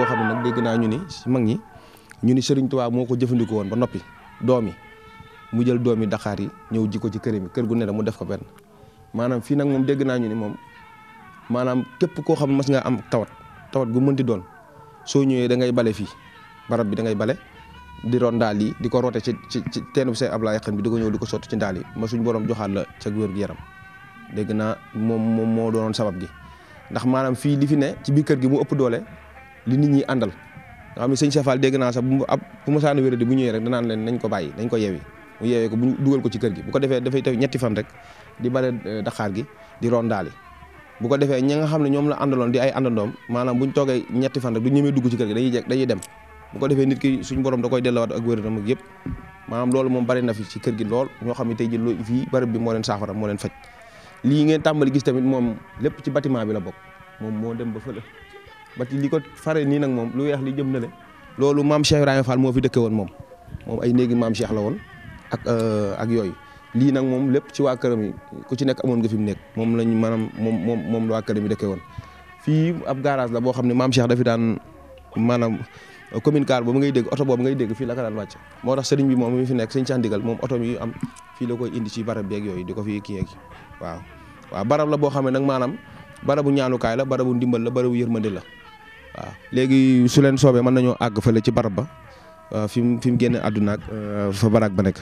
goo xam ne nag dégg naa ñu ni si mag ñi ñu ni Serigne Touba moo ko jëfandikoo woon ba noppi doom yi mu jël doomi Dakar yi ñëw ji ko ci kër mi kër gu ne mu def ko benn maanaam fii nag moom dégg naa ñu ni moom maanaam képp koo xam ne mas nga am tawat tawat gu mënti doon soo ñëwee da ngay bale fii barab bi da ngay bale di roon ndaal yi di ko roote ci ci ci teenu say Ablaye xan bi di ko ñëw di ko sotti ci ndaal yi ma suñ borom joxaat la ca wér gu yaram dégg naa moom moom moo doonoon sabab gi ndax maanaam fii li fi ne ci biir kër gi mu ëpp doole li nit ñi àndal nga xam ne sëñ Safal dégg naa sax bu ab bu ma saana wéradi bu ñëwee rek danaan leen nañ ko bàyyi nañ ko yewi mu yeewee ko bu dugal ko ci kër gi bu ko defee dafay taw ñetti fan rek di bale Dakar gi di roon ndaal yi bu ko defee ñi nga xam ne ñoom la àndaloon di ay àndandoom maanaam buñ toogee ñetti fan rek du ñemee dugg ci kër gi dañuy jekk dañuy dem bu ko defee nit ki suñ borom da koy delluwaat ak wéradam ak yëpp maanaam loolu moom bari na fi ci kër gi lool ñoo xam ne tey jii loo fii barab bi moo leen saafara moo leen faj lii ngeen tàmbali gis tamit moom lépp ci bâtiment bi la bokk moom moo dem ba fële bati li ko fare nii nag moom lu weex li jëm na le loolu maam Cheikh Ibrahima Fall moo fi dëkke woon moom moom ay néegi maam Cheikh la woon ak ak yooyu lii nag moom lépp ci waa këram yi ku ci nekk amoon nga fi mu nekk moom lañ maanaam moom moom moom la waa këram yi dëkke woon fii ab garage la boo xam ne maam Cheikh dafi daan maanaam commune car boobu ngay dégg oto boobu ngay dégg fii la ko daan wàcc moo tax sëriñ bi moom mi fi nekk sëñ Cheikh Ndigal moom oto yi am fii la koy indi ci barab beeg yooyu di ko fi kii yeegi waaw waaw barab la boo xam ne nag maanaam barabu ñaanukaay la barabu ndimbal la barabu yërmande la waaw léegi su leen soobee mën nañoo àgg fële ci barab ba fi mu fi mu génne àdduna ak fa baraag ba nekk.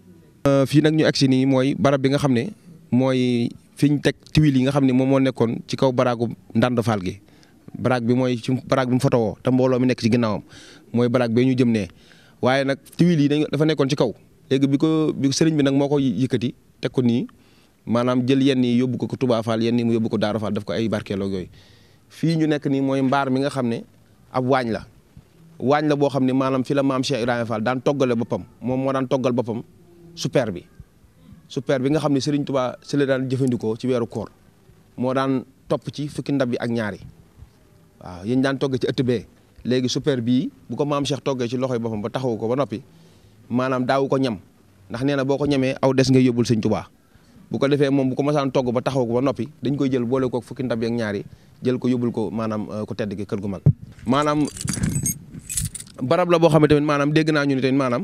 fii nag ñu egsi nii mooy barab bi nga xam ne mooy fi ñu teg tuile yi nga xam ne moom moo nekkoon ci kaw baraagu ndànd faal gi baraag bi mooy ci baraag bi mu fotowoo te mbooloo mi nekk ci ginnaawam mooy baraag bee ñu jëm nee waaye nag tuile yi dañ dafa nekkoon ci kaw léegi bi ko bi sëriñ bi nag moo ko yëkkati teg ko nii maanaam jël yenn yi yóbbu ko ko Touba Fall yenn yi mu yóbbu ko Daara Fall daf ko ay barkeeloo yooyu fii ñu nekk nii mooy mbaar mi nga xam ne ab waañ la waañ la boo xam ne maanaam fi la maam Cheikh Ibrahima Fall daan toggale boppam moom moo daan toggal boppam super bi super bi nga xam ne Serigne Touba si la daan jëfandikoo ci weeru koor moo daan topp ci fukki ndab yi ak ñaari waaw yéen daan togg ci ëtt bee léegi super bii bu ko maam Cheikh toggee ci loxoy boppam ba taxawu ko ba noppi maanaam daawu ko ñam ndax nee na boo ko ñamee aw des ngay yóbbul Serigne Touba bu ko defee moom bu ko masaan togg ba taxaw ko ba noppi dañ koy jël boole ko fukki ndab yi ak ñaari jël ko yóbbul ko maanaam ku tedd ki kër gu mag maanaam barab la boo xam ne tamit maanaam dégg naa ñu ne tamit maanaam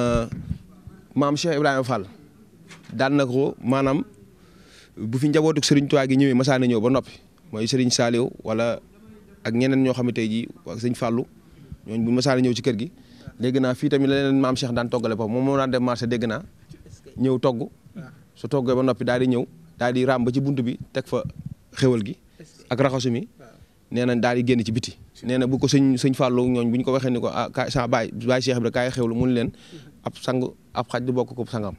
maam Cheikh Ibrahima Fall daan na ko maanaam bu fi njabootu Serigne Touba gi ñëwee masaana ñëw ba noppi mooy Serigne Saliou wala ak ñeneen ñoo xam ne tey jii ak sëñ Fallou ñooñu bu masaana ñëw ci kër gi dégg naa fii tamit la leen maam Cheikh daan toggale foofu moom moo daan dem marché dégg naa ñëw togg su toggee ba noppi daal di ñëw daal di raam ba ci bunt bi teg fa xéwal gi ak raxasu mi nee na daal di génn ci biti nee na bu ko sëñ sëñ Fallou ñooñ bu ñu ko waxee ni ko ah kaay sa baay baay Cheikh Ibra kaay xewlu mun leen ab sang ab xaj du bokk ko sangam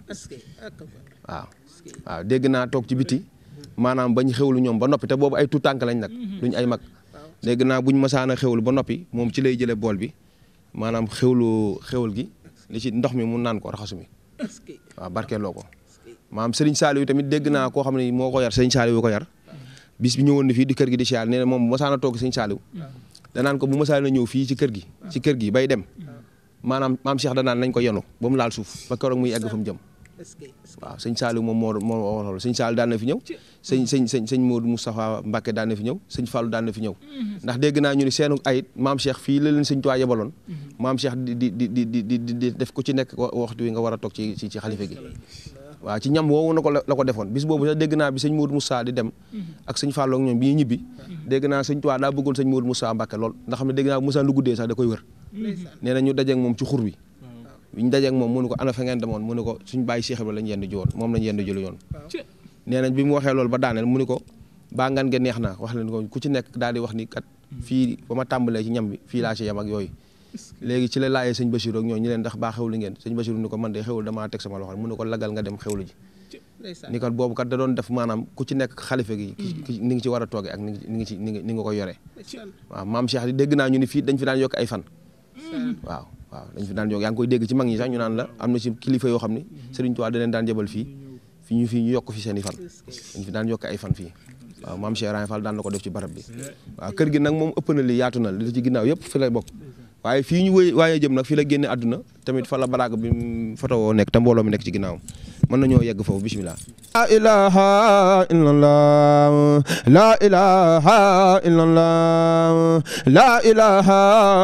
waaw waaw dégg naa toog ci biti maanaam bañ xewlu ñoom ba noppi te boobu ay tuut tànk lañ nag duñ ay mag dégg naa buñ masaana xewlu ba noppi moom ci lay jëlee bool bi maanaam xewlu xewal gi li ci ndox mi mu naan ko raxasu mi waaw barkeeloo ko maam Serigne Saliou tamit dégg naa koo xam ne moo ko yar Serigne Saliou ko yar bis bi ñëwoon na fii di kër gi di siyaar nee na moom bu masaana toog Serigne Saliou danaan ko bu masaana ñëw fii ci kër gi ci kër gi bay dem maanaam maam Cheikh danaan nañ ko yenu ba mu laal suuf ba keroog muy egg fa mu jëm waaw sëñ Saliou moom moo moo waxoon sëñ Saliou daan na fi ñëw sëñ sëñ sëñ sëñ Modou Moustapha Mbacke daan na fi ñëw sëñ Fallou daan na fi ñëw ndax dégg naa ñu ne seenu ayit maam Cheikh fii la leen sëñ Tuubaa yebaloon maam Cheikh di di di di di di def ku ci nekk waxtu wi nga war a toog ci ci xalifa gi waaw ci ñam woowu na ko la ko defoon bis boobu sax dégg naa bi sëñ Modou Moussa di dem ak sëñ Fallou ak ñoom bi ñibbi dégg naa sëñ Tuubaa daa bëggoon sëñ Modou Moussa Mbacke lool ndax xam ne dégg naa Moussa lu guddee sax da koy wër nee na ñu dajeeg moom ci xur wi biñ dajeeg moom mu ne ko ana fa ngeen demoon mu ne ko suñ bàyyi Cheikh Ibra lañ yendu ji woon moom lañ yendu jëlu yoon nee nañ bi mu waxee loolu ba daaneel mu ne ko baa ngan nga neex na wax leen ko ku ci nekk daal di wax ni kat fii ba ma tàmbalee ci ñam bi fii laa ci yem ak yooyu léegi ci la laajee sëñ Bachir ak ñoo ñu leen ndax baa xewlu ngeen sëñ Bachir ni ko man de xewlu damaa teg sama loxo mu ne ko lagal nga dem xewlu ji ni kat boobu kat da doon def maanaam ku ci nekk xalifa gi ni ngi ci war a tooge ak ni ngi ci ni nga ko yoree waaw maam Cheikh di dégg naa ñu ni fii dañ fi daan yokk ay fan waaw waaw dañ fi daan yokk yaa ngi koy dégg ci mag ñi sax ñu naan la am na ci kilifa yoo xam ni Serigne Touba da leen daan jëbal fii fi ñu fii ñu yokk fi seen i fan dañ fi daan yokk ay fan fii waaw maam Cheikh Ibrahima Fall daan na ko def ci barab bi waaw kër gi nag moom ëpp na li yaatu na li ci ginnaaw yëpp fi lay bokk waaye fii ñu wëy waaye jëm nag fii la génne àdduna tamit fa la baraag bi foto woo nekk te mbooloo mi nekk ci ginnaawam mën nañoo yegg foofu bismillah la ilaha illallah la ilaha illallah la ilaha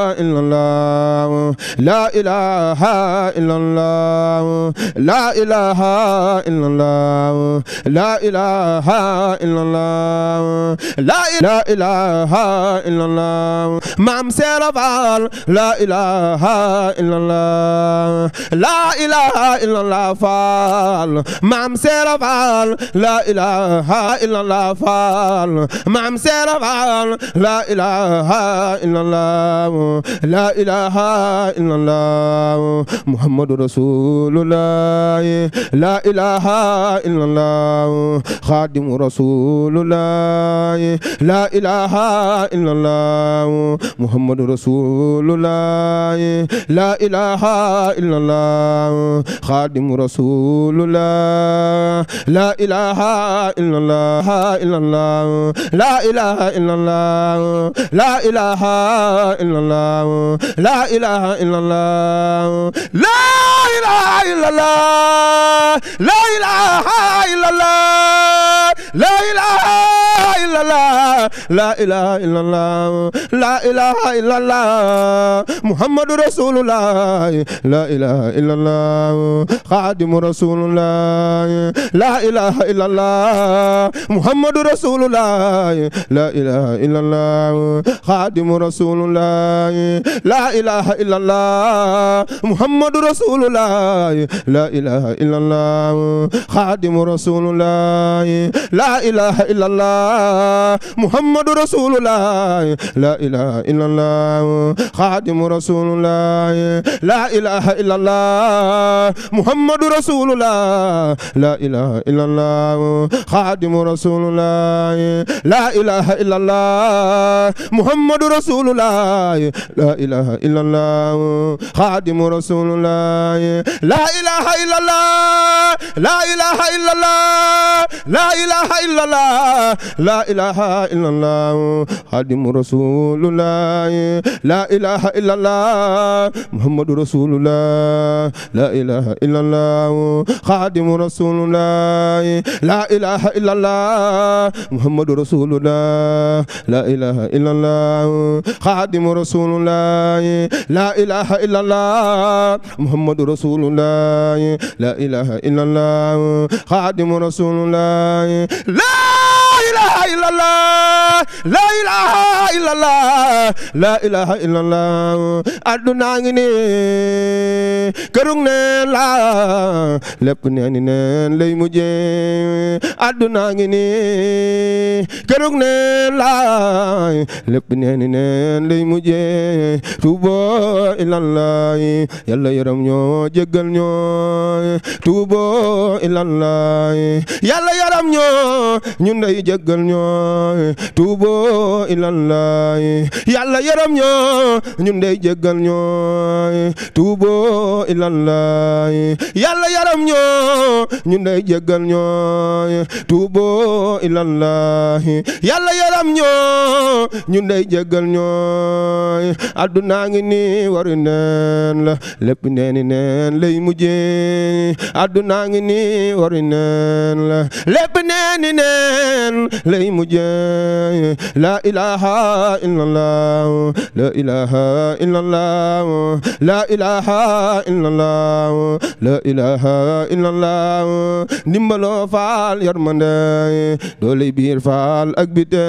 illallah la ilaha illallah la ilaha illallah la ilaha illallah la ilaha illallah maam Seera Faal la ilaha illallah la ilaha illallah Faal maam Seera Faal la ilaha illallah Faal maam Seera Faal la ilaha illallah la ilaha illallah Muhammadu Rasulullah la ilaha illallah Khadimu Rasulullah la ilaha illallah Muhammadu Rasulullah la ilaha illallah Khadimu Rasulullah la ilaha illallah illallah la ilaha illallah la ilaha illallah la ilaha illallah la ilaha illallah la ilaha illallah la ilaha illallah la ilaha illallah la ilaha illallah muhammadu rasulullah la ilaha illallah khadimu rasulullah la ilaha illallah muhammadu rasulullah la ilaha illallah khadimu rasulullah la ilaha illallah muhammadu rasulullah la ilaha illallah khadimu rasulullah la ilaha illallah muhammadu rasulullah la ilaha illallah khadimu rasulullah la ilaha illallah muhammadu rasulullah la ilaha illallah khadimu rasulullah la ilaha illallah muhammadu rasulullah la ilaha illallah khadimu rasulullah la ilaha illallah la ilaha illallah la ilaha illallah la ilaha illallah khadimu rasulullah la ilaha illallah muhammadu rasulullah la ilaha illallah khadimu rasulullah la ilaha illallah muhammadu rasulullah la ilaha illallah khadimu rasulullah la ilaha illallah muhammadu rasulullah la ilaha illallah khadimu rasulullah la ilaha illallah la ilaha illallah la ilaha illallah adduna ngi ni kërug neen la lépp neeni neen lay mujje adduna ngi ni kërug neen la lépp neeni neen lay mujje tuubo ilallah yàlla yaram ñoo jéggal ñoo tuubo ilallah yàlla yaram ñoo ñun day jéggal ñoo tuubo ilallah yàlla yaram ñoo ñun day jéggal ñoo tuubo ilallah yàlla yaram ñoo ñun day jéggal ñoo tuubo ilallah yàlla yaram ñoo ñun day jéggal ñoo adduna ngi ni waru neen la lépp neeni neen lay mujje adduna ngi ni waru neen la lépp neeni neen lay mujje la ilaha illallah la ilaha illallah la ilaha illallah la ilaha illallah ndimbaloo faal yarmande doole biir faal ak bite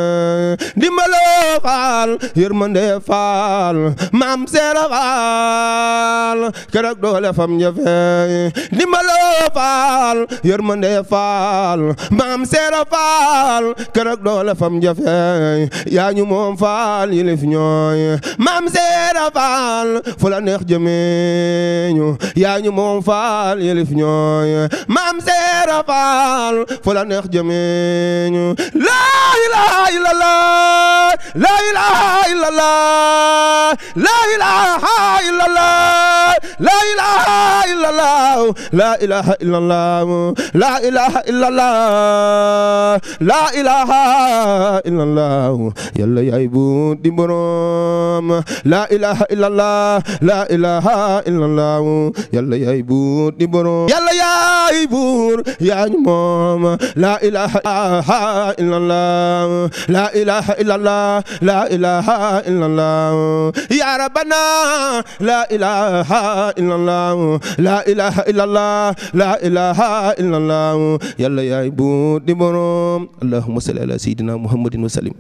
ndimbaloo faal yarmande faal maam seera faal keroog doole fam jafe ndimbaloo faal yarmande faal maam seera faal keroog doole fam jafe yaa ñu moom faal yilif ñooy maam seera faal fu la neex jëmeeñu yaa ñu moom faal yilif ñooy maam seera faal fu la neex jëmeeñu la ilaha illallah la ilaha illallah la ilaha illallah la ilaha illallah la ilaha illallah la ilaha illallah la ilaha illallah yàlla yaay bu di borom la ilaha illallah la ilaha illallah yàlla yaay bu di borom yàlla yaay buur yaa ñu moom la ilaha illallah la ilaha illallah la ilaha illallah ya rabbana la ilaha illallah la ilaha illallah la ilaha illallah yàlla yaay buur di borom allahumma salli ala sayyidina muhammadin wa sallim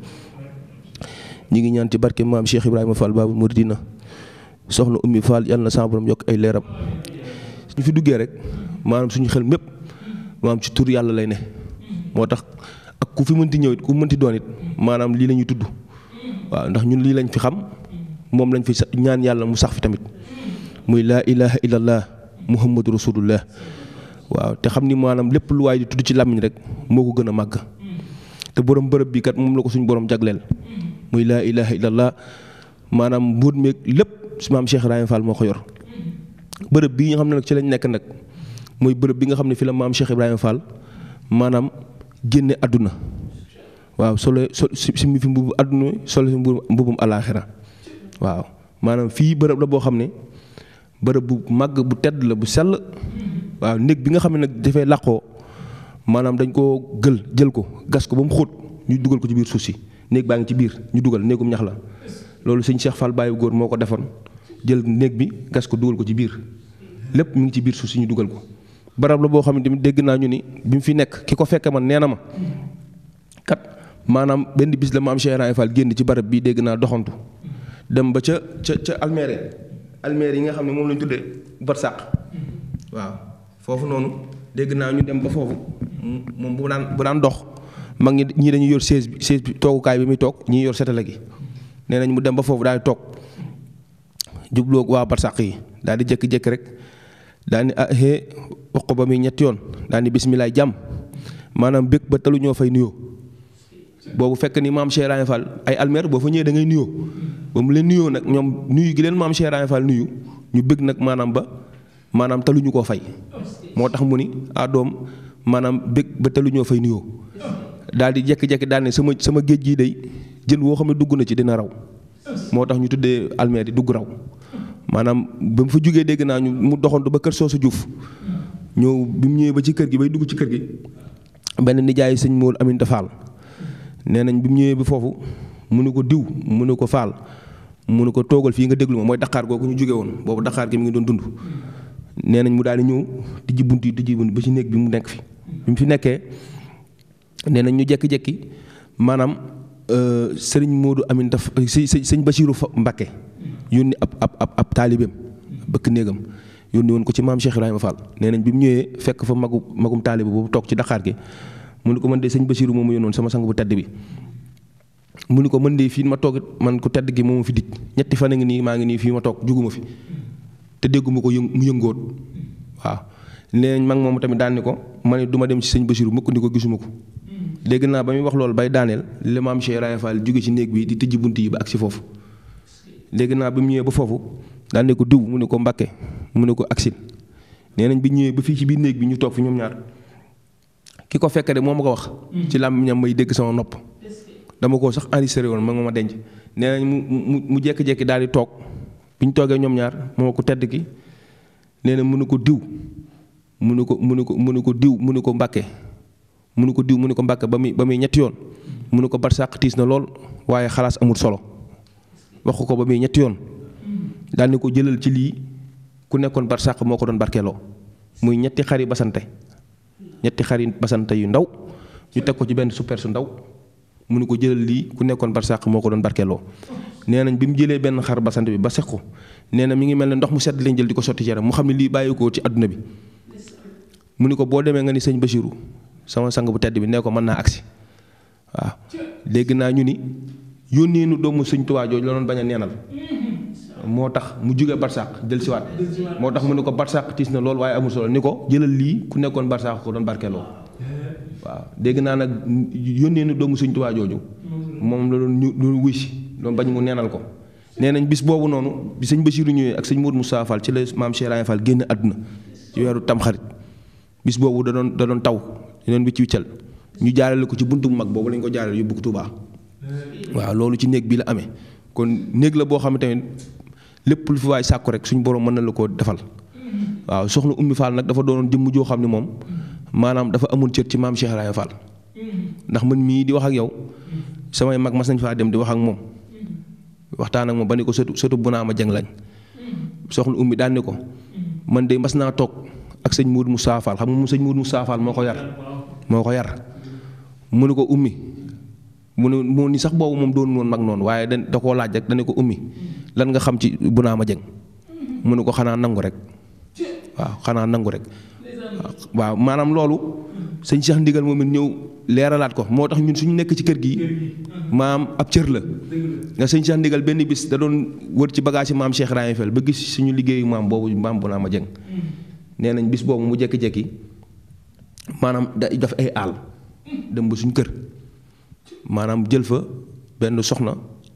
ñi ngi ñaan ci barke maam Cheikh Ibrahima Fall Babul Mouridina soxna Ummi Fall yàlla na sa borom yokk ay leeram ñu fi duggee rek maanaam suñu xel mépp maanaam ci tur yàlla lay ne moo tax ak ku fi mënti ñëw it ku mënti doon it maanaam lii la ñuy tudd waaw ndax ñun lii lañ fi xam moom lañ fi ñaan yàlla mu sax fi tamit muy laa ilaha illallah muhammadu rasulullah waaw te xam ni maanaam lépp lu waay di tudd ci làmmiñ rek moo ko gën a màgg te borom bërëb bi kat moom la ko suñu borom jagleel muy laa ilaha illallah maanaam mbuut meeg lépp si maam Cheikh Ibrahima Fall moo ko yor bërëb bii nga xam ne nag ci lañ nekk nag mooy bërëb bi nga xam ne fi la maam Cheikh Ibrahima Fall maanaam génne àdduna waaw solo so si mi fi mbubu àdduna solo si mbubum alaaxira waaw maanaam fii bërëb la boo xam ne bërëb bu màgg bu tedd la bu sell waaw néeg bi nga xam ne nag dafay làqoo maanaam dañ koo gël jël ko gas ko ba mu xóot ñu dugal ko ci biir suuf si néeg baa ngi ci biir ñu dugal néegum ñax la loolu sëñ Cheikh Fall Baye góor moo ko defoon jël néeg bi gas ko dugal ko ci biir lépp mu ngi ci biir suuf si ñu dugal ko barab la boo xam ne tamit dégg naa ñu ni bi mu fi nekk ki ko fekke man nee na ma kat maanaam benn bis la maam Cheikh Ibrahima Fall génn ci barab bii dégg naa doxantu dem ba ca ca ca almeere almeere yi nga xam ne moom lañ tuddee barsàq waaw foofu noonu dégg naa ñu dem ba foofu moom bu daan bu daan dox mag ñi ñii dañuy yor chaise bi chaise bi toogukaay bi muy toog ñii yor setale gi nee nañ mu dem ba foofu daal di toog jubloo waa barsàq yi daal di jékki-jékki rek daal ni ah hee wax ko ba muy ñetti yoon daal ni bisimilah jàmm maanaam bëgg ba talu ñoo fay nuyoo boobu fekk ni maam Cheikh Ibrahima Fall ay almer boo fa ñëwee da ngay nuyoo ba mu leen nuyoo nag ñoom nuyu gi leen maam Cheikh Ibrahima Fall nuyu ñu bëgg nag maanaam ba maanaam taluñu koo fay moo tax mu ni ah doom maanaam bëgg ba taluñoo fay nuyoo daal di jékki-jékki daal ne sama sama géej gii day jën woo xam ne dugg na ci dina raw moo tax ñu tuddee almer di dugg raw maanaam ba mu fa jógee dégg naa ñu mu doxantu ba kër soosu Juuf ñëw bi mu ñëwee ba ci kër gi bay dugg ci kër gi benn nijaay sëñ Mool Aminta Fall nee nañ bi mu ñëwee ba foofu mu ne ko diw mu ne ko Fall mu ne ko toogal fii nga déglu ma mooy Dakar googu ñu jóge woon boobu Dakar gi mi ngi doon dund. nee nañ mu daal di ñëw tijji bunt yi tijji bunt ba ci néeg bi mu nekk fi bi mu fi nekkee nee nañ ñu jekki-jekki maanaam sëriñ Moodu Aminta sëñ sëñ Basiiru Mbakke yónni ab ab ab ab taalibeem bëkk néegam yónni woon ko ci maam Cheikh Ibrahima Fall nee nañ bi mu ñëwee fekk fa magu magum taalibe boobu toog ci Dakar gi mu ne ko man de sëñ Basiiru moom mu yónnoon sama sang bu tedd bi mu ne ko man de fii ma toog man ku tedd gi moom fi dij ñetti fan a ngi nii maa ngi nii fii ma toog juguma fi te dégguma ko yëng mu yëngoot waaw nee nañ mag moom tamit daan ni ko ma ne du ma dem ci sëñ Basiiru mukk ni ko gisuma ko dégg naa ba muy wax loolu bay daaneel li maam Cheikh Ibrahima Fall jóge ci néeg bi di tëjji bunt yi ba ak si foofu léegi naa bi mu ñëwee ba foofu daan ne ko diw mu ne ko Mbakke mu ne ko aksil nee nañ bi ñëwee ba fii ci biir néeg bi ñu toog fi ñoom ñaar ki ko fekk de moo ma ko wax. ci làmmiñam may dégg sama nopp. dama ko sax enregistré woon ma nga ma denc nee nañ mu mu mu jékki-jékki daal di toog bi ñu toogee ñoom ñaar moo ko tedd ki nee na mu ne ko diw mu ne ko mu ne ko mu ne ko diw mu ne ko Mbakke mu ne ko diw mu ne ko Mbakke ba muy ba muy ñetti yoon mu ne ko barsàq tiis na lool waaye xalaas amul solo. wax ko ba muy ñetti yoon daal ni ko jëlal ci lii ku nekkoon barsàq moo ko doon barkeeloo muy ñetti xari basante ñetti xari basante yu ndaw ñu teg ko ci benn super su ndaw mu ne ko jëlal lii ku nekkoon barsàq moo ko doon barkeeloo nee nañ bi mu jëlee benn xar basante bi ba seq ko nee na mi ngi mel ne ndox mu sedd lañ jël di ko sotti ci yaram mu xam ne lii bàyyi ko ci àdduna bi mu ni ko boo demee nga ni sëñ Bachirou sama sang bu tedd bi nee ko mën naa agsi waaw dégg naa ñu ni yónnee nu doomu sëñ Tuubaa jooju la doon bañ a neenal moo tax mu jóge barsàq jël siwaat moo tax mu ne ko barsàq tiis na lool waaye amul solo ni ko jëlal lii ku nekkoon barsàq ko doon barkeeloo waaw dégg naa nag yónnee nu doomu sëñ Tuubaa jooju moom la doon ñu doon wuy si doon bañ mu neenal ko nee nañ bis boobu noonu bi sëñ Basiiru ñëwee ak sëñ Modou Moussa Fall ci la maam Cheikh Ibrahima Fall génn àdduna ci weeru tamxarit bis boobu da doon da doon taw da doon wicc wiccal ñu jaarale ko ci buntu bu mag boobu lañ ko jaarale yóbbu ko Touba waaw loolu ci néeg bi la amee kon néeg la boo xam ne tamit lépp lu fi waay sàkku rek suñu borom mën na la koo defal waaw soxna Ummi Fall nag dafa doonoon jëmm joo xam ne moom maanaam dafa amoon cër ci maam Cheikh Ibrahima Fall ndax man mii di wax ak yow samay mag mas nañ faa dem di wax ak moom waxtaan ak moom ba ne ko sëtu sëtu bu naa ma jëng lañ soxna Ummi daan ne ko man de mas naa toog ak sëñ Moudou Moussa Fall xam nga mu sëñ Moudou Moussa Fall moo ko yar moo ko yar mu ne ko ummi mu ne mu ni sax boobu moom doon woon mag noonu waaye da da koo laaj rek dane ko ummi lan nga xam ci bu naa ma jëng mu ne ko xanaa nangu rek waaw xanaa nangu rek waaw maanaam loolu sëñ Cheikh Ndigal moom it ñëw leeralaat ko moo tax ñun suñu nekk ci kër gi maam ab cër la nga sëñ Cheikh Ndigal benn bis da doon wër ci bagage yi maam Cheikh Ibrahima Fall ba gis suñu liggéeyu maam boobu maam bu naa ma jëng nee nañ bis boobu mu jekki-jekki maanaam da daf ay àll dem ba suñ kër maanaam jël fa benn soxna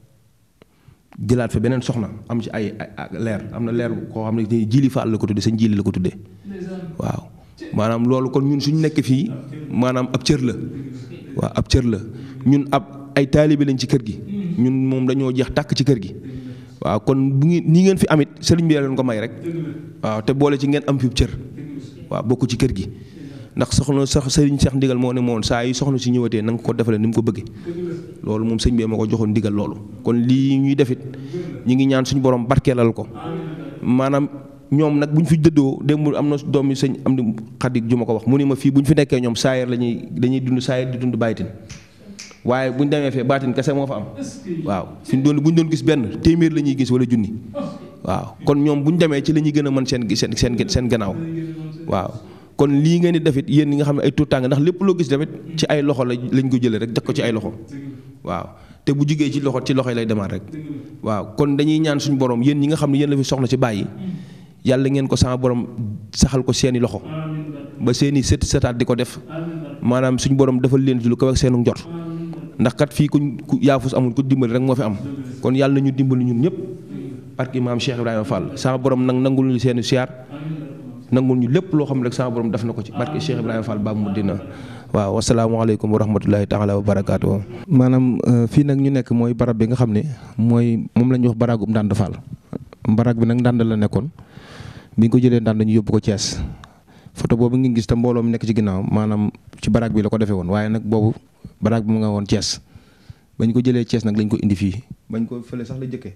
jëlaat fa beneen soxna am ci ay leer am na leer koo xam ne jili faal la ko tuddee sëñ jili la ko tuddee waaw maanaam loolu kon ñun suñ nekk fii maanaam ab cër la waaw ab cër la ñun ab ay taalibe lañ ci kër gi ñun moom dañoo jeex tàkk ci kër gi waaw kon bu ngeen nii ngeen fi amit sëriñ bi leen ko may rek waaw te boole ci ngeen am fi cër waaw bokk ci kër gi ndax soxna sax sëriñ Cheikh ndigal moo ne moon saa yi soxna si ñëwatee na nga ko defalee ni mu ko bëggee loolu moom sëñ bi ma ko joxoon ndigal loolu kon lii ñuy defit ñi ngi ñaan suñu borom barkeelal ko maanaam ñoom nag bu ñu fi dëddoo démb am na doom yi sëñ am di xadik ju ma ko wax mu ni ma fii bu ñu fi nekkee ñoom saayir la ñuy dañuy dund saayir di dund bàyyitin waaye bu ñu demee fee baatin kese moo fa am waaw fi ñu doon bu ñu doon gis benn téeméer la ñuy gis wala junni waaw kon ñoom bu ñu demee ci la ñuy gën a mën seen seen seen seen gannaaw waaw kon lii ngeen di defit yéen ñi nga xam ne ay tuutàng ndax lépp loo gis tamit ci ay loxo la lañ ko jëlee rek def ko ci ay loxo waaw te bu jugee ci loxo ci loxo yi lay demaat rek waaw kon dañuy ñaan suñu borom yéen ñi nga xam ne yéen la fi soxna ci bàyyi yàlla ngeen ko sama borom saxal ko seeni loxo ba seeni sët sëtaat di ko def maanaam suñu borom defal leen ci lu ko wax seenu njot ndax kat fii ku yaafus amul ku dimbali rek moo fi am kon yàlla na ñu dimbali ñun ñëpp barki maam Cheikh Ibrahima Fall sama borom nag nangul ñu seeni siyaar nangul ñu lépp loo xam ne rek sama borom def na ko ci barke Cheikh Ibrahima Fall ba mu dina waaw wasalaamaaleykum wa rahmatulahi taala wa barakaatu. maanaam fii nag ñu nekk mooy barab bi nga xam ne mooy moom la ñuy wax baragum Ndande Fall barag bi nag Ndande la nekkoon bi ñu ko jëlee Ndande ñu yóbbu ko Thiès photo boobu ngi gis te mbooloo mi nekk ci ginnaaw maanaam ci barag bi la ko defee woon waaye nag boobu barag bi mu nga woon Thiès bañ ko jëlee Thiès nag lañ ko indi fii bañ ko fële sax la jëkkee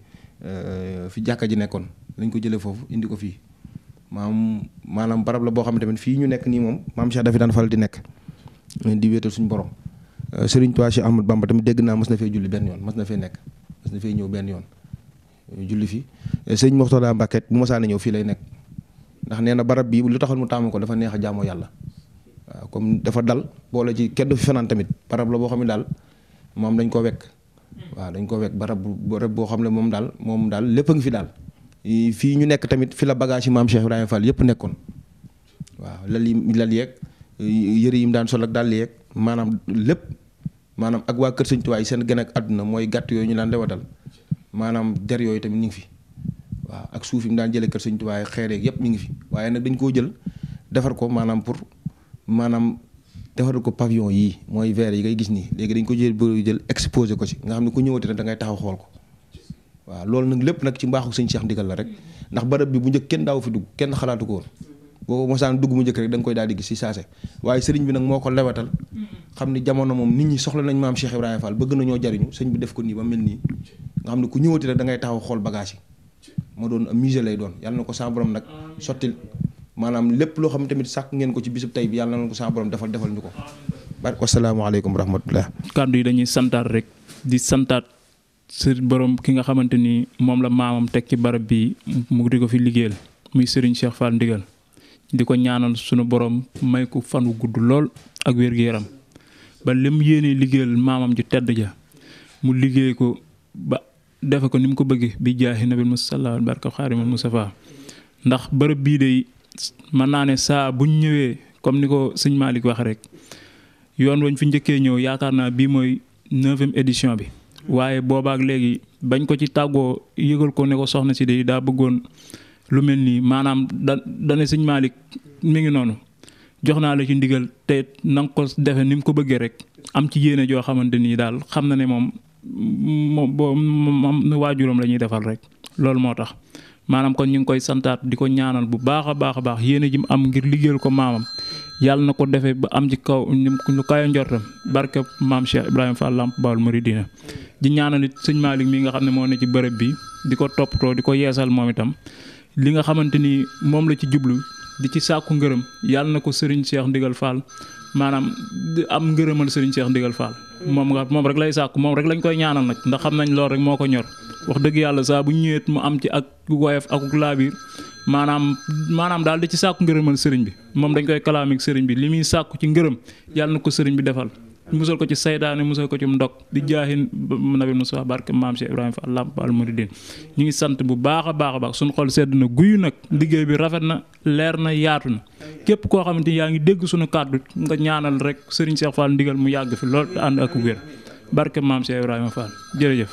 fi jàkka ji nekkoon lañ ko jëlee foofu indi ko fii maam maanaam barab la boo xam ne tamit fii ñu nekk nii moom maam Cheikh dafi daan faral di nekk di wéetal suñu borom Serigne Touba Cheikh Ahmadou Bamba tamit dégg naa mas na fee julli benn yoon mas na fee nekk mas na fee ñëw benn yoon julli fi sëñ Moxtada Mbàkke bu ma saana ñëw fii lay nekk ndax nee na barab bii lu taxal mu taamu ko dafa neex a jaamoo yàlla waaw comme dafa dal boole ci kenn du fi fanaan tamit barab la boo xam ne daal moom dañ ko wekk waaw dañ ko wekk barab barab boo xam ne moom daal moom daal lépp a ngi fi daal fii ñu nekk tamit fi la bagage yi maam Cheikh Ibrahima Fall yëpp nekkoon waaw lal yi lal yeeg yëre yi mu daan sol ak dàll yeeg maanaam lépp maanaam ak waa kër Sëñ Tuubaa yi seen gën ak àdduna mooy gàtt yooyu ñu daan lewatal maanaam der yooyu tamit ñu ngi fi waaw ak suuf yi mu daan jëlee kër Sëñ Tuubaa yi xeer yeeg yëpp ñu ngi fi waaye nag dañ koo jël defar ko maanaam pour maanaam defar ko pavillon yii mooy verre yi ngay gis nii léegi dañ ko jël ba jël exposé ko ci nga xam ne ku ñëwati rek da ngay taxaw xool ko waaw loolu nag lépp nag ci mbaaxu sëñ Cheikh ndigal la rek ndax barab bi bu njëkk kenn daaw fi dugg kenn xalaatu ko woon boo mosaan dugg mu njëkk rek da nga koy daal di gis si saase waaye sëriñ bi nag moo ko lewatal xam ni jamono moom nit ñi soxla nañ maam Cheikh Ibrahima Fall bëgg nañoo jariñu sëñ bi def ko nii ba mel nii nga xam ne ku ñëwati rek da ngay taxaw xool bagage yi moo doon musée lay doon yàlla na ko sa borom nag sottil maanaam lépp loo xam ne tamit sàkk ngeen ko ci bisub tey bi yàlla na ko sa borom defal defal ñu ko barke wasalaamaaleykum wa rahmatullah kàddu yi dañuy santaat rek di santaat sëriñ borom ki nga xamante ni moom la maamam teg ci barab bi mu di ko fi liggéeyal muy Serigne Cheikh Fall Ndigal di ko ñaanal sunu borom may ko fan wu gudd lool ak wér-gu-yaram ba lim yéene liggéeyal maamam ju tedd ja mu liggéey ko ba defe ko ni mu ko bëggee bi jaahi nabil musalla barka xaarimal Mustafa ndax bërëb bii de mën naa ne saa buñ ñëwee comme ni ko sëñ Malick wax rek yoon wañ fi njëkkee ñëw yaakaar naa bii mooy neuvième édition bi waaye boobaak léegi bañ ko ci tàggoo yëgal ko ne ko soxna si de daa bëggoon lu mel nii maanaam da dane sëñ Malick mi ngi noonu jox naa la ci ndigal te na nga ko defe ni mu ko bëggee rek am ci yéene joo xamante nii daal xam na ne moom moom boo moom waajuram la ñuy defal rek loolu moo tax maanaam kon ñu ngi koy santaat di ko ñaanal bu baax a baax a baax yéene ji mu am ngir liggéeyal ko maamam yàlla na ko defee ba am ci kaw lu kayo njortam barke maam Cheikh Ibrahima Fall Lamp Baol Mouridina di ñaanal it sëñ Malick mi nga xam ne moo ne ci bërëb bi di ko toppatoo di ko yeesal moom itam li nga xamante ni moom la ci jublu di ci sàkku ngërëm yàlla na ko Serigne Cheikh Ndigal Fall maanaam am ngërëmal Serigne Cheikh Ndigal Fall moom nga moom rek lay sàkku moom rek lañ koy ñaanal nag ndax xam nañ loolu rek moo ko ñor wax dëgg yàlla saa bu ñëwee mu am ci ak woyof ak laabiir maanaam maanaam daal di ci sàkku ngërëmal sëriñ bi moom dañ koy kalaamik sëriñ bi li muy sàkku ci ngërëm yàlla na ko sëriñ bi defal musal ko ci saytaane musal ko ci ndog di jaahin nabi Musaa barke maam Cheikh Ibrahima Fall Lamp Baol Mouridine ñu ngi sant bu baax a baax a baax suñu xol sedd na guyu nag liggéey bi rafet na leer na yaatu na képp koo xamante ni yaa ngi dégg suñu kàddu nga ñaanal rek sëriñ Cheikh Fall ndigal mu yàgg fi lool te ànd ak wér barke maam Cheikh Ibrahima Fall jërëjëf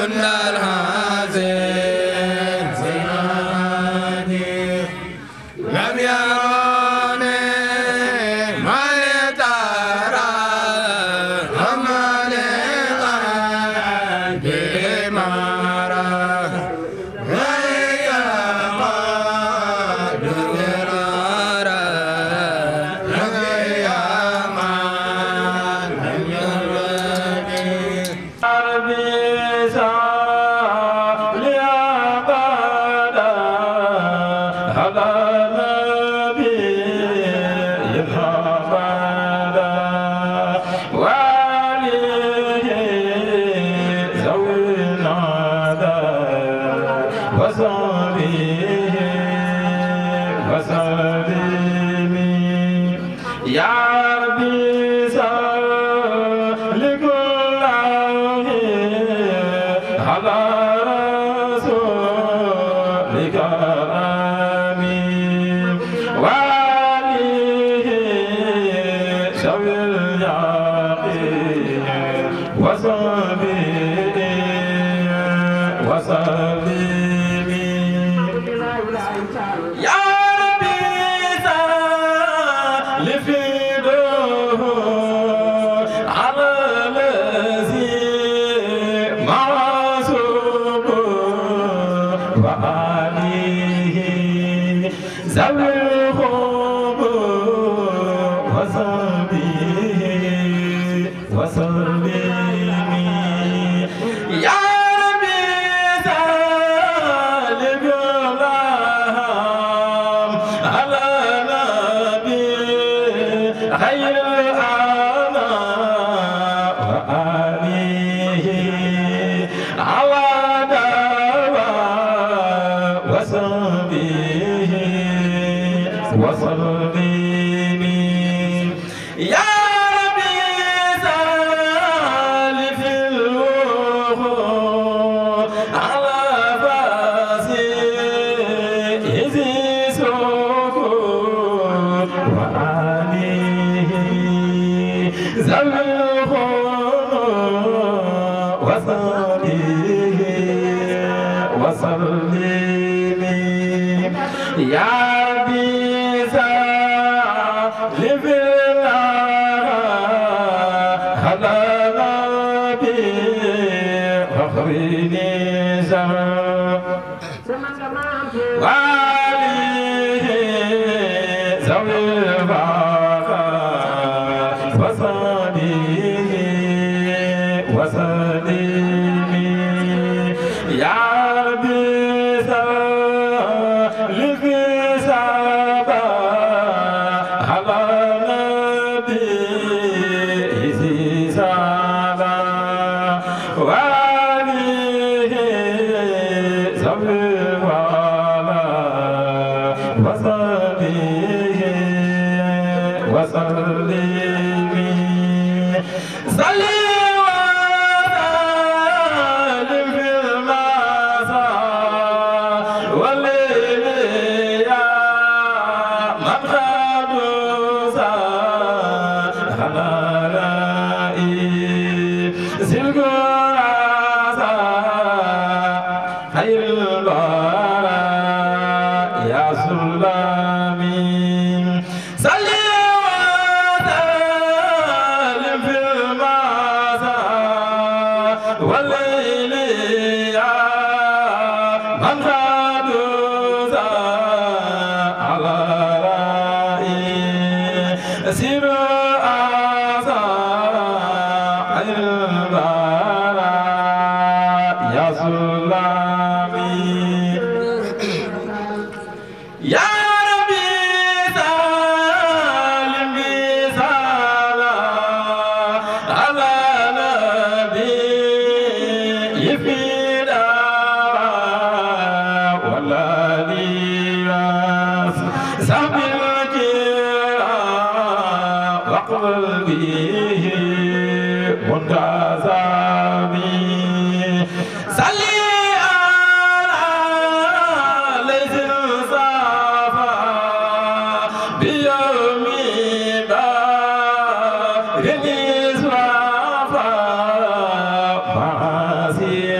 Yeah.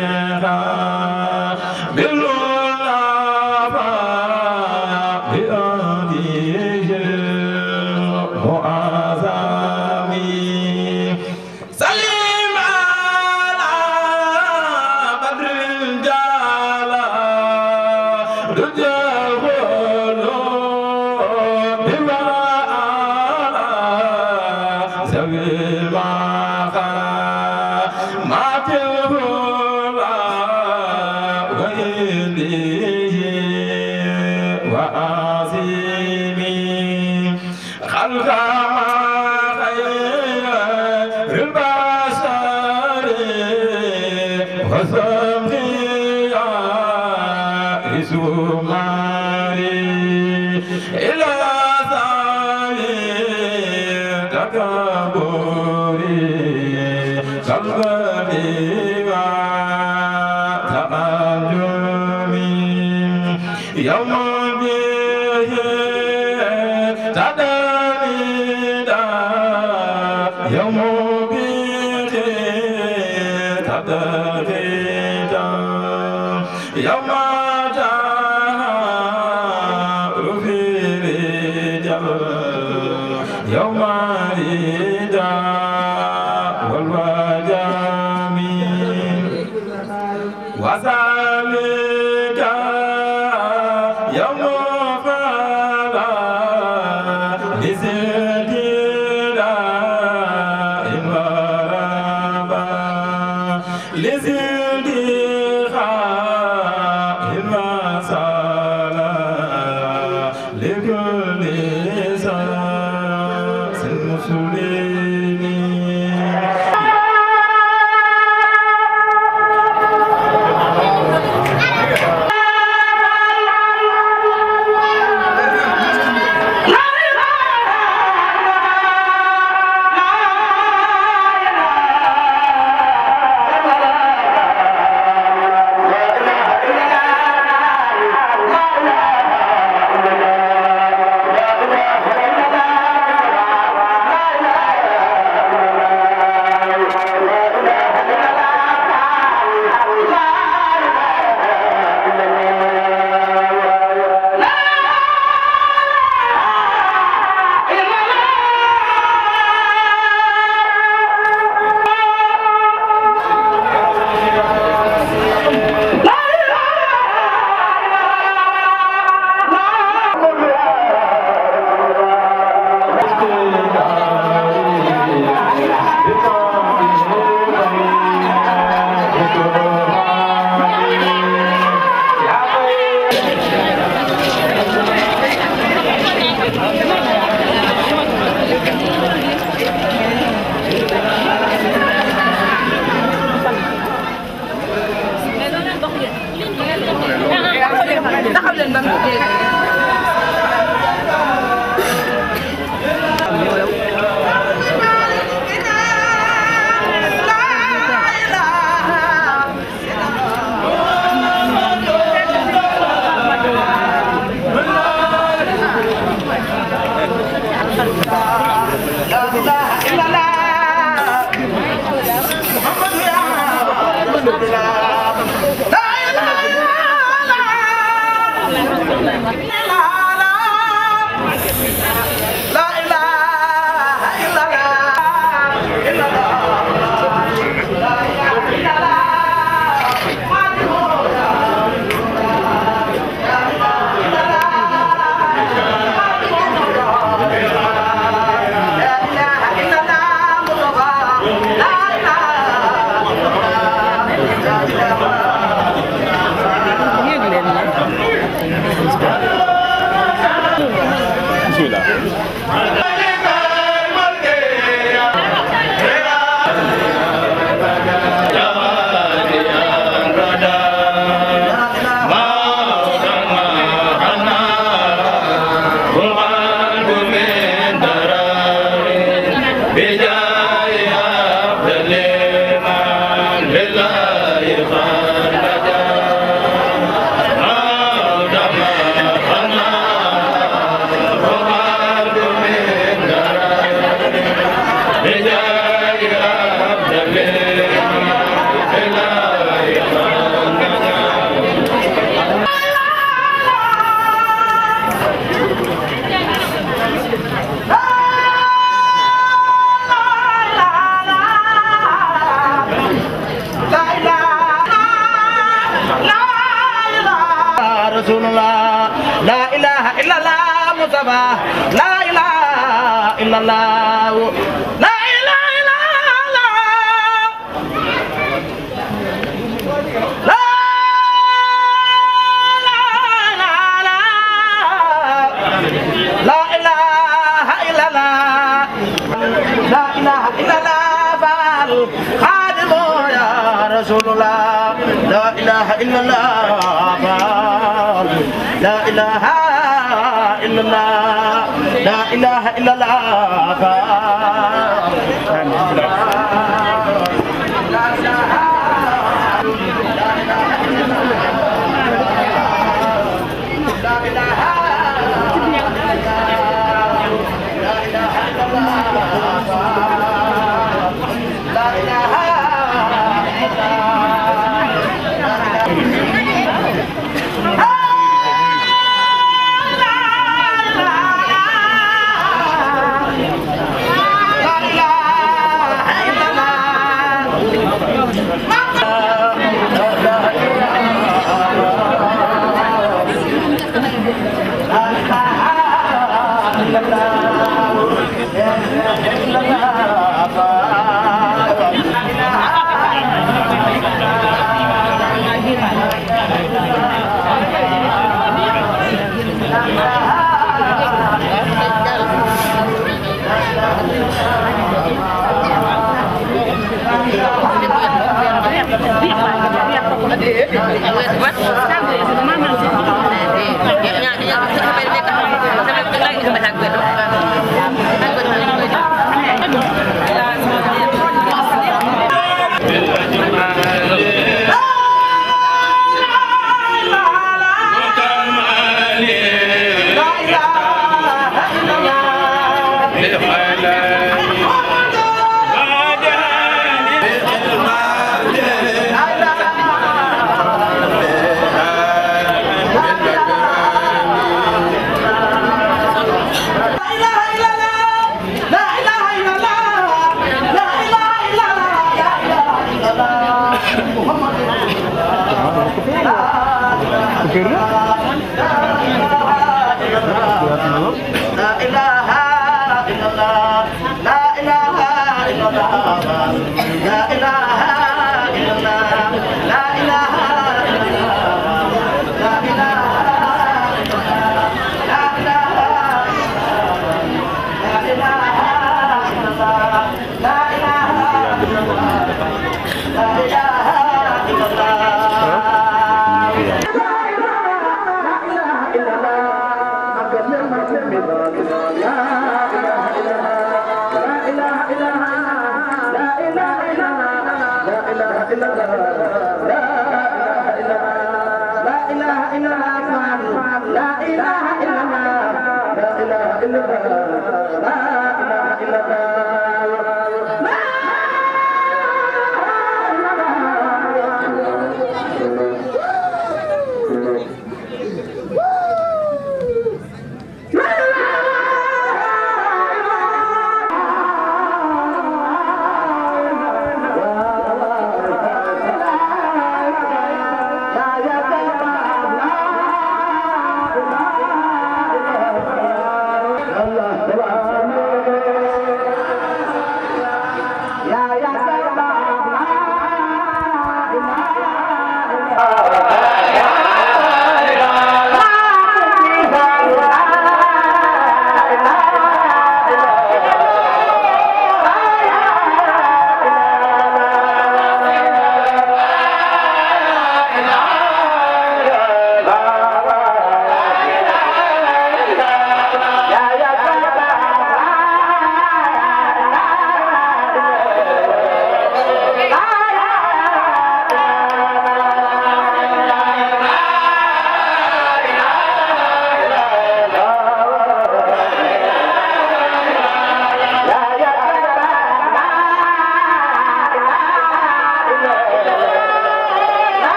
Amen. رسول الله لا إله إلا الله مصطفى لا إله إلا الله لا إله إلا الله لا لا إله إلا الله لا إله إلا الله فعل خادم يا رسول الله لا إله إلا الله فعل لا إله إلا الله لا إله إلا الله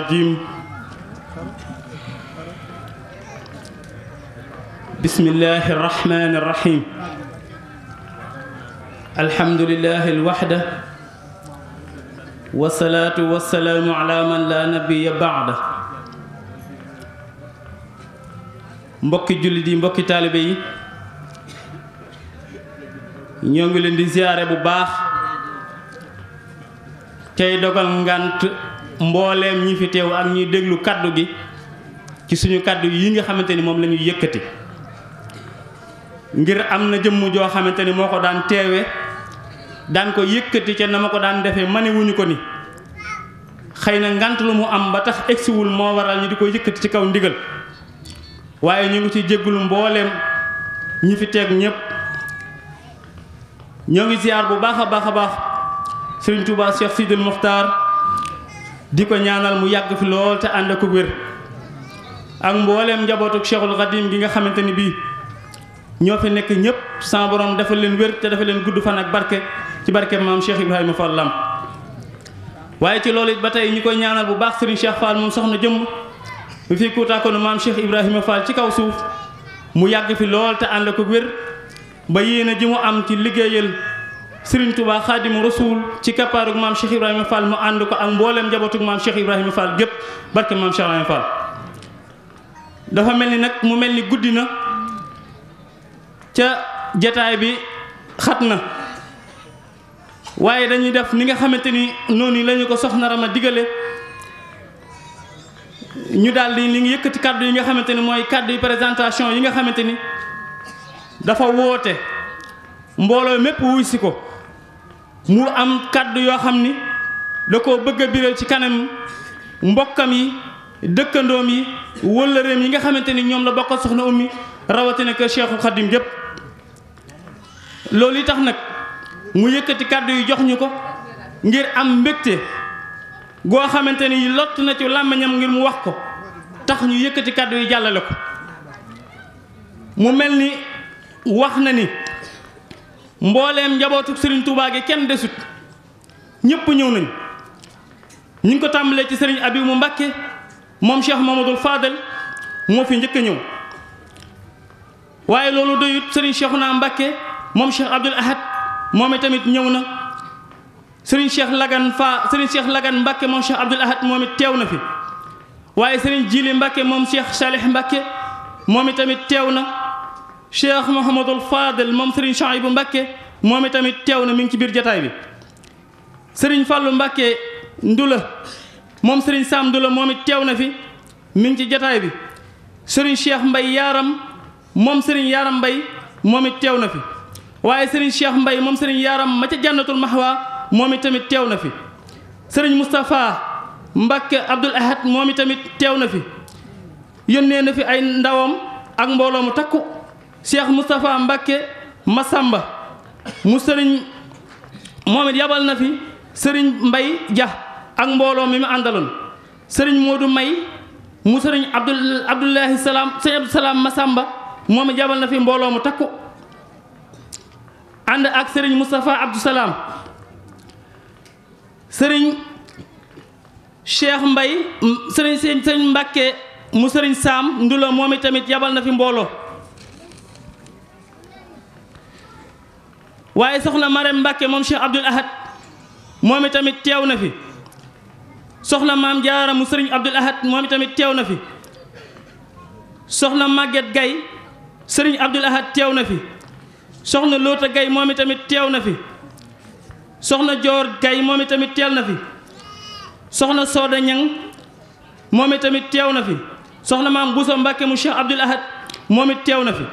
الرجيم بسم الله الرحمن الرحيم الحمد لله الوحدة والصلاة والسلام على من لا نبي بعده mbokki jullit yi mbokki taalibe yi ñoo ngi leen di ziyaare bu baax tey dogal ngant mbooleem ñi fi teew ak ñuy déglu kaddu gi ci suñu kaddu yi nga xamante ni moom la ñuy yëkkati ngir am na jëmm joo xamante ni moo ko daan teewe daan ko yëkkati ca na ma ko daan defee manewuñu ko ni xëy na ngant lu mu am ba tax egsiwul moo waral ñu di ko yëkkati ci kaw ndigal waaye ñu ngi ci jéggulu mbooleem ñi fi teeg ñëpp ñoo ngi ziar bu baax a baax a baax sëriñ Touba Cheikh Sidil Mokhtar di ko ñaanal mu yàgg fi lool te ànd ak wér ak mbooleem njabootuk Cheikhul Khadim gi nga xamante ni bii ñoo fi nekk ñëpp sama borom dafa leen wér te dafa leen gudd fan ak barke ci barke maam Cheikh Ibrahima Fall Lam waaye ci loolu it ba tey ñi koy ñaanal bu baax sëriñ Cheikh Fall moom soxna jëmm mi fi kuutaakoonu maam Cheikh Ibrahima Fall ci kaw suuf mu yàgg fi lool te ànd ak wér ba yéene ji mu am ci liggéeyal Serigne Touba Xaadimu Rasuul ci kappaarug maam Cheikh Ibrahima Fall mu ànd ko ak mbooleem njabootug maam Cheikh Ibrahima Fall gépp barke maam Cheikh Ibrahima Fall dafa mel ni nag mu mel ni guddi na ca jataay bi xat na waaye dañuy def ni nga xamante ni noonu lañu ko soxna Rama digale ñu daal di li ngi yëkkati kàddu yi nga xamante ni mooy kàddu yi présentation yi nga xamante ni dafa woote mbooloo mépp wuy si ko mu am kàddu yoo xam ni da koo bëgg a biral ci kanam mbokkam yi dëkkandoom yi wëllëreem yi nga xamante ni ñoom la bokk soxna ummi rawatina kër Cheikhul Khadim yépp loolu yi tax nag mu yëkkati kàddu yi jox ñu ko ngir am mbégte goo xamante ni lott na ci làmmiñam ngir mu wax ko tax ñu yëkkati kàddu yi jàllale ko mu mel ni wax na ni mbooleem njabootu Serigne Touba gi kenn desut ñëpp ñëw nañ ñu ngi ko tàmbalee ci Serigne Abibou Mbacké moom Cheikh Mamadou Fadel moo fi njëkk a ñëw waaye loolu doyut Serigne Cheikhouna Mbacké moom Cheikh Abdoul Ahad moom itamit ñëw na Serigne Cheikh Lagan Fa Serigne Cheikh Lagan Mbacké moom Cheikh Abdoul Ahad moom it teew na fi waaye Serigne Jili Mbacké moom Cheikh Salih Mbacké moom itamit teew na Cheikh Mouhamadul Fadel moom Serigne Chouaïbou Mbacké moom itamit teew na mi ngi ci biir jataay bi Serigne Fallou Mbacké Ndula moom Serigne Sam Ndula moom it teew na fi mi ngi ci jataay bi Serigne Cheikh Mbay Yaaram moom Serigne Yaaram Mbay moom it teew na fi waaye Serigne Cheikh Mbay moom Serigne Yaaram ma ca Jannatul Mahwa moom it tamit teew na fi Serigne Moustapha Mbacké Abdoul Ahad moom it tamit teew na fi yónnee na fi ay ndawam ak mbooloo mu takku Cheikh Moustapha Mbacké Massamba mu sëriñ moom it yabal na fi sëriñ Mbay Dia ak mbooloo mi mu àndaloon sëriñ Modou May mu sëriñ Abdul Abdoulahi Salaam sëriñ Abdou Salaam Massamba moom it yabal na fi mbooloo mu takku ànd ak sëriñ Moustapha Abdou Salaam sëriñ Cheikh Mbay sëriñ sëriñ Mbacké mu sëriñ Saam Ndula moom it tamit yabal na fi mbooloo waaye soxna Marème Mbacké moom Cheikh Abdoul Ahad moom itamit teew na fi soxna maam Jaara mu sëriñ Abdoul Ahad moom itamit teew na fi soxna Maguette Gaye sëriñ Abdoul Ahad teew na fi soxna Loota Gaye moom itamit teew na fi soxna Joor Gaye moom itamit teew na fi soxna Sooda Ñang moom itamit teew na fi soxna maam Bousso Mbacké mu Cheikh Abdoul Ahad moom it teew na fi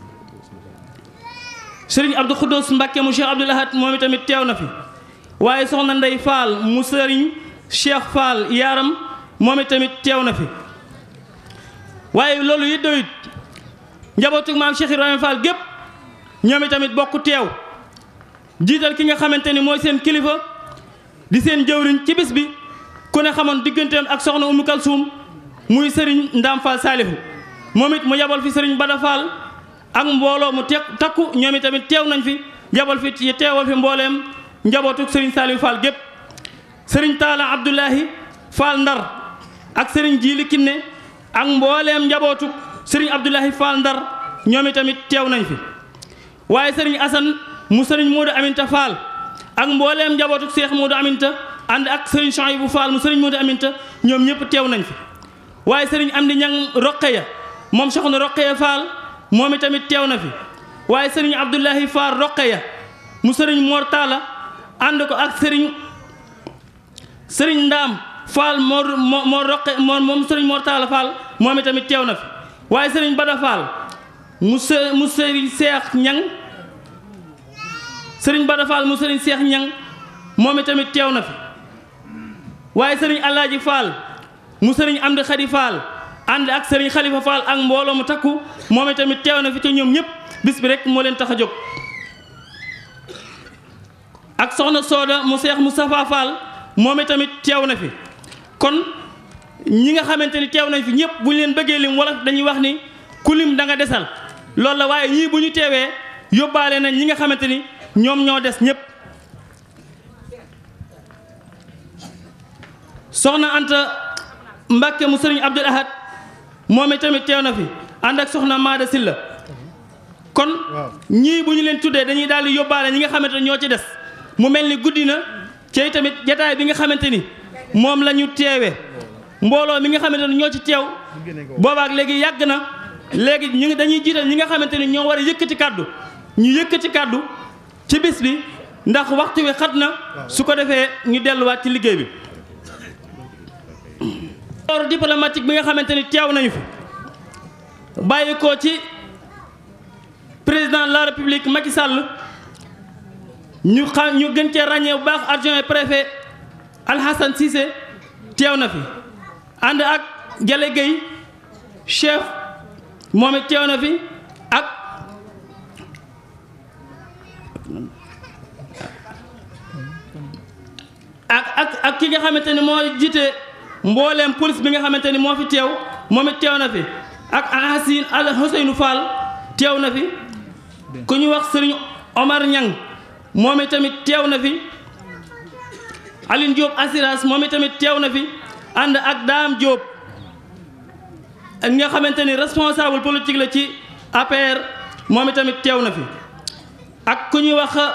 sëriñ Abdou Khoudous Mbacké mu Cheikh Abdoul Ahad moom itamit teew na fi waaye soxna Ndey Fall mu sëriñ Cheikh Fall yaaram moom itamit teew na fi waaye loolu it doyut njabootu maam Cheikh Ibrahima Fall gépp ñoom itamit bokk teew jiital ki nga xamante ni mooy seen kilifa di seen jëwriñ ci bis bi ku ne xamoon digganteem ak soxna Umu Kalsuum muy sëriñ Ndaam Fall Saalihu moom it mu yabal fi sëriñ Bada Fall ak mbooloo mu te takku ñoom itamit teew nañ fi yabal fi ci teewal fi mbooleem njabootuk sëriñ Saalihu Fall gépp sëriñ Taala Abdoulahi Fall Ndar ak sëriñ Jiili Kinne ak mbooleem njabootu sëriñ Abdoulahi Fall Ndar ñoom itamit teew nañ fi waaye sëriñ Assane mu sëriñ Modou Aminta Fall ak mbooleem njabootu Cheikh Modou Aminta ànd ak sëriñ Chouaïbou Fall mu sëriñ Modou Aminta ñoom ñëpp teew nañ fi waaye sëriñ Amdi Ñang Roqeya moom soxna Roqeya Fall moom itamit teew na fi waaye sëriñ Abdoulahi Fall Roqeya mu sëriñ Mor Talla ànd ko ak sëriñ sëriñ Ndaam Fall moo moo moo roqe moo moom sëriñ Mor Talla Fall moom itamit teew na fi waaye sëriñ Bada Fall mu së mu sëriñ Seex Ñang sëriñ Bada Fall mu sëriñ Seex Ñang moom itamit teew na fi waaye sëriñ Alaaji Fall mu sëriñ Amdi Xadi Fall ànd ak sëriñ Xalifa Fall ak mbooloo mu takku moom itamit teew na fi te ñoom ñëpp bis bi rek moo leen tax a jóg ak soxna Sooda mu Seex Moustapha Fall moom itamit teew na fi kon ñi nga xamante ni teew nañ fi ñëpp bu ñu leen bëggee lim wala dañuy wax ni ku lim da nga desal loolu la waaye ñii bu ñu teewee yóbbaale nañ ñi nga xamante ni ñoom ñoo des ñëpp soxna Anta Mbàkke mu sëriñ Abdul Ahad moom itamit teew na fi ànd ak soxna Maada Silla kon ñii bu ñu leen tuddee dañuy daal di yóbbaale ñi nga xamante ni ñoo ci des mu mel ni guddi na ci tamit jataay bi nga xamante ni moom la ñu teewee mbooloo mi nga xamante ni ñoo ci teew boobaak léegi yàgg na léegi ñu ngi dañuy jiital ñi nga xamante ni ñoo war a yëkkati kàddu ñu yëkkati kàddu ci bis bi ndax waxtu wi xat na su ko defee ñu delluwaat ci liggéey bi. corps diplomatique bi nga xamante ni teew nañu fi bàyyi ko ci président de la république Macky Sall ñu xam ñu gën cee ràññee bu baax adjoint préfet Alhassane Cissé teew na fi ànd ak Jale Gueye chef moom it teew na fi ak ak ak ak ki nga xamante ni moo jiite mbooleem police bi nga xamante ni moo fi teew moom it teew na fi ak Alhassine Al Ousseynou Fall teew na fi ku ñu wax Serigne Omar Niang moom it tamit teew na fi Aline Diop assurance moom it tamit teew na fi ànd ak Dame Diop ak nga xamante ni responsable politique la ci APR moom it tamit teew na fi ak ku ñuy wax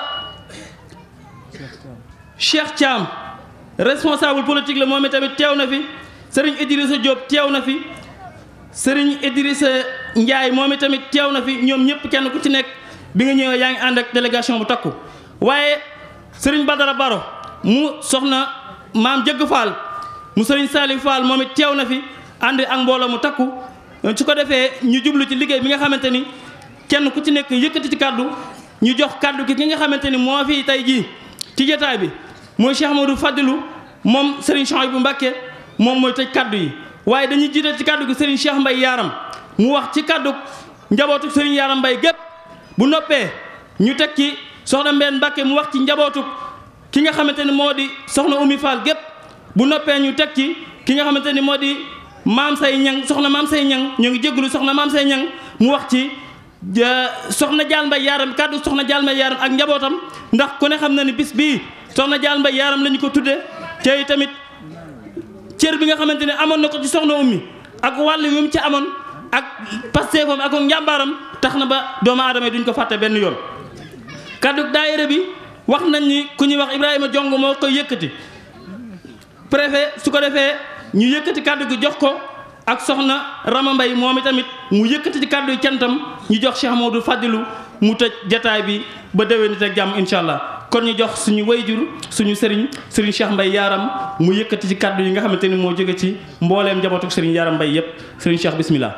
Cheikh Thiam responsable politique la moom it tamit teew na fi Serigne Idrissa Diop teew na fi Serigne Idrissa Ndiaye moom it tamit teew na fi ñoom ñëpp kenn ku ci nekk bi nga ñëwee yaa ngi ànd ak délégation bu takku waaye Serigne Badara Baro mu soxna maam Jëgg Fall mu Serigne Salif Fall moom it teew na fi ànd ak mbooloo mu takku su ko defee ñu jublu ci liggéey bi nga xamante ni kenn ku ci nekk yëkkati ci kàddu ñu jox kàddu gi ki nga xamante ni moo fi tey jii ci jotaay bi mooy Cheikh Amadou Fadilou moom Serigne Chouaïbou Mbacké moom mooy tëj kàddu yi waaye dañuy jiital ci kàddu gi Serigne Cheikh Mbaye Yaram mu wax ci kàddu njabootu Serigne Yaram Mbaye gépp bu noppee ñu teg ci soxna Mbène Mbacké mu wax ci njabootu ki nga xamante ni moo di soxna Oumy Fall gépp bu noppee ñu teg ci ki nga xamante ni moo di maam say ñang soxna maam say ñang ñu ngi jégalu soxna maam say ñang mu wax ci soxna Dial Mbaye Yaram kàddu soxna Dial Mbaye Yaram ak njabootam ndax ku ne xam na ni bis bii soxna Dial Mbaye Yaram la ñu ko tudde te tamit cër bi nga xamante ne amoon na ko ci soxna ummi ak wàll wi mu ci amoon ak pasteefam ak njàmbaaram tax na ba doomu aadama yi duñ ko fàtte benn yoon kaddu daayira bi wax nañ ni ku ñuy wax Ibrahima Jong moo koy yëkkati préfet su ko defee ñu yëkkati kaddu gi jox ko ak soxna Rama Mbay moom itamit mu yëkkati ci kaddu yi cantam ñu jox Cheikh Mamadou Fadilou mu tëj jataay bi ba déwénit ak jàmm incha allah kon ñu jox suñu wayjur suñu sëriñ sëriñ Cheikh Mbay Yaram mu yëkkati ci kaddu yi nga xamante ni moo jóge ci mbooleem njabootu sëriñ Yaram Mbay yépp sëriñ Cheikh bismillah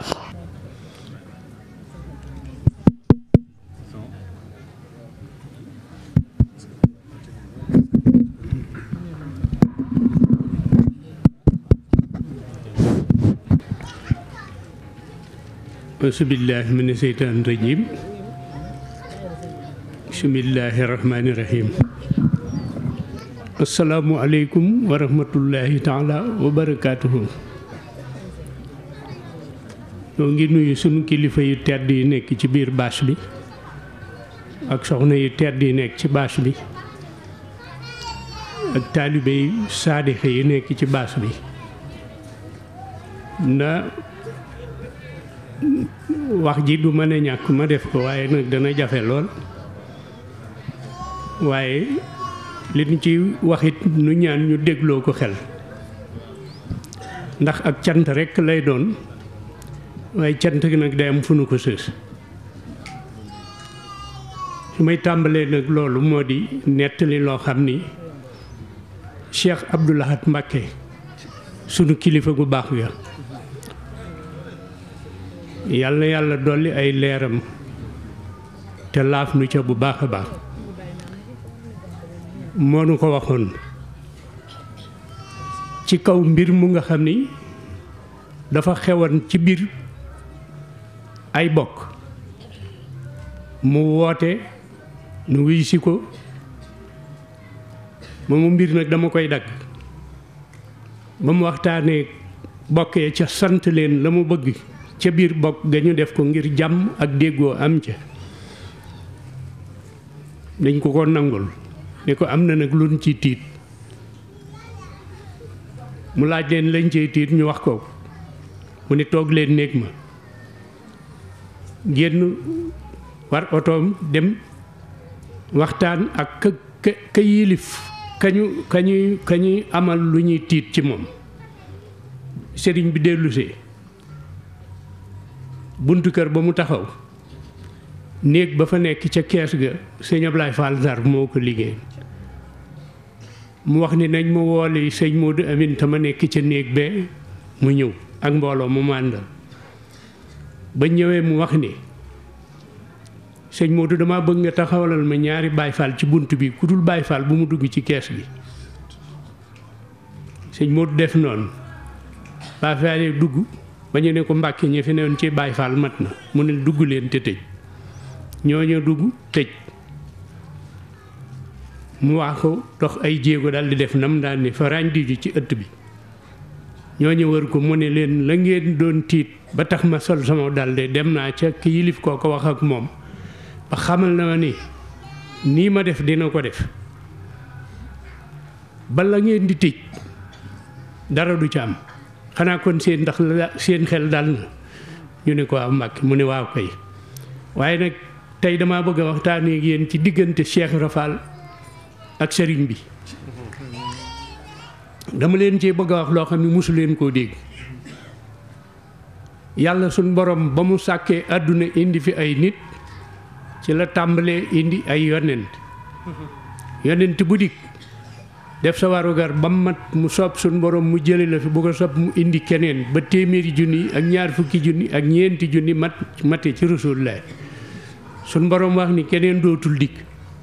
asubillahi mina seytaan rajim bismillahi rahmaani rahim asalaamualeykum wa rahmatullahi taala wa barakaatuhu ñoo ngi nuyu sunu kilifa yu tedd yi nekk ci biir bâche bi ak soxna yu tedd yi nekk ci bâche bi ak taalibe yu saadixe yi nekk ci bâche bi na wax ji du mën a ñàkk ma def ko waaye nag dana jafe lool waaye li ñu ci waxit nu ñaan ñu dégloo ko xel ndax ak cant rekk lay doon waaye cant gi nag day am fu nu ko sës su may tàmbalee nag loolu moo di nettali loo xam ni Cheikh Abdou Lahad Mbacké sunu kilifa gu baax ga yàlla yàlla dolli ay leeram te laaf nu ca bu baax a baax moo nu ko waxoon ci kaw mbir mu nga xam ni dafa xewoon ci biir ay bokk mu woote nu wuy si ko moomu mbir nag dama koy dagg ba mu waxtaanee bokkee ca sant leen la mu bëgg ca biir bokk ga ñu def ko ngir jàmm ak déggoo am ca dañ ko ko nangul ne ko am na nag luñ ci tiit mu laaj leen lañ cey tiit ñu wax ko mu ne toog leen néeg ma génn war otoom dem waxtaan ak ka ka ka yilif kañu kañuy kañuy amal lu ñuy tiit ci moom sëriñ bi dellusee buntu kër ba mu taxaw néeg ba fa nekk ca kees ga sëñ Ablaye Fall Ndar moo ko liggéey mu wax ni nañ ma wooli sëñ Modou Amin te ma nekk ca néeg bee mu ñëw ak mbooloo mu màndal ba ñëwee mu wax ni sëñ Modou dama bëgg nga taxawalal ma ñaari Baay Faal ci bunt bi ku dul Baay Faal bu mu dugg ci kees gi sëñ Modou def noonu Baay Faal yi dugg ba ñu ne ko Mbàkke ñi fi newoon ci Baay Faal mat na mu ne dugg leen te tëj ñooñu dugg tëj mu wax ko dox ay jéego daal di def nam daan ni fa ràñdi ji ci ëtt bi ñooñu wër ko mu ne leen la ngeen doon tiit ba tax ma sol sama dal de dem naa ca ki yilif koo ko wax ak moom ba xamal na ma ni nii ma def dina ko def ba la ngeen di tëj dara du ca am xanaa kon seen ndax la seen xel dal na ñu ne ko waaw Mbàkke mu ne waaw kay waaye nag tey damaa bëgg a waxtaanee ak yéen ci diggante Cheikh Rafal ak sëriñ bi dama leen cee bëgg a wax loo xam ne mosu leen koo dégg yàlla suñ borom ba mu sàkkee àdduna indi fi ay nit ci la tàmbalee indi ay yonent yonent bu dikk def sa warugar ba mat mu soob suñ borom mu jële la fi bu ko soob mu indi keneen ba téeméeri junni ak ñaar fukki junni ak ñeenti junni mat mate ci rasulullah suñ borom wax ni keneen dootul dikk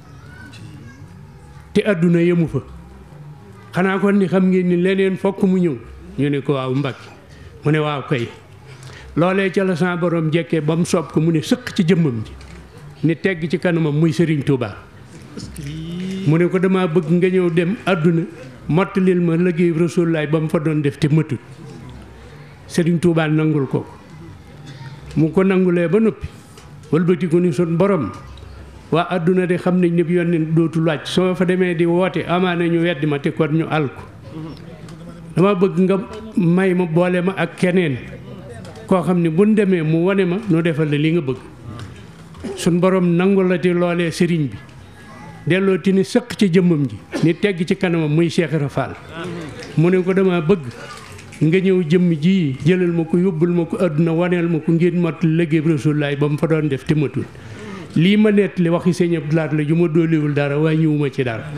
te àdduna yemu fa xanaa kon ni xam ngeen ni leneen fokk mu ñëw ñu ne ko waaw Mbàkke mu ne waaw kay loolee ca la sa borom jekkee ba mu soob ko mu ne sëq ci jëmmam ji ni tegg ci kanamam muy Sëriñ Tuubaa mu ne ko dama bëgg nga ñëw dem àdduna mottalil ma liggéey Rasulullaay ba mu fa doon def te mëtut Sëriñ Tuubaa nangul ko mu ko nangulee ba noppi wëlbati ko ni sun borom waa àdduna de xam nañ ne bi yónneen dootul wàcc soo fa demee di woote amaana ñu weddi ma te kon ñu àl ko dama bëgg nga may ma boole ma ak keneen koo xam ne buñ demee mu wane ma nu defal la li nga bëgg suñ borom nangu la ti loolee sëriñ bi delloo ti ni sëq ci jëmmam ji ni tegg ci kanamam muy Cheikh Rafal mu ne ko dama bëgg nga ñëw jëmm ji jëlal ma ko yóbbul ma ko àdduna waneel ma ko ngeen mot liggéey Rasulullaay ba mu fa doon def te matul lii ma nett li waxi sëñ Abdou Lahad la ju ma dooliwul dara waaye ñëwuma ci dara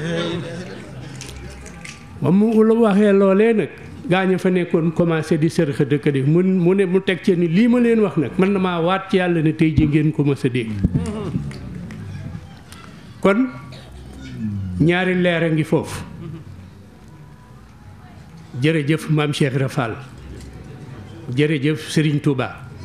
ba mu la waxee loolee nag gaañu fa nekkoon commencé di sërxa dëkk di mu mu ne mu teg ci ni lii ma leen wax nag man na maa waat ci yàlla ne tey ji ngeen ko mës a dégg kon ñaari leer a ngi foofu jërëjëf maam Cheikh Rafal jërëjëf Serigne Touba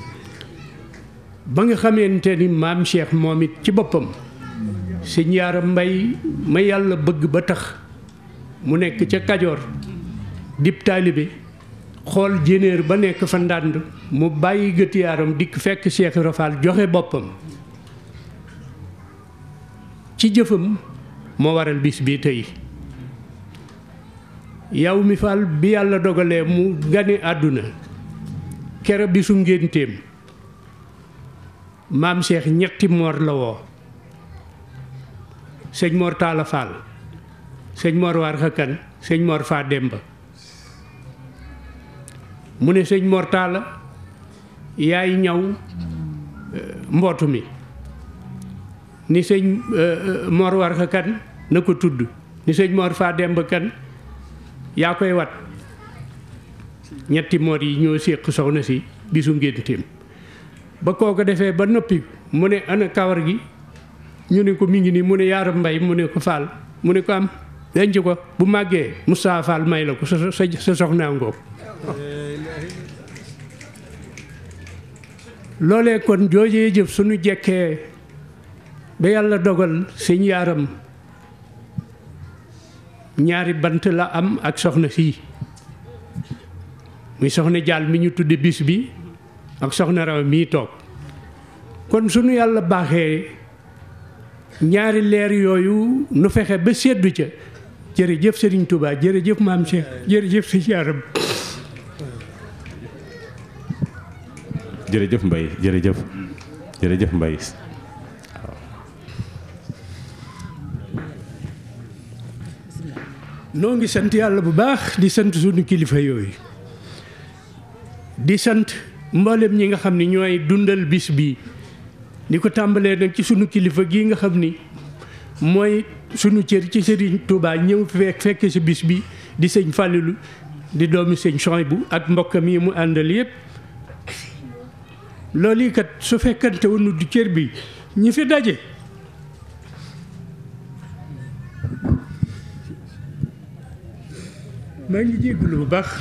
ba nga xamante ni maam Cheikh moom it ci boppam sëñ Yaara Mbay ma yàlla bëgg ba tax mu nekk ca Kajoor dib taalibe xool jénéer ba nekk fa ndànd mu bàyyi gët yaaram dikk fekk Cheikh Rafal joxe boppam ci jëfam moo waral bis bi tey yow mi Fall bi yàlla dogalee mu gane àdduna kere bi su ngénteem maam Cheikh ñetti moor la woo sëñ Mor Talla Fall sëñ Mor War Xakan sëñ Mor Fa Demba mu ne sëñ Mor Talla yaay ñaw mbootu mi ni sëñ Mor War Xakan na ko tudd ni sëñ Mor Fa Demba kan yaa koy wat ñetti moor yi ñoo séq soxna si bisu ngénteem ba koo ko defee ba noppi mu ne ana kawar gi ñu ne ko mi ngi nii mu ne yaaram mbay mu ne ko faal mu ne ko am denc ko bu màggee Moustapha Fall may la ko sa sa sa soxnaa ngoog loolee kon joojee jëf suñu jekkee ba yàlla dogal sëñ yaaram ñaari bant la am ak soxna sii muy soxna jaal mi ñu tudde bis bi ak soxna raw mii toog kon sunu yàlla baaxee ñaari leer yooyu nu fexe ba seddu ca jërëjëf Serigne Touba jërëjëf maam Cheikh jërëjëf si yaaram jërëjëf Mbaye jërëjëf jërëjëf Mbaye noo ngi sant yàlla bu baax di sant sunu kilifa yooyu di sant mboolem ñi nga xam ni ñooy dundal bis bi di ko tàmbalee nag ci sunu kilifa gii nga xam ni mooy sunu cër ci Serigne Touba ñëw fekk fekke si bis bi di sëñ Fallilou di doomi sëñ Souhaïbou ak mbokkam yi mu àndal yépp loolu yi kat su fekkante wonu du cër bi ñi fi daje maa ngi jégalu bu baax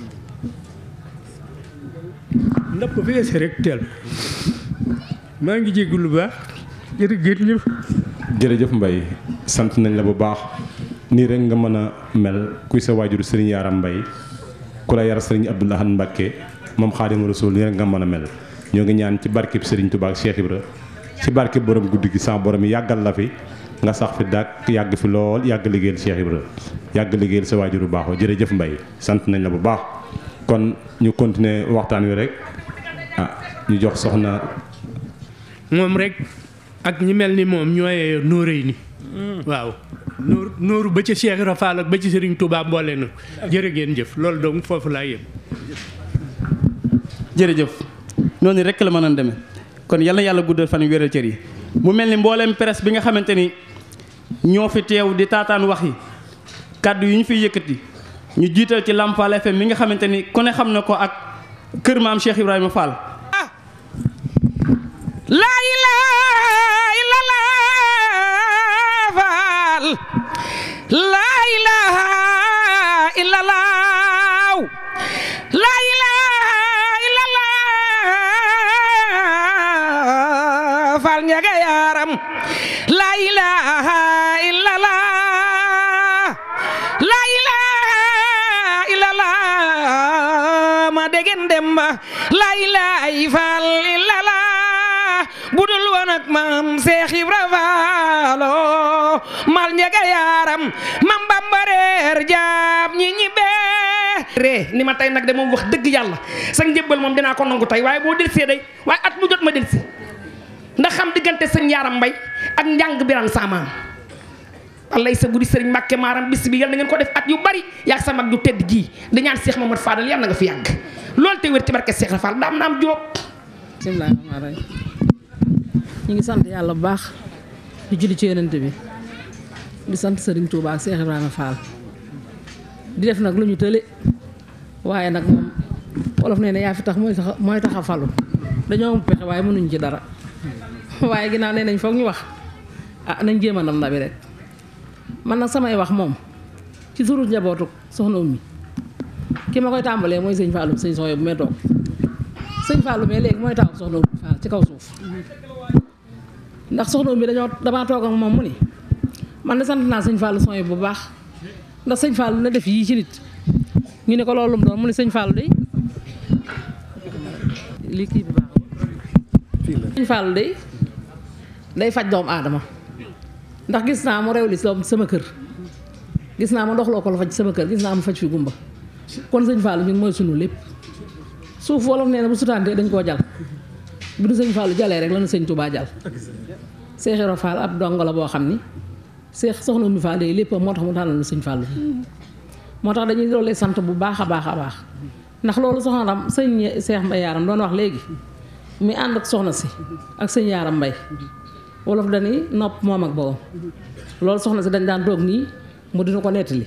ndax ko feese rek teel maa ngi jégalu bu baax jërëjëf jërëjëf Mbaye sant nañ la bu baax nii rek nga mën a mel kuy sa waajur Serigne Yaram Mbaye ku la yar Serigne Abdoul Ahad Mbacké moom Xaadimu Rasuul nii rek nga mën a mel ñoo ngi ñaan ci barkeb Serigne Touba ak Cheikh Ibra ci barkeb borom guddi gi sama borom yi yàggal la fi nga sax fi dàq yàgg fi lool yàgg liggéeyal Cheikh Ibra yàgg liggéeyal sa waajur bu baax jërëjëf Mbaye sant nañ la bu baax kon ñu continuer waxtaan wi rek ah ñu jox soxna moom rek ak ñi mel ni moom ñooy nóoréy ni waaw nóor nóoru ba ca Cheikh Rafal ak ba ci Serigne Touba mboole na jërë ngeen jëf loolu donc foofu laa yem jërëjëf noonu rek la mën a demee kon yal na yàlla guddal fan yu wéral cër yi mu mel ni mbooleem presse bi nga xamante ni ñoo fi teew di taataan wax yi kàddu yu ñu fi yëkkati ñu jiital ci Lamfal FM mi nga xamante ni ku ne xam na ko ak kër maam Cheikh Ibrahima Fall. laa ilaaha illallah faal laa ilaaha illallah laa ilaaha illallah faal ñaga yaram laa ilaaha illallah laa ilaaha illallah ma degen demba laa ilaaha faal illallah budul woon ak maam Seex Ibra Faalo mal njega yaaram mam Bamba reer jaam ñi ñibbee ree ni ma tey nag de moom wax dëgg yàlla sa njëbbal moom dinaa ko nangu tey waaye boo delsee day waaye at mu jot ma delsi ndax xam diggante sëñ yaaram mbay ak njàng biran saamaam wallay sa guddi sëriñ Mbàkke maaram bis bi yal na ngeen ko def at yu bari yaag sa mag ju tedd ji di ñaan Seex Mamad Fadal yal na nga fi yàgg loolu te wér ci barke Seex Rafal daam naam jóob bismillaahi rahmaani rahiim ñu ngi sant yàlla bu baax di julli ci yonent bi di sant Serigne Touba ak Cheikh Ibrahima Fall di def nag lu ñu tële waaye nag moom wolof nee na yaa fi tax mooy tax mooy tax a falu dañoo am pexe waaye mënuñ ci dara waaye ginnaaw nee nañ foog ñu wax ah nañ jéem a ndam ndabi rek man nag samay wax moom ci turu njabootu soxna Oumy ki ma koy tàmbalee mooy sëñ Fallou sëñ Soxna bu may toog sëñ Fallou mais léegi mooy taw soxna Oumy Fall ci kaw suuf ndax soxna Oumy dañoo damaa toog ak moom mu ni man de sant naa sëñ Fallou Soxna bu baax ndax sëñ Fallou na def yii ci nit ñu ne ko loolu mu doon mu ne sëñ Fallou day lii kii bi baax sëñ Fallou day day faj doomu aadama ndax gis naa mu rew li sama kër gis naa ma doxloo ko la faj sama kër gis naa mu faj fi gumba kon sëñ Fallou ñun mooy sunu lépp suuf wolof nee na bu sutaantee dañ koo jal bu du sëñ Fallou jalee rek la na sëñ Touba jal Seex Ibra Fall ab dongo la boo xam ni Seex soxna Oumy Fall day lépp moo tax mu tànnal na sëñ Fallou moo tax dañuy doolee sant bu baax a baax a baax ndax loolu soxna ram sëñ Seex Mbay Yaaram doon wax léegi muy ànd ak soxna si ak sëñ Yaaram Mbay wolof dañuy nopp moom ak boobu loolu soxna si dañ daan toog nii mu dina ko nettali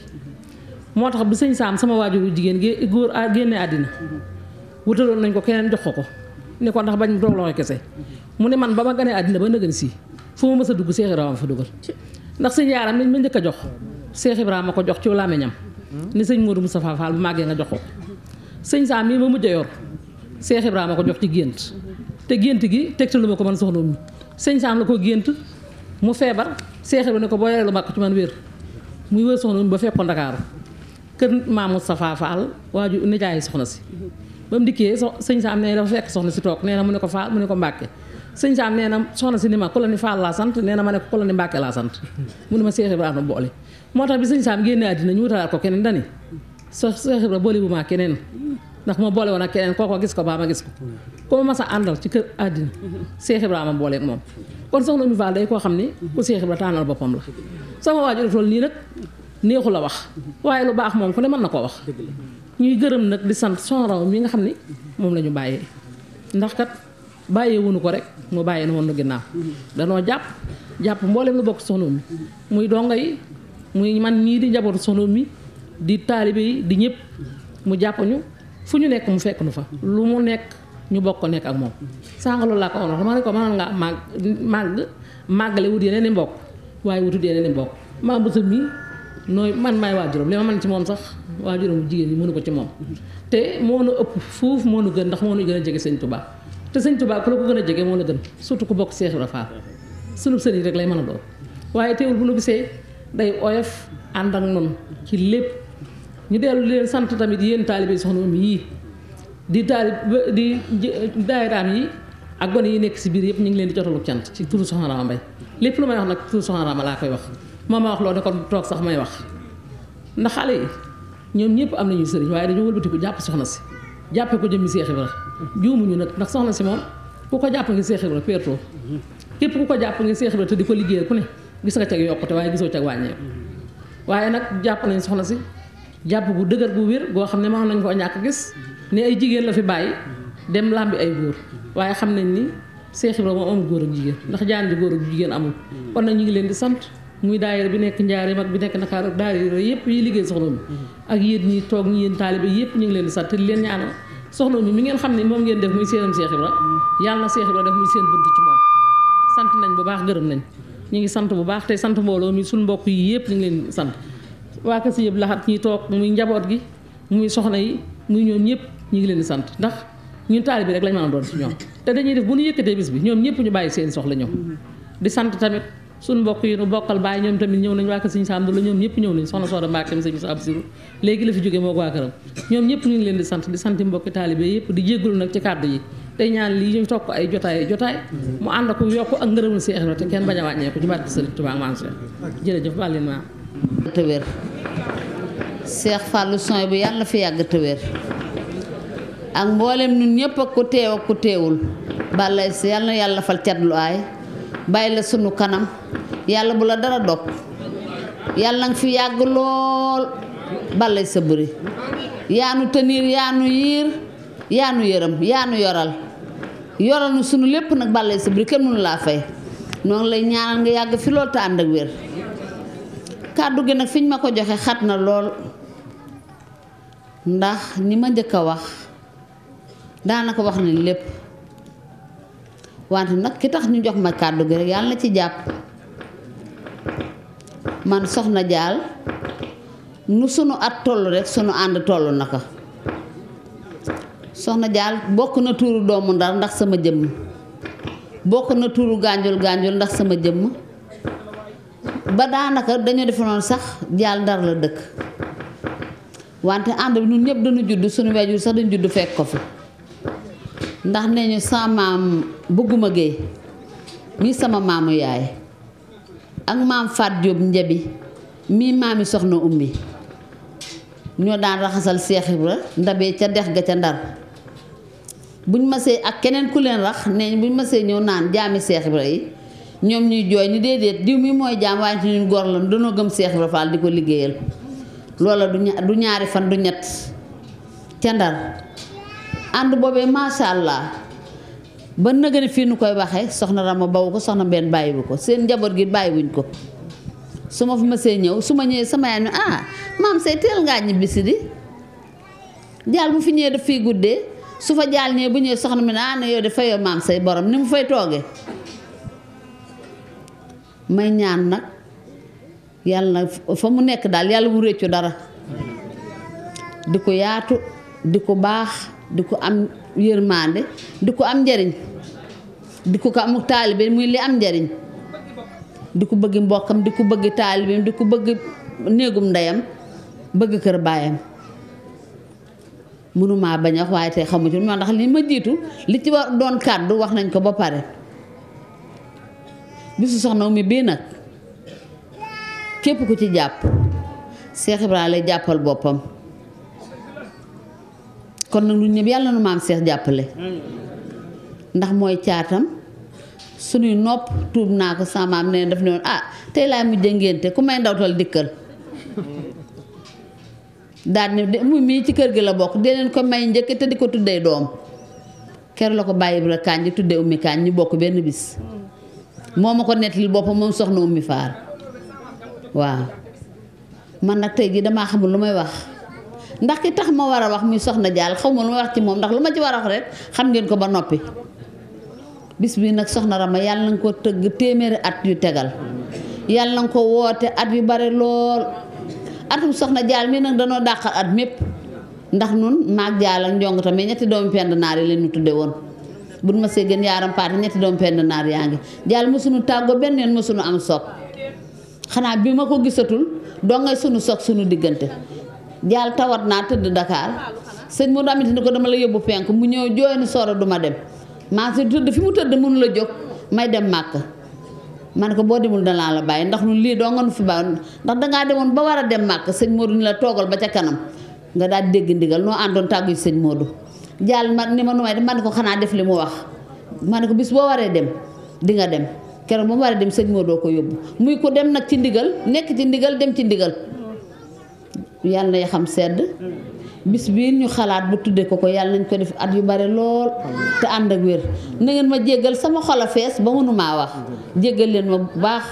moo tax bi sëñ Saam sama waajuru jigéen gé góor a génne àddina wutaloon nañ ko keneen jox ko ko ne ko ndax bañ mu toog loxo kese mu ne man ba ma ganee àddina ba nëgën si fu ma mës a dugg Seex Ibrahima fa dugal ndax sëñ Yaaram nañ ma njëkk a jox Seex Ibrahima ko jox ci làmmiñam ni sëñ Modou Moustapha Fall bu màggee nga jox ko sëñ Saam mii ma mujj a yor Seex Ibrahima ko jox ci gént te gént gi tegtalu ma ko man soxna mi sëñ Saam la ko gént mu feebar Seex Ibrahima ne ko boo yoree lu màkk ci man wér muy wër soxna mi ba fekk ko Ndakaaru kër maam Moustapha Fall waaju nijaay soxna si ba mu dikkee so sëñ Saam nee dafa fekk soxna si toog nee na mu ne ko Fall mu ne ko Mbàkke sëñ Saam nee na soxna si ni ma ku la ni Fall laa sant nee na ma ne ko ku la ni Mbàkke laa sant mu ne ma Seex Ibrahima boole moo tax bi sëñ Saam génnee àddina ñu wutalaat ko keneen dani so Seex Ibrahima boole bu ma keneen ndax ma boole woon ak keneen kooko gis ko baa ma gis ko ku ma mas a àndal ci kër àddina Seex Ibrahima booleeg moom kon soxna Oumy Fall day koo xam ni ku Seex Ibrahima tànnal boppam la sama waajur tool nii nag neexu la wax waaye lu baax moom ku ne mën na koo wax ñuy gërëm nag di sant sonraw mi nga xam ni moom la ñu bàyyee ndax kat bàyyee wunu ko rek mu bàyyee na woon nu ginnaaw danoo jàpp jàpp mboolem lu bokk soxna mi muy dongo yi muy man ñii di njabootu soxna mi di taalibe yi di ñëpp mu jàpp ñu fu ñu nekk mu fekk nu fa lu mu nekk ñu bokk ko nekk ak moom sànq loolu laa ko wax dama ne ko mënoon nga màgg màgg màggale wut yeneen i mbokk waaye wutut yeneen i mbokk maa bu mi nooy man maay waajuram li ma mën ci moom sax waajuram bu jigéen ñi mënu ko ci moom te moo nu ëpp fuuf moo nu gën ndax moo nu gën a jege sëñ Touba te sëñ Touba ku la ko gën a jege moo la gën surtout ku bokk Seex Ibra Faal sunu sëriñ rek lay mën a doon waaye teewul bu nu gisee day oyof ànd ak noonu ci lépp ñu dellu leen sant tamit yéen taalibe soxna Oumy yii di taalib di daayiraam yi ak gone yi nekk si biir yëpp ñu ngi leen di jotalu cant ci turu Soxna Rama Mbay lépp lu may wax nag turu Soxna Rama laa koy wax moom ma wax loolu ne kon toog sax may wax ndax xale yi ñoom ñëpp am nañu sëriñ waaye dañoo wëlbatiku jàpp soxna si jàppee ko jëmmi Seex Ibra juumuñu nag ndax soxna si moom ku ko jàpp ngi Seex Ibra pertoo képp ku ko jàpp ngi Seex Ibra te di ko liggéeyal ku ne gis nga cag yokkute waaye gisoo cag wàññeeku waaye nag jàpp nañ soxna si jàpp gu dëgër gu wér goo xam ne mënoon nañ koo ñàkk gis ne ay jigéen la fi bàyyi dem làmbi ay góor waaye xam nañ ni Seex Ibra moom amul góor ak jigéen ndax jaan ji góor ak jigéen amul kon nag ñu ngi leen di sant muy daayira bi nekk njaareem ak bi nekk Ndakaaru ak daayira yëpp yi liggéey soxna mi ak yéen ñi toog ñi yéen taalibe yëpp ñu ngi leen di sant te di leen ñaanal soxna mi mi ngeen xam ne moom ngeen def muy seenam Seex Ibra yàlla na Seex Ibra def muy seen bunt ci moom sant nañ bu baax gërëm nañ ñu ngi sant bu baax tey sant mbooloo mi suñu mbokk yi yëpp ñu ngi leen sant waa kër si yëpp laxat ñi toog muy njaboot gi muy soxna yi muy ñoom ñëpp ñu ngi leen di sant ndax ñun taalibe bi rek lañ mën a doon ci ñoom te dañuy def bu ñu yëkkatee bis bi ñoom ñëpp ñu bàyyi seen soxla ñëw di sant tamit suñu mbokk yi nu bokkal bàyyi ñoom tamit ñëw nañ waa kër Sëñ Saam la ñoom ñëpp ñëw nañ soxna Sooda Mbàkke mi sëñ Musaa Absiru léegi la fi jógee moo ko waa këram ñoom ñëpp ñu ngi leen di sant di sant mbokki taalibe yëpp di jéggalu nag ci kàddu yi tey ñaan lii ñu toog ko ay jotaay jotaay mu ànd ak yokk ak ngërëmul Seex Ibra te kenn bañ a wàññeeku ci barke Sëriñ Tuubaa maam Seex jërëjëf baal leen ma te wér Seex Fàllu Soy bu yàlla na fi yàgg te wér ak mboolem ñun ñëpp ak ku teew ak ku teewul balay si yàlla na yàlla fal cat lu aay bàyyi la sunu kanam yàlla bu la dara dog yàlla nga fi yàgg lool balay sa bëri yaanu tëniir yaanu yiir yaanu yërëm yaanu yoral yoral nu sunu lépp nag balay sa bëri kenn mënu laa fay ñoo ngi lay ñaanal nga yàgg fi lool te ànd ak wér kàddu gi nag fi ñu ma ko joxe xat na lool ndax ñi ma njëkk a wax daanaka wax nañ lépp wante nag ki tax ñu jox ma kàddu gi rek yàlla na ci jàpp man soxna jaal nu sunu at toll rek sunu ànd toll na ko soxna jaal bokk na tuuru doomu ndar ndax sama jëmm bokk na tuuru gànjul gànjul ndax sama jëmm ba daanaka dañoo defe noonu sax jaal ndar la dëkk wante ànd bi ñun ñëpp dañu judd suñu waajur sax dañu judd fekk ko fi ndax nee ñu sama maam bëgguma géey mii sama maamu yaay ak maam Faat Jóob njabi mii maami soxna ummi ñoo daan raxasal Seex Ibra ndabee ca dex ga ca ndar buñ masee ak keneen ku leen rax ne buñ masee ñëw naan jaami Seex Ibra yi ñoom ñuy jooy ni déedéet diw mi mooy jaam waaye ñun góor la danoo gëm Seex Ibra Faal di ko liggéeyal loola du ña- du ñaari fan du ñett ca Ndar ànd boobee macha allah ba nëgëni fii nu koy waxee soxna Rama bawu ko soxna benn bàyyiwu ko seen njaboot gi bàyyiwuñ ko su ma fi mësee ñëw su ma ñëwee sama yaay ne ah maam say teel ngaa ñibbisi di jaal bu fi ñëwee daf fiy guddee su fa jaal ñëwee bu ñëwee soxna mi ne ah ne yow de fayoo maam say borom ni mu fay toogee may ñaan nag yàlla na fa mu nekk daal yàlla mu réccu dara di ko yaatu di ko baax di ko am yërmande di ko am njariñ di ko ko amuk taalibe muy li am njariñ di ko bëgg mbokkam di ko bëgg taalibeem di ko bëgg néegum ndeyam bëgg kër baayam mënumaa bañ a wax waaye tey xamu ci moo ndax li ma jiitu li ci war doon kàddu wax nañ ko ba pare bisu soxna mi bii nag képp ku ci jàpp Seex Ibra lay jàppal boppam kon nag lu ñëpp yàlla nu maam Seex jàppale ndax mooy caatam suñuy nopp tuub naa ko sama maam nee daf ne woon ah tey laay mujj ngénte ku may ndawtal dikkal daal ne de mu mii ci kër gi la bokk dee leen ko may njëkk te di ko tuddee doom ker la ko bàyyi Ibra Kaañ ji tuddee ummi Kaañ ñu bokk benn bis moo ma ko nettali boppam moom soxna ummi faar waaw man nag tey jii damaa xamul lu may wax ndax ki tax ma war a wax muy soxna jaal xaw ma lu may wax ci moom ndax lu ma ci war a wax rek xam ngeen ko ba noppi bis bii nag soxna Rama yàlla na nga ko tëgg téeméeri at yu tegal yàlla na nga ko woote at yu bare lool atum soxna jaal mii nag danoo dàqal at mépp ndax nun maag jaal ak njong tamit ñetti doomi pend naar yi leen ñu tudde woon buñ ma see gën yaaram paate ñetti doomi pend naar yaa ngi jaal mësuñu tàggoo benn yoon mësuñu am soog xanaa bi ma ko gisatul doo ngay sunu soog sunu diggante jaal tawat naa tëdd Dakar sëñ mu damit ni ko dama la yóbbu penk mu ñëw jooy ni sooro duma dem maa si tëdd fi mu tëdd mënu la jóg may dem màkk ma ne ko boo demul danaa la bàyyi ndax nu lii doo nga nu fi bàyyi ndax dangaa demoon ba war a dem màkk sëñ Modou ni la toogal ba ca kanam nga daal dégg ndigal noo àndoon tàggu sëñ Modou jaal ma ni ma nu may def ma ne ko xanaa def li mu wax ma ne ko bis boo waree dem di nga dem keroog ba mu waree dem sëñ Modou ko yóbbu muy ko dem nag ci ndigal nekk ci ndigal dem ci ndigal yàlla na xam sedd bis bii ñu xalaat bu tuddee ko ko yàlla nañ ko def at yu bare lool te ànd ak wér na ngeen ma jéggal sama xol a fees ba mënumaa wax jéggal leen ma bu baax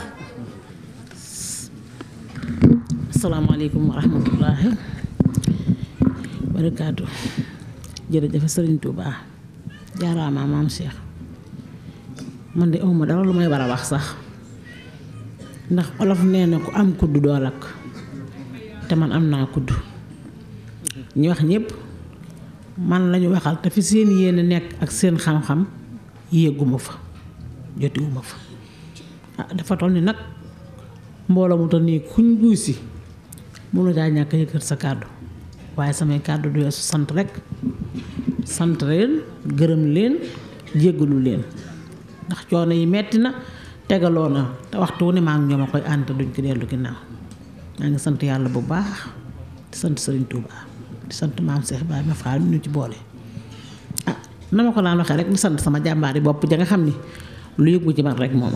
asalaamaaleykum wa rahmatullahi barakaatu jërëjëf sëriñ Touba jaaraama maam Cheikh man de awma dara lu may war a wax sax ndax olof nee na ku am kudd doo lakk te man am naa kudd ñu wax ñëpp man lañu waxal te fi seen yéene nekk ak seen xam-xam yéeguma fa jotiwuma fa ah dafa toll ni nag mbooloo mu toll nii kuñ buusi mënu caa ñàkk yëkkat sa kàddu waaye samay kàddu du weesu sant rek sant leen gërëm leen jéggalu leen ndax coono yi metti na tegaloo na te waxtu wu ne maa ngi ñoom a koy ànd te duñ ko dellu ginnaaw maa ngi sant yàlla bu baax di sant Sëriñ Touba di sant maam Cheikh Ibrahima Fall mi ñu ci boole ah na ma ko daan waxee rek di sant sama jàmbaari bopp ja nga xam ni lu yëgu ci man rek mooma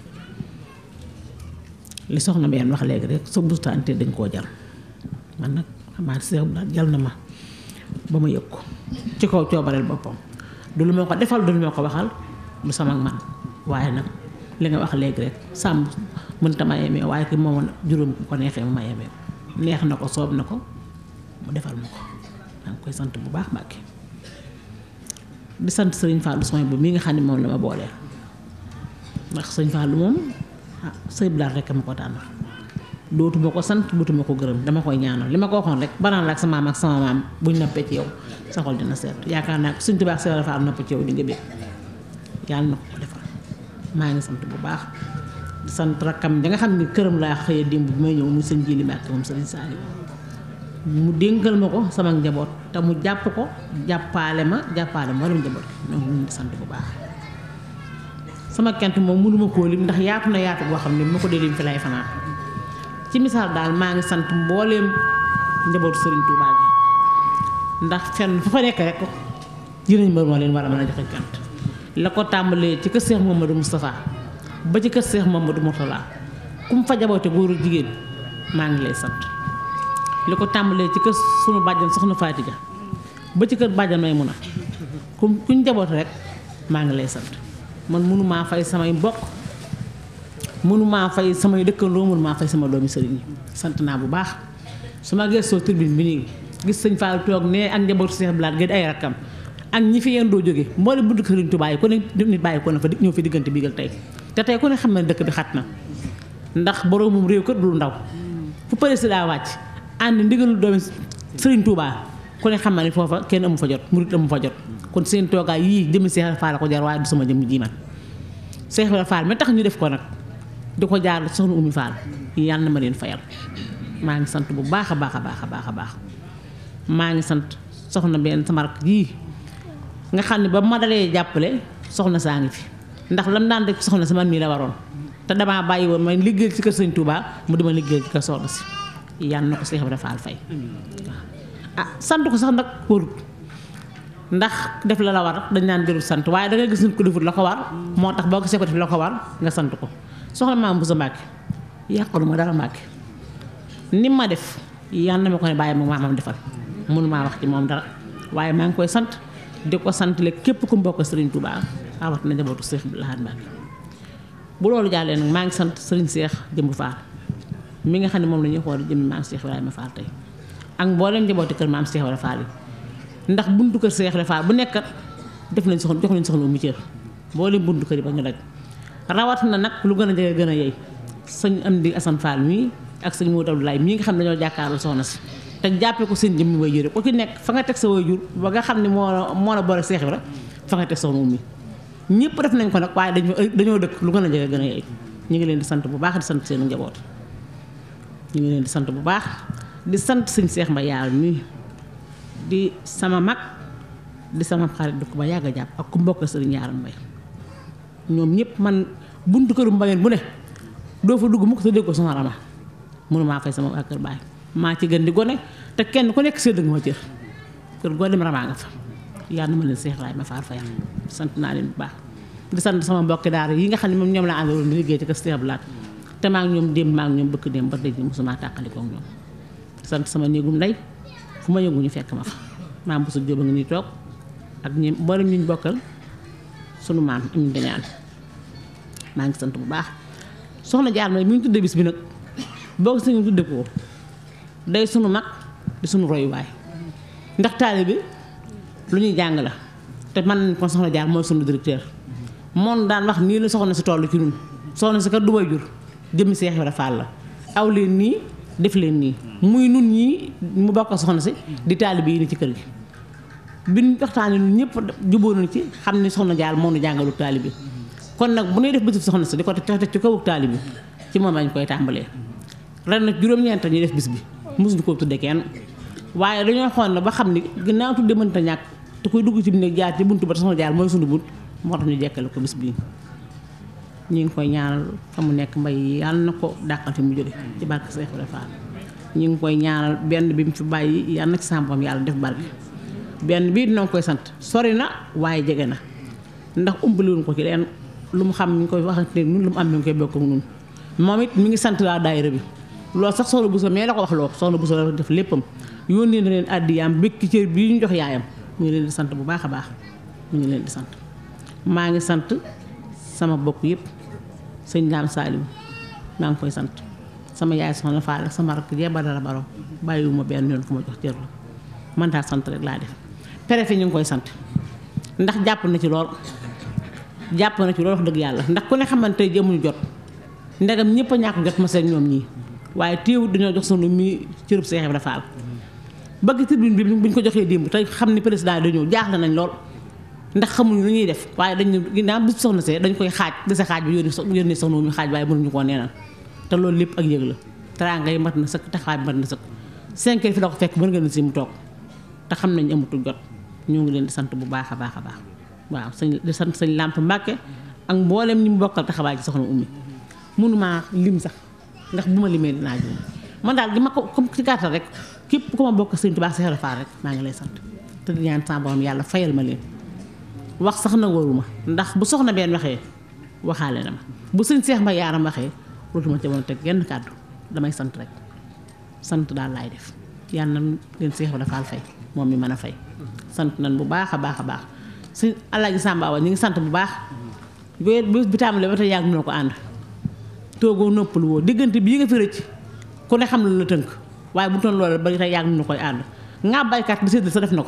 li soxna benn wax léegi rek sa bustaante dañ koo jal man nag xamaa Cheikh Ibrahima jal na ma ba ma yëg ko ci kaw coobareel boppam du lu ma ko defal du lu ma ko waxal du sama man waaye nag li nga wax léegi rek sàmm mënta ma yemee waaye ki moom juróom ko neexee ma yemee neex na ko soob na ko mu defal ma ko maa ngi koy sant bu baax Mbàkke di sant sëriñ Fallou Soy bu mii nga xam ne moom la ma booleel ndax sëriñ Fallou moom ah sëy bilaat rek ma ko tànnal dootuma ko sant dootuma ko gërëm dama koy ñaanal li ma ko waxoon rek banaan la ak sama maam ak sama maam buñ noppee ci yow sa xol dina seet yaakaar naa ko suñ tubaab si dafa am nopp ci yow di nga bég yàlla na ko ko defal maa ngi sant bu baax di sant rakkam ja nga xam ne këram laa xëyee démb bi may ñëw muy sëñ Jili Mbàkke moom sëriñ Saliou mu dénkal ma ko sama njaboot te mu jàpp ko jàppaale ma jàppaale ma wala njaboot ñoom ñu ngi sant bu baax sama kent moom mënuma koo lim ndax yaatu na yaatu boo xam ne bu ma ko dee lim fi lay fanaan ci misaal daal maa ngi sant mbooleem njabootu Serigne Touba gi ndax fenn fa fa nekk rek jëriñ mbër moo leen war a mën a joxe cant la ko tàmbalee ci kër Seex Mamadou Moustapha ba ci kër Seex Mamadou Mourtala ku mu fa jaboote góor ak jigéen maa ngi lay sant li ko tàmbalee ci kër sunu bàjjan soxna Faatija ba ci kër bàjjan Maymuna ku kuñ jaboote rek maa ngi lay sant man mënumaa fay samay mbokk mënumaa fay samay dëkkandoo mënumaa fay sama doomi sëriñ yi sant naa bu baax su ma gëstoo tribune bi nii gis sëñ Fall toog ne ak njabootu Seex Blaat gi ay rakkam ak ñi fi yéen doo jóge mboolem buntu Sëriñ Tuubaa yi ku ne nit bàyyi ko na fa ñëw fi diggante biigal tey te tey ku ne xam na dëkk bi xat na ndax boroomum réew kër du ndaw fu président wàcc ànd ndigalu doomi Sëriñ Tuubaa ku ne xam na ni foofa kenn amu fa jot murit amu fa jot kon seen toogaay yii jëmmi Seex Fall ko jar waaye du sama jëmm ji man Seex Fall mi tax ñu def ko nag di ko jaar soxna Oumy Fall yàlla na ma leen fayal maa ngi sant bu baax a baax a baax a baax a baax maa ngi sant soxna benn sama rakk jii nga xam ne ba ma dalee jàppale soxna saa ngi fi ndax lam daan def soxna si man mii la waroon te damaa bàyyi woon may liggéey ci kër sëñ Touba mu dima liggéey ci kër soxna si yàlla na ko Seex Ibra Faal fay ah sant ko sax nag warut ndax def la la war dañ naan jërul sant waaye da nga gis nit ko defut la ko war moo tax boo gisee ko def la ko war nga sant ko soxna maam bu sa Mbàkke yàqalu ma dara Mbàkke ni ma def yàlla na ma ko ne bàyyi ma maamam defal mënu maa wax ci moom dara waaye maa ngi koy sant di ko sant le képp ku mbokk Serigne Touba awat na njabootu Seex Abdou Lahad Mbacké bu loolu jàllee nag maa ngi sant Serigne Seex Jëmb Fall mi nga xam ne moom la ñuy xool jëmmi maam Seex Ibrahima Fall tey ak mboolem njabooti kër maam Seex Ibrahima Fall yi ndax buntu kër Seex Ibrahima Fall bu nekkat def nañ soxla jox nañ soxla mu cër mboolem buntu kër yi ba ñu daj rawat na nag lu gën a jege gën a yey sëñ Amdi Assane Fall mii ak sëñ Modou Abdoulaye mii nga xam ne dañoo jàkkaarloo soxna si te jàppee ko seen jëmmi way jur ku ci nekk fa nga teg sa way jur ba nga xam ne moo moo la boole Seex Ibra fa nga teg soxna Oumy ñëpp def nañ ko nag waaye dañoo dañoo dëkk lu gën a jege gën a yey ñu ngi leen di sant bu baax di sant seen njaboot ñu ngi leen di sant bu baax di sant sëñ Seex Mbay Yaar mii di sama mag di sama xarit di ko ba yàgg a jàpp ak ku mbokk sëriñ Yaaram Mbay ñoom ñëpp man buntu këru mbayeen bu ne doo fa dugg mukk te dégg ko sama rama mënu maa fay sama waa kër baay maa ci gën di gone te kenn ku nekk sédd nga ma cër kër goo dem ramaa nga fa yàlla na ma leen Seex Ibrahima Fall fayal sant naa leen bu baax di sant sama mbokki daara yi nga xam ne moom ñoom laa àndaloon di liggéey ci kër Seex Abdou Lahad te maa ngi ñoom démb maa ngi ñoom bëkk démb ba léegi mosuma tàqalikoo ak ñoom di sant sama néegum ndey fu ma yëngu ñu fekk ma fa maam bu sa jóba nga ni toog ak ñi mboolem ñu bokkal sunu maam am dañaan maa ngi sant bu baax soxna jaar ma mi ngi tudde bis bi nag boo ko sañu tudde ko day sunu mag di sunu royuwaay ndax taalibe bi lu ñuy jàng la te man nañ ko soxna jaar mooy sunu directeur moom daan wax nii la soxna si toll ci ñun soxna si kat du way jur jëmmi Seex Ibra Faal la aw leen nii def leen nii muy nun ñii mu bokk soxna si di taalibe yi ni ci kër gi bi ñu waxtaanee ñun ñëpp jubóo nañu ci xam ni soxna jaar moo nu jàngalu taalibe bi kon nag bu ñuy def bisub soxna si di ko teg ci kawu taalibe bi ci moom lañ koy tàmbalee ren nag juróom-ñeent ñuy def bis bi mosuñu koo tudde kenn waaye dañoo xool na ba xam ni ginnaaw tudde mënta ñàkk te koy dugg ci néeg jaar ci buntu ba soxna jaar mooy sunu bunt moo tax ñu jekkale ko bis bii ñu ngi koy ñaanal fa mu nekk mbay yàlla na ko dàqal fi mu jóge ci barke Seex Ibra Faal ñu ngi koy ñaanal benn bi mu fi bàyyi yàlla na ci sàmpam yàlla def barke benn bii dina koy sant sori na waaye jege na ndax umbaliwuñ ko ci leen lu mu xam mi ngi koy waxante ne ñun lu mu am mi ngi koy bokk ak ñun moom it mi ngi sant laa daayira bi loolu sax soxna Bousso mais la ko wax loo soxna Bousso la def léppam yónnee na leen àddiyaam békki cër bii ñu jox yaayam mu ngi leen di sant bu baax a baax mu ngi leen di sant maa ngi sant sama bokk yëpp sëñ Daam Saaliw maa ngi koy sant sama yaay soxna Faal ak sama rakk jee Badara Baro bàyyiwuma benn yoon ku ma jox cër la man daal sant rek laa def préfet ñu ngi koy sant ndax jàpp na ci lool jàpp na ci lool wax dëgg yàlla ndax ku ne xamante jëmuñu jot ndegam ñëpp a ñàkk jot ma seen ñoom ñii waaye téewut dañoo jox sunu mi cërub Seex Ibra Faal bëgg tribune bi buñ ko joxee démb te xam ni président yi dañoo jaaxle nañ lool ndax xamuñu lu ñuy def waaye dañu ginnaaw bis soxna see dañ koy xaaj dese xaaj bi yónni yónni soxna mi xaaj waaye mënuñu koo neenal te loolu lépp ak yëg la teraanga yi mat na sëkk taxawaay bi mat na sëkk cinq heures fi la ko fekk mën nga ne si mu toog te xam nañ amatul jot ñoo ngi leen di sant bu baax a baax a baax waaw sëñ di sant sëñ Làmp Mbàkke ak mboolem ñi mu bokkal taxawaay ci soxna ummi mënumaa lim sax ndax bu ma limee dinaa juum man daal di ma ko comme ci gàttal rek képp ku ma bokk sëñ Tuubaa Seex Ibra Faal rek maa ngi lay sant te di ñaan sa borom yàlla fayal ma leen wax sax na waruma ndax bu soxna benn waxee waxaale na ma bu sëñ Seex Mbay Yaaram waxee dootuma ca mën a teg genn kàddu damay sant rek sant daal laay def yàlla na leen Seex Ibra Faal fay moom mi mën a fay sant nañ bu baax a baax a baax sëñ Alaaji Sàmba Awa ñu ngi sant bu baax bés bi tàmbalee ba tey yàgg na ko ànd toogoo noppalu woo diggante bii nga fi rëcc ku ne xam la la tënk waaye bu toon loolu ba tey yàgg na koy ànd nga baykat di séddale sa def na ko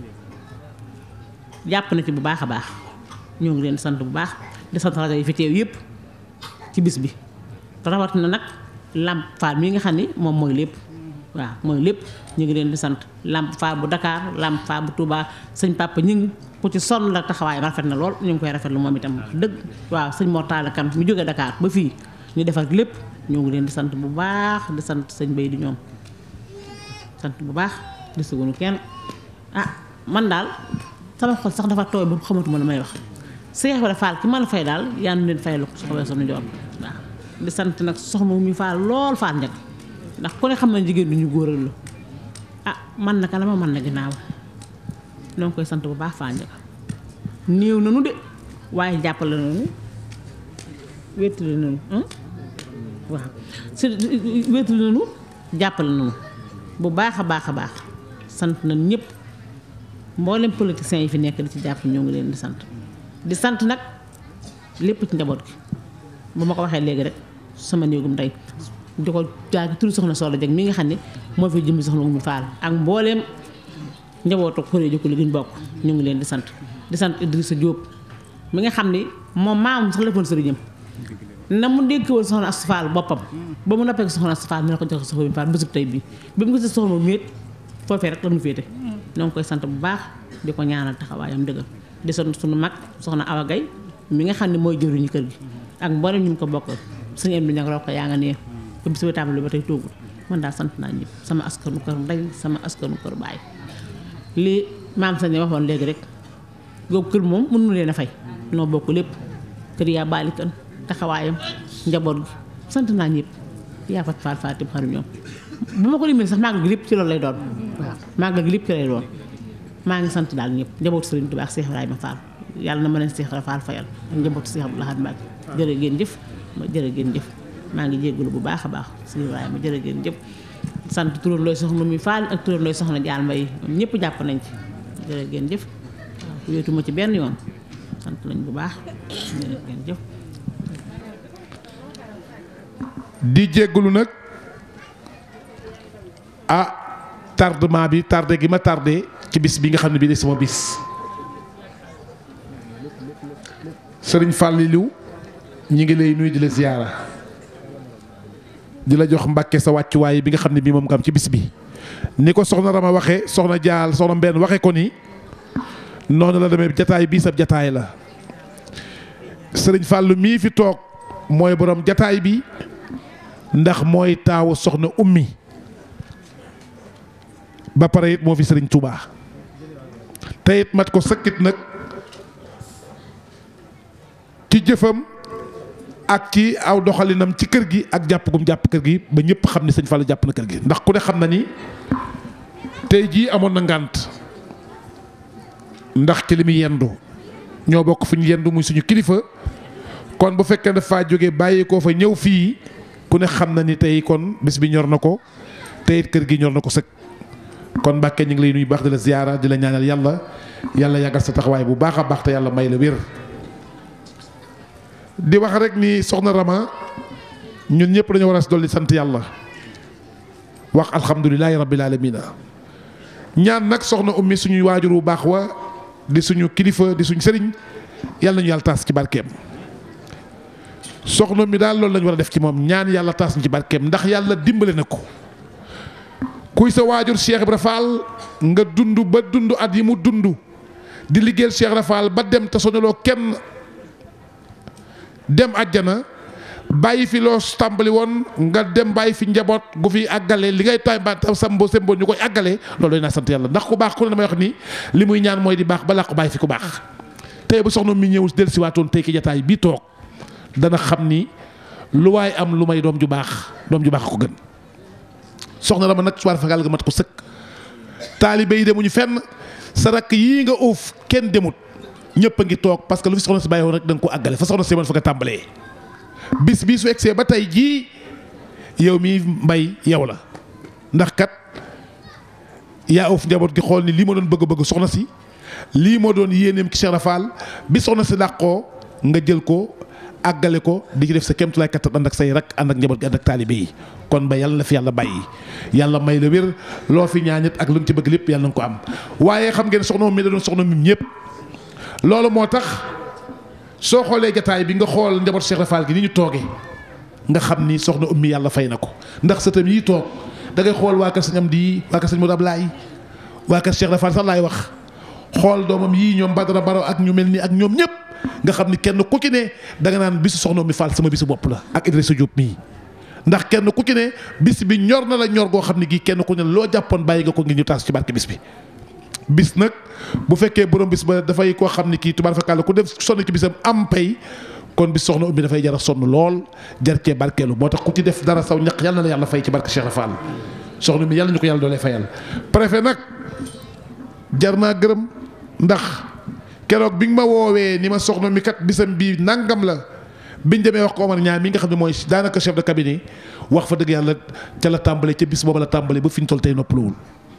jàpp na ci bu baax a baax ñoo ngi leen sant bu baax di sant rajo yi fi teew yëpp ci bis bi rawat na nag Lamp Fall mii nga xam ni moom mooy lépp waaw mooy lépp ñu ngi leen di sant Lamp Fall bu Dakar Lamp Fall bu Touba sëñ Papa ñu ngi ku ci sonn la taxawaayam rafet na lool ñu ngi koy rafetlu moom itam dëgg waaw sëñ Mortala Kan mu jógee Dakar ba fii ñu defar lépp ñoo ngi leen di sant bu baax di sant sëñ Bay di ñoom sant bu baax di sugunu kenn ah man daal sama xol sax dafa tooy ba xamatuma la may wax Seex Ibra Faal ki ma la fay daal yaa nu leen fay la ko soxla sunu joor waaw di sant nag soxna mi faal lool faal njëkk ndax ku ne xam na jigéen du ñu góoral la ah man naka la ma man na ginnaaw ñoo ngi koy sant bu baax faal njëkk néew nanu de waaye jàppale nanu wéttali nanu waaw si wéttali nanu jàppale nanu bu baax a baax a baax sant nañ ñëpp mboolem politiciens yi fi nekk di ci jàpp ñoo ngi leen di sant di sant nag lépp ci njaboot gi bu ma ko waxee léegi rek sama néegum tey di ko jaagi turu soxna Soxna Jeng mi nga xam ne moo fi jëmmi soxna mu faal ak mbooleem njabootu xoree jokku li ñu bokk ñu ngi leen di sant di sant Idrissa Diop mi nga xam ni moom maam sax lefoon sëriñam na mu dégg woon soxna Astou Fall boppam ba mu noppee ko soxna Astou Fall mi la ko jox soxna mu faal bésub tey bii bi mu gisee soxna mu méet foofee rek la mu féete ñoo ngi koy sant bu baax di ko ñaanal taxawaayam dëggal di sant suñu mag soxna Awa Gaye mi nga xam ne mooy jëriñu kër gi ak mboolem ñu mu ko bokkal suñu em bi ñag rok yaa nga nee ba bis ba tàmbali ba tey toogul man daal sant naa ñëpp sama askanu kër ndey sama askanu kër baay lii maam sañ waxoon léegi rek googu kër moom mënu leen a fay noo bokk lépp kër yaa baali kan taxawaayam njaboot gi sant naa ñëpp yaa fat faal faatib xaru ñoom bu ma ko limee sax màggal gi lépp ci loolu lay doon waaw màggal gi lépp ci lay doon maa ngi sant daal ñëpp njabootu Sëriñ Tuubaa ak Seex Ibrahima Fall yàlla na ma leen Seex Ibrahima Fall fayal ak njabootu Seex Abdou Lahad Mbacké jërë ngeen jëf jërë ngeen jëf maa ngi jéggalu bu baax a baax Seex Ibrahima jërë ngeen jëf sant turam looy soxna mi Fall ak turam looy soxna Jaal Mbay ñoom ñëpp jàpp nañ ci jërë ngeen jëf waaw wéetuma ci benn yoon sant nañ bu baax jërë ngeen jëf di jéggalu nag ah tardement bi tardé gi ma tardé ci bis bi nga xam ne bii de sama bis sëriñ Fallilou ñi ngi lay nuyu di la ziyaara di la jox mbàkke sa wàccuwaay bi nga xam ne bii moom nga am ci bis bi ni ko soxna Rama waxe soxna Jaal soxna Mbenn waxe ko ni noonu la demee jataay bii sab jataay la sëriñ Fallou mii fi toog mooy borom jataay bi ndax mooy taawu soxna ummi ba pare it moo fi sëriñ Touba te it mat ko sëkkit nag ci jëfam ak ci aw doxalinam ci kër gi ak jàpp gum jàpp kër gi ba ñëpp xam ni sëñ Fallou jàpp na kër gi ndax ku ne xam na ni tey jii amoon na ngànt ndax ci li muy yendu ñoo bokk fu ñu yendu muy suñu kilifa kon bu fekkee dafa jóge bàyyi koo fa ñëw fii ku ne xam na ni tey kon bis bi ñor na ko te it kër gi ñor na ko sëkk kon Mbàkke ñu ngi lay nuyu baax di la ziyaara di la ñaanal yàlla yàlla yàggal sa taxawaay bu baax a baax te yàlla may la wér. di wax rek ni soxna Rama ñun ñëpp dañoo war a dolli sant yàlla wax alhamdulilahi rabbil alamina ñaan nag soxna ummi suñuy waajur bu baax wa di suñu kilifa di suñu sëriñ yàlla nañu yàlla taas ci barkeem. soxna mi daal loolu lañu war a def ci moom ñaan yàlla taas ñu ci barkeem ndax yàlla dimbale na ko kuy sa waajur Cheikh Ibra Fall nga dund ba dund at yi mu dund di liggéeyal Cheikh Ibra Fall ba dem te sonaloo kenn dem àjjana bàyyi fi loo tàmbali woon nga dem bàyyi fi njaboot gu fi àggale li ngay tay ba sambo sembo ñu koy àggale loolu doy naa sant yàlla ndax ku baax ku ne damay wax ni li muy ñaan mooy di baax balaa ko bàyyi fi ku baax tey bu soxna mi ñëw dellusiwaatoon tey ki jataay bii toog dana xam ni lu waay am lu may doom ju baax doom ju baax ko gën soxna Rama nag suwaar fagal nga mat ko sëkk taalibe yi demuñu fenn sa rakk yii nga uuf kenn demut ñëpp a ngi toog parce que lu fi soxna si bàyyi woon rek da nga ko àggale fa soxna si man fa nga tàmbalee bis bii su egsee ba tey jii yow mii mbay yow la ndax kat yaa ëff njaboot gi xool ni lii ma doon bëgg-bëgg soxna si lii moo doon yéeneem ci Cheikh Rafal bi soxna si làqoo nga jël ko àggale ko di ci def sa kéemtulaay kattan ànd ak say rak ànd ak njaboot gi ànd ak taalibe yi kon ba yàlla na fi yàlla bàyyi yàlla may la wér loo fi ñaanit ak lu nga ci bëgg lépp yàlla na nga ko am waaye xam ngeen soxna mi da doon soxna mi ñëpp loolu moo tax soo xoolee jataay bi nga xool njaboot Cheikh Rafal gi ni ñu toogee nga xam ni soxna ummi yàlla fay na ko ndax sëtam yi toog da ngay xool waa kër sëñ Amdi waa kër sëñ Modou Ablaye waa kër Cheikh Rafal sax laay wax xool doomam yii ñoom Badara Baro ak ñu mel ni ak ñoom ñëpp nga xam ni kenn ku ci ne danga naan bisu soxna ummi Fall sama bisu bopp la ak Idrissa Diop mii ndax kenn ku ci ne bis bi ñor na la ñor goo xam ne gii kenn ku ne loo jàppoon bàyyi nga ko ngir ñu taas ci barke bis bi bis nag bu fekkee borom bis ba dafay koo xam ne kii tubaar fakàlla ku def sonn ci bisam am pay kon bis soxna ummi dafay jar a sonn lool jar cee barkeelu moo tax ku ci def dara saw ñaq yàlla na la yàlla fay ci barke Cheikh Fall soxna ummi yàlla ñu ko yàlla doolee fayal préfet nag jar naa gërëm ndax keroog bi nga ma woowee ni ma soxna mi kat bisam bii nangam la biñ demee wax ko Omar ñaar mi nga xam ne mooy daanaka chef de cabinet wax fa dëgg yàlla ca la tàmbale ca bis booba la tàmbale ba fi ñu toll tey noppaluwul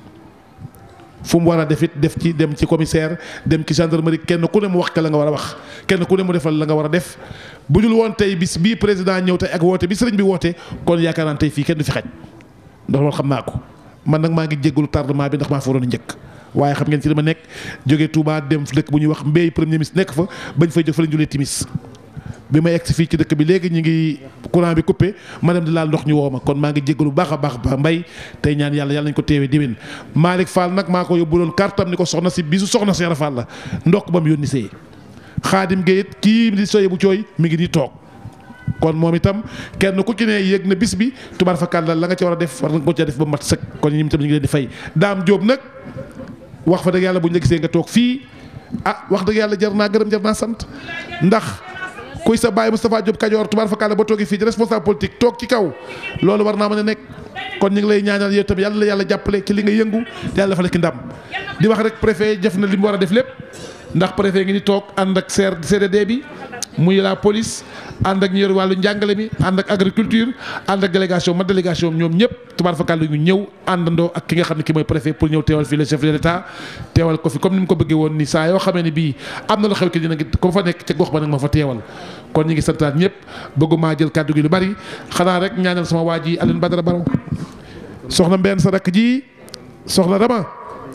fu mu war a def it def ci dem ci commissaire dem ci gendarmerie kenn ku ne mu wax ka la nga war a wax kenn ku ne mu defal la nga war a def bu dul woon tey bis bii président ñëw tey ak woote bi sëriñ bi woote kon yaakaar naa tey fii kenn du fi xaj ndax loolu xam naa ko man nag maa ngi jéggalu tardement bi ndax maa fa waroon a njëkk waaye xam ngeen ci dama nekk jógee Touba dem dëkk bu ñuy wax mbéy premier ministre nekk fa bañ fay jóg fa lañ julee timis bi ma egg si fii ci dëkk bi léegi ñu ngi courant bi coupé ma dem di laal ndox ñu woo ma kon maa ngi jéggalu baax a baax ba mbay tey ñaan yàlla yàlla nañ ko teewee diwén Malick Fall nag maa ko yóbbu doon kartam ni ko soxna si bisu soxna Cheikh Fall la ndokk ba mu yónni see xaadim Gueye kii di soye bu cooy mi ngi nii toog kon moom itam kenn ku ci ne yëg na bis bi tubaar fa kàlla la nga ca war a def war nga ko ca def ba mat sëkk kon ñi itam ñu ngi leen di fay daam Jóob nag wax fa dëgg yàlla bu ñu la gisee nga toog fii ah wax dëgg yàlla jar naa gërëm jar naa sant ndax kuy sa baay Moustapha Diop Kajoor tubaar fa kàlla ba toogee fii di responsable politique toog ci kaw loolu war naa mën a nekk kon ñu ngi lay ñaanal yow tamit yàlla la yàlla jàppale ci li nga yëngu yàlla dafa la ki ndam di wax rek préfet def na li mu war a def lépp ndax préfet ngi ni toog ànd ak CDD bi muy la police ànd ak ñu yor wàllu njàngale mi ànd ak agriculture ànd ak délégation ma délégation ñoom ñëpp tubaar fa kàlla ñu ñëw àndandoo ak ki nga xam ne ki mooy préfet pour ñëw teewal fii le chef de l'état teewal ko fi comme ni mu ko bëggee woon ni saa yoo xamee ne bii am na lu xew ki dina ngi ko fa nekk ca gox ba nag ma fa teewal kon ñu ngi santaat ñëpp bëgguma jël kàddu gi lu bari xanaa rek ñaanal sama waa ji Alioune Badara Baro soxna mbenn sa rakk ji soxna dama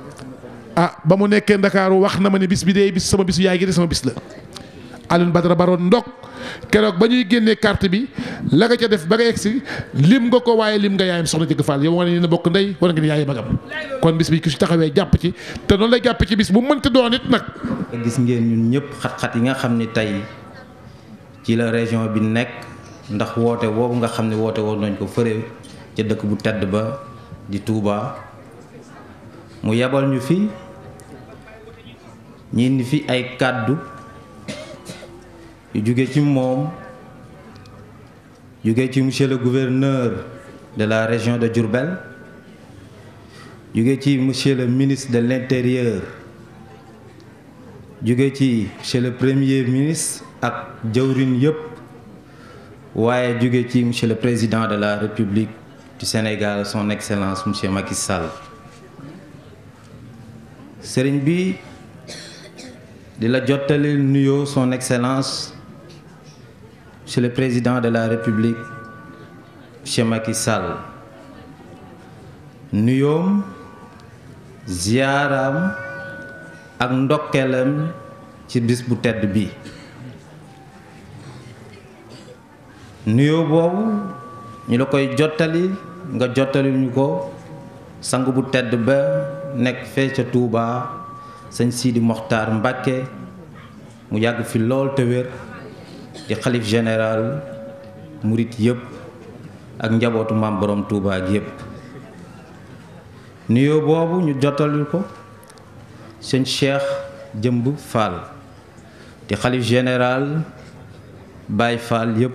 ah ba mu nekkee Ndakaaru wax na ma ne bis bi dee bis sama bisu yaay gi de sama bis la Alioune Badara Baro ndok keroog ba ñuy génnee carte bi la nga ca def ba nga egsi lim nga ko waaye lim nga yaayam soxna jëgg Fall yow wane ni na bokk ndey war nga ni yaay magam kon bis bi ku si taxawee jàpp ci te noonu lay jàpp ci bis bu mënti doon it nag. gis ngeen ñun ñëpp xat-xat yi nga xam ni tey ci la région bi nekk ndax woote boobu nga xam ne woote woon nañ ko fëre ca dëkk bu tedd ba di Touba mu yebal ñu fi ñi indi fi ay kàddu yu jóge ci moom jóge ci monsieur le gouverneur de la région de Diourbel jóge ci monsieur le ministre de l'intérieur jóge ci monsieur le premier ministre ak jawrin yëpp waaye jóge ci monsieur le président de la république du Sénégal son excellence monsieur Macky Sall sëriñ bi di la jottali nuyoo son excellence monsieur le président de la république monsieur Macky Sall nuyoom ziaram ak ndokkeelam ci bis bu tedd bi nuyoo boobu ñu la koy jottali nga jottali ñu ko sang bu tedd ba nekk fee ca Touba sëñ Sidi Mokhtar Mbacké mu yàgg fi lool te wér di xalif général murit yëpp ak njabootu maam borom Touba ak yëpp nuyoo boobu ñu jottali ko sëñ Cheikh Jëmb Fall di xalif général Baye Fall yëpp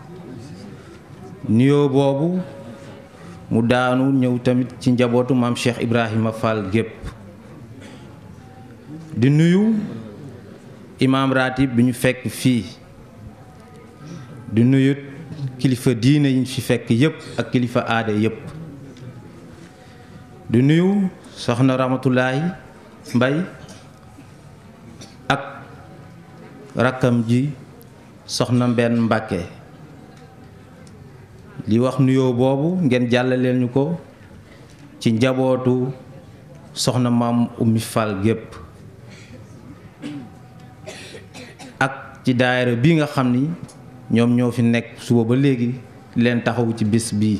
nuyoo boobu mu daanu ñëw tamit ci njabootu maam Cheikh Ibrahima Fall gépp di nuyu imaam ratib bi ñu fekk fii di nuyut kilifa diine yi ñu fi fekk yépp ak kilifa aada yépp di nuyu soxna Ramatulaay Mbay ak rakkam ji soxna Mbenn Mbàkke li wax nuyoo boobu ngeen jàllaleel ñu ko ci njabootu soxna maam Oumy Fall gépp ak ci daayira bi nga xam ni ñoom ñoo fi nekk suba ba léegi leen taxawu ci bis bii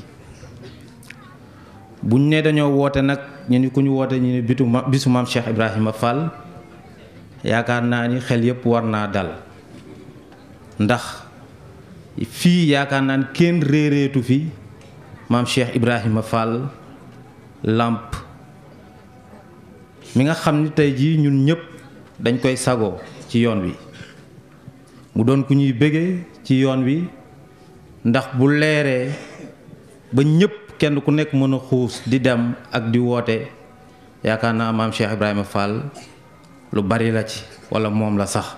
buñ ne dañoo woote nag ñu ni ku ñu woote ñu ni bitu ma bisu maam Cheikh Ibrahima Fall yaakaar naa ni xel yépp war naa dal ndax fii yaakaar naa ni kenn réeréetu fi maam Cheikh Ibrahima Fall làmp mi nga xam ni tey jii ñun ñëpp dañ koy sagoo ci yoon wi mu doon ku ñuy bëggee ci yoon wi ndax bu leeree ba ñëpp kenn ku nekk mën a xuus di dem ak di woote yaakaar naa maam Cheikh Ibrahima Fall lu bari la ci walla moom la sax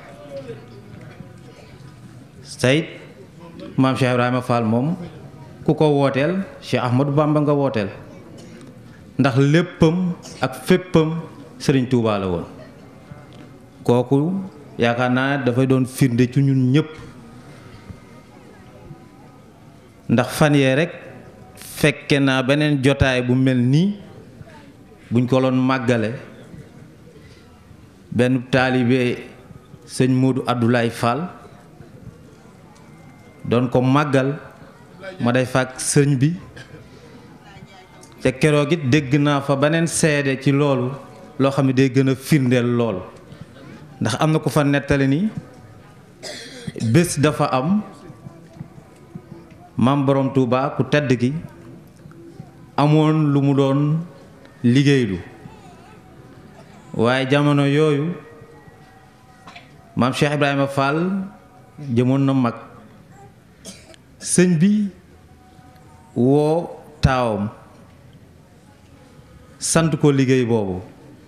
sayit maam Cheikh Ibrahima Fall moom ku ko wooteel Cheikh Ahmadou Bamba nga wooteel ndax léppam ak féppam Sëriñ Tuubaa la woon kooku yaakaar naa dafay doon firnde ci ñun ñëpp ndax fan yee rekk fekke naa beneen jotaay bu mel nii buñ ko loon màggale benn taalibe sëñ Modou Abdoulaye Fall doon ko màggal ma day fàkk sëñ bi te keroog it dégg naa fa beneen seede ci loolu loo xam ne day gën a firndeel loolu ndax am na ko fa nettali ni bés dafa am maam borom Touba ku tedd ki amoon lu mu doon liggéeylu waaye jamono yooyu maam Cheikh Ibrahima Fall jëmoon na mag sëñ bi woo taawam sant ko liggéey boobu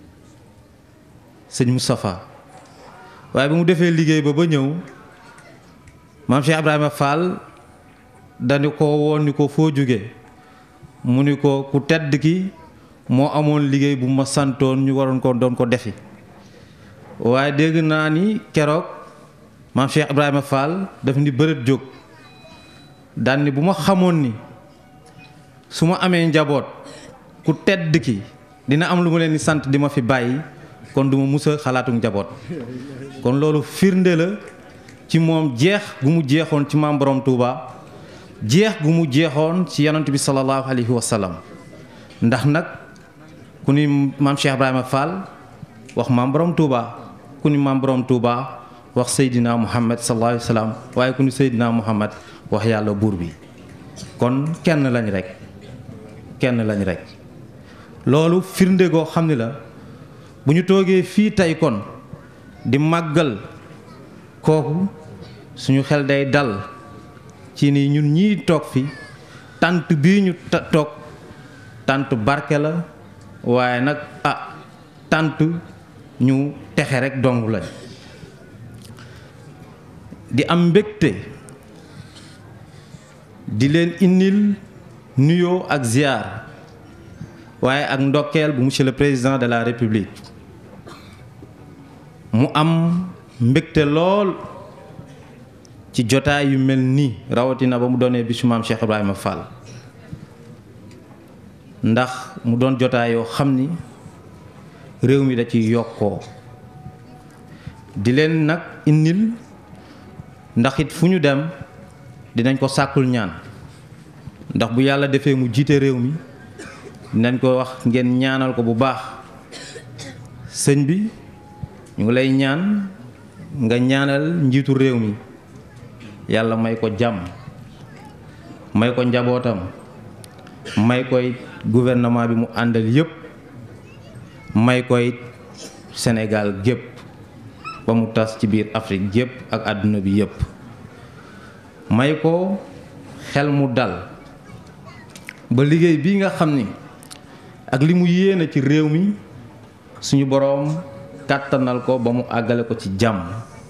sëñ Moustapha waaye bi mu defee liggéey ba ba ñëw maam Cheikh Ibrahima Fall dañu ko woon ni ko foo jóge mu ni ko ku tedd ki moo amoon liggéey bu ma santoon ñu waroon ko doon ko defi waaye dégg naa ni keroog maam Cheikh Ibrahima Fall daf ni bërët jóg daan ni bu ma xamoon ni su ma amee njaboot ku tedd ki dina am lu ma leen di sant di ma fi bàyyi kon duma musa xalaatu njaboot kon loolu firnde la ci moom jeex gu mu jeexoon ci maam borom Touba jeex gu mu jeexoon ci yonent bi sallallahu alayhi wa sallam ndax nag ku ni maam Cheikh Ibrahima Fall wax maam borom Touba ku ni maam borom Touba wax Seydina Muhammad sallallahu alayhi wa sallam waaye ku ni Seydina Muhammad wax yàlla buur bi kon kenn lañ rek kenn lañ rek loolu firnde goo xam ni la bu ñu toogee fii tey kon di màggal kooku suñu xel day dal ci ni ñun ñii toog fi tànt bii ñu toog tànt barke la waaye nag ah tànt ñu texe rek dong lañ di am mbégte di leen indil nuyoo ak ziar waaye ak ndokkeel bu monsieur le président de la république mu am mbégte lool ci jotaay yu mel nii rawatina ba mu doonee bisu maam Cheikh Ibrahima Fall ndax mu doon jotaay yoo xam ni réew mi da ci yokkoo di leen nag indil ndax it fu ñu dem dinañ ko sàkkul ñaan ndax bu yàlla defee mu jiite réew mi dinañ ko wax ngeen ñaanal ko bu baax sëñ bi ñu ngi lay ñaan nga ñaanal njiitu réew mi yàlla may ko jàmm may ko njabootam may koy gouvernement bi mu àndal yépp may koy Sénégal gépp ba mu tas ci biir Afrique gépp ak àdduna bi yépp may ko xel mu dal ba liggéey bii nga xam ni ak li mu yéene ci réew mi suñu boroom kàttanal ko ba mu àggale ko ci jàmm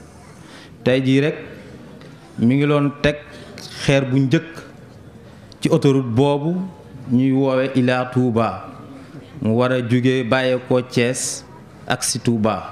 tey jii rek mi ngi loon teg xeer bu njëkk ci autoroute boobu ñuy woowe Ila Touba mu war a jóge bàyyeekoo Thiès ak si Touba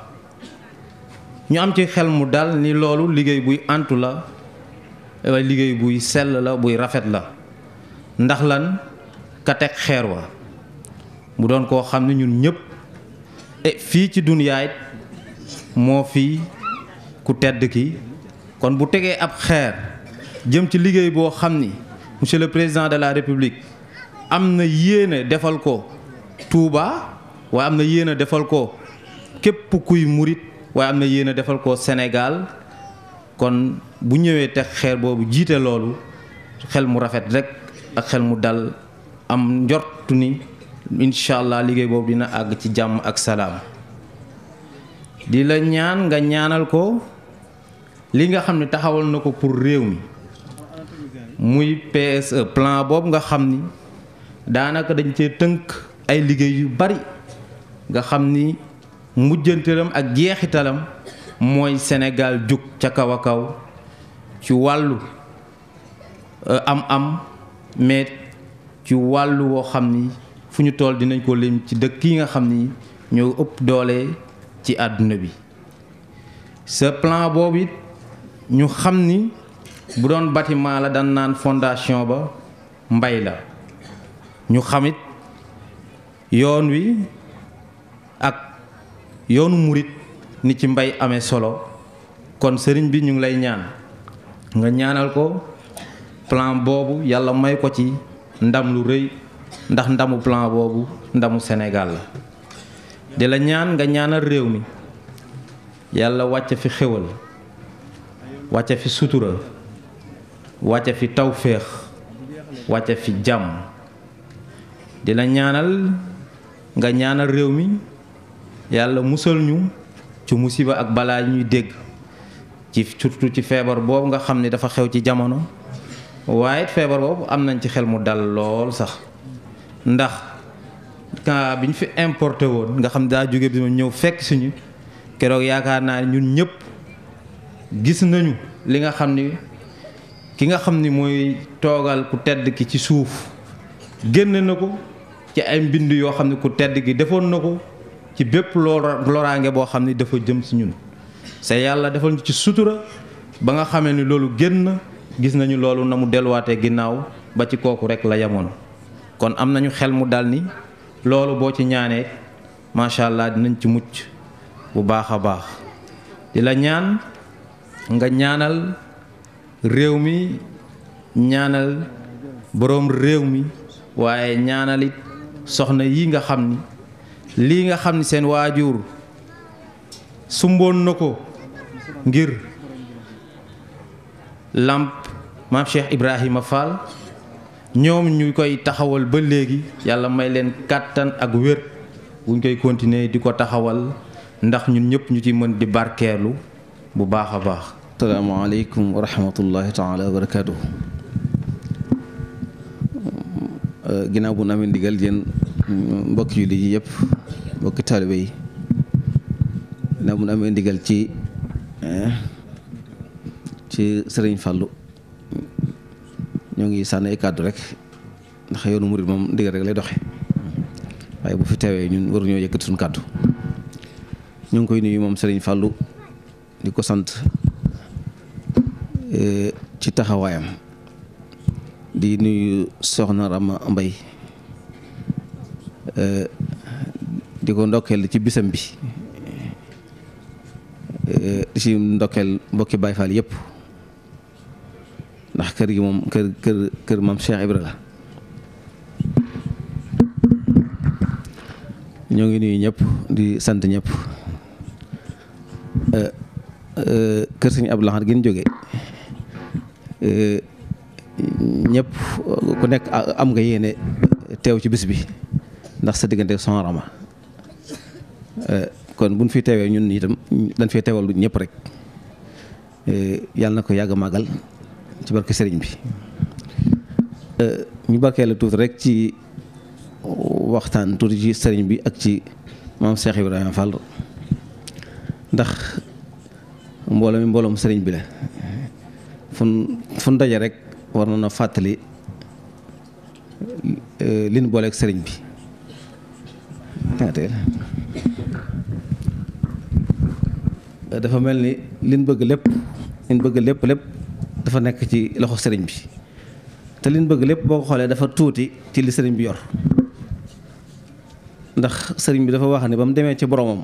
ñu am ci xel mu dal ni loolu liggéey buy antu la waaye liggéey buy sell la buy rafet la ndax lan ka teg xeer wa mu doon koo xam ne ñun ñëpp e fii ci dunyaay moo fii ku tedd ki kon bu tegee ab xeer jëm ci liggéey boo xam ni monsieur le président de la république am na yéene defal ko Touba waaye am na yéene defal ko képp kuy murit waaye am na yéene defal ko Sénégal kon bu ñëwee teg xeer boobu jiite loolu xel mu rafet rek ak xel mu dal am njortu ni incha allah liggéey boobu dina àgg ci jàmm ak salaam di la ñaan nga ñaanal ko li nga xam ne taxawal na ko pour réew mi muy PSE plan boobu nga xam ni daanaka dañ cee tënk ay liggéey yu bari nga xam ni mujjantalam ak jeexitalam mooy Sénégal jug ca kaw a kaw ci wàllu am-am mais ci wàllu woo xam ni fu ñu toll dinañ ko lim ci dëkk yi nga xam ni ñoo ëpp doole ci àdduna bi ce plan boobu it ñu xam ni bu doon bâtiment la dan naan fondation ba mbay la ñu xamit yoon wi ak yoonu murit ni ci mbay amee solo kon sëriñ bi ñu ngi lay ñaan nga ñaanal ko plan boobu yàlla may ko ci ndam lu rëy ndax ndamu plan boobu ndamu Sénégal la di la ñaan nga ñaanal réew mi yàlla wàcce fi xéwal wàcce fi sutura wàcce fi tawféex wàcce fi jàmm di la ñaanal nga ñaanal réew mi yàlla musal ñu ci musiba ak balaa ñuy dégg ci surtout ci feebar boobu nga xam ne dafa xew ci jamono waaye feebar boobu am nañ ci xel mu dal lool sax ndax ka bi ñu fi importé woon nga xam daa jóge bi ñëw fekk suñu keroog yaakaar naa ne ñun ñëpp gis nañu li nga xam ni ki nga xam ni mooy toogal ku tedd ki ci suuf génn na ko ci ay mbind yoo xam ne ku tedd ki defoon na ko ci bépp loraange boo xam ni dafa jëm si ñun c'est yàlla defal ñu ci sutura ba nga xamee ni loolu génn gis nañu loolu na mu delluwaatee ginnaaw ba ci kooku rek la yemoon kon am nañu xel mu dal ni loolu boo ci ñaanee macha allah dinañ ci mucc bu baax a baax di la ñaan nga ñaanal réew mi ñaanal boroom réew mi waaye ñaanalit soxna yi nga xam ni lii nga xam ni seen waajur sumboon na ko ngir làmp maam Cheikh Ibrahima Fall ñoom ñu koy taxawal ba léegi yàlla may leen kàttan ak wér buñ koy continuer di ko taxawal ndax ñun ñëpp ñu ci mën di barkeelu bu baax a baax asalaamaaleykum wa rahmatullahi taala wa barakaatuhu ginnaaw bu nu amee ndigal yéen mbokki jullit yi yëpp mbokki taalibe yi ginnaaw bu nu amee ndigal ci ci sëriñ Fàllu ñoo ngi sànni ay kàddu rek ndax yoonu murit moom ndigal rek lay doxe waaye bu fi teewee ñun waruñoo yëkkati suñu kàddu ñu ngi koy nuyu moom sëriñ Fàllu di ko sant ci taxawaayam di nuyu soxna Rama Mbay di ko ndokkeel ci bisam bi di ci ndokkeel mbokki Baay Faal yëpp ndax kër gi moom kër kër kër maam Cheikh Ibra la ñoo ngi nuyu ñëpp di sant ñëpp kër sëñ Abdou Lahad gën jóge ñëpp ku nekk am nga yéene teew ci bis bi ndax sa diggante son rama kon buñ fi teewee ñun itam dañ fee teewal ñëpp rek yàlla na ko yàgg màggal ci barke sëriñ bi ñu barkee la tuuti rek ci waxtaan tuuti ci sëriñ bi ak ci maam Cheikh Ibrahima Fall ndax mbooloo mi mbooloom sëriñ bi la fun fun daje rek war na na fàttali li ñu booleeg sëriñ bi dafa mel ni liñ bëgg lépp liñ bëgg lépp lépp dafa nekk ci loxo sëriñ bi te liñ bëgg lépp boo ko xoolee dafa tuuti ci li sëriñ bi yor ndax sëriñ bi dafa wax ne ba mu demee ci boromam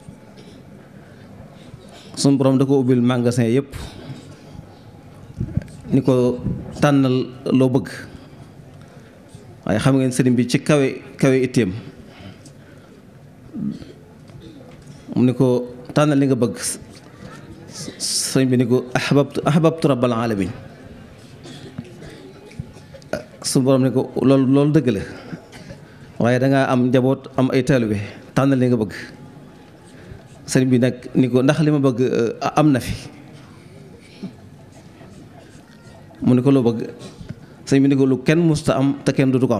suñu borom da ko ubbil magasin yëpp ni ko tànnal loo bëgg waaye xam ngeen sëriñ bi ci kawe kawe itteem mu ni ko tànnal li nga bëgg sëriñ bi ni ko ahbabtu ahbabtu rabbal alamin suñu borom ni ko loolu loolu dëgg la waaye dangaa am njaboot am ay taalibe tànnal li nga bëgg sëriñ bi nag ni ko ndax li ma bëgg am na fi mu ni ko loo bëgg sëriñ bi ni ko lu kenn musta am te kenn dutu ko am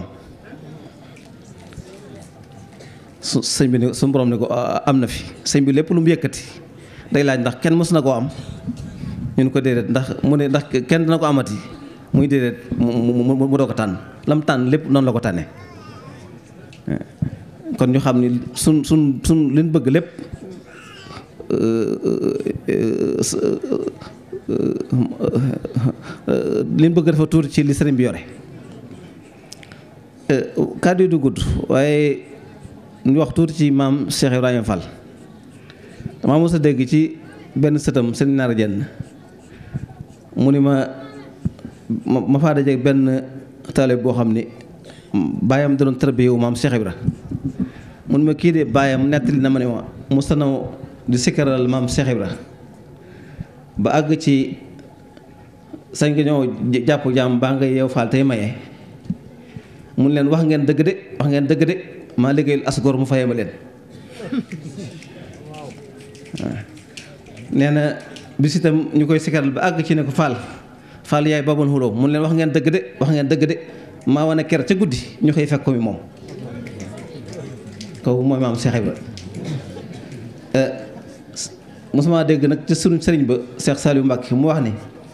su sëñ bi ni suñu borom ni ko am na fi sëñ bi lépp lu mu yëkkati day laaj ndax kenn mës na koo am ñun ko déedéet ndax mu ne ndax kenn dina ko amati muy déedéet mu mu doo ko tànn lam tànn lépp noonu la ko tànnee kon ñu xam ni suñ suñ suñ liñ bëgg lépp liñ bëgg dafa tuuti ci li sëriñ bi yore kàddu yi du gudd waaye ñu wax tuuti ci maam Cheikh Ibrahima Fall damaa mos a dégg ci benn sëtam sëriñ Naar Jenn mu ni ma ma faa dajeeg benn taalibe boo xam ni baayam da doon tërbiye wu maam Cheikh Ibra mun ma kii de baayam nettali na ma ne ma mos na di sikkaral maam Cheikh Ibra ba àgg ci sañ nga ñëw jàpp jaam baa nga yeew faal tey maye mun leen wax ngeen dëgg de wax ngeen dëgg de maa liggéeyul asgor mu fayee ma leen waaw nee na bis itam ñu koy sikkaral ba àgg ci ne ko faal faal yaay babal xuloo mun leen wax ngeen dëgg de wax ngeen dëgg de maa wane ker ca guddi ñu xëy fekk ko mi moom kooku mooy maam Cheikh Ibra mosuma dégg nag ci sunu sëriñ ba Cheikh Saliou Mbacke mu wax ni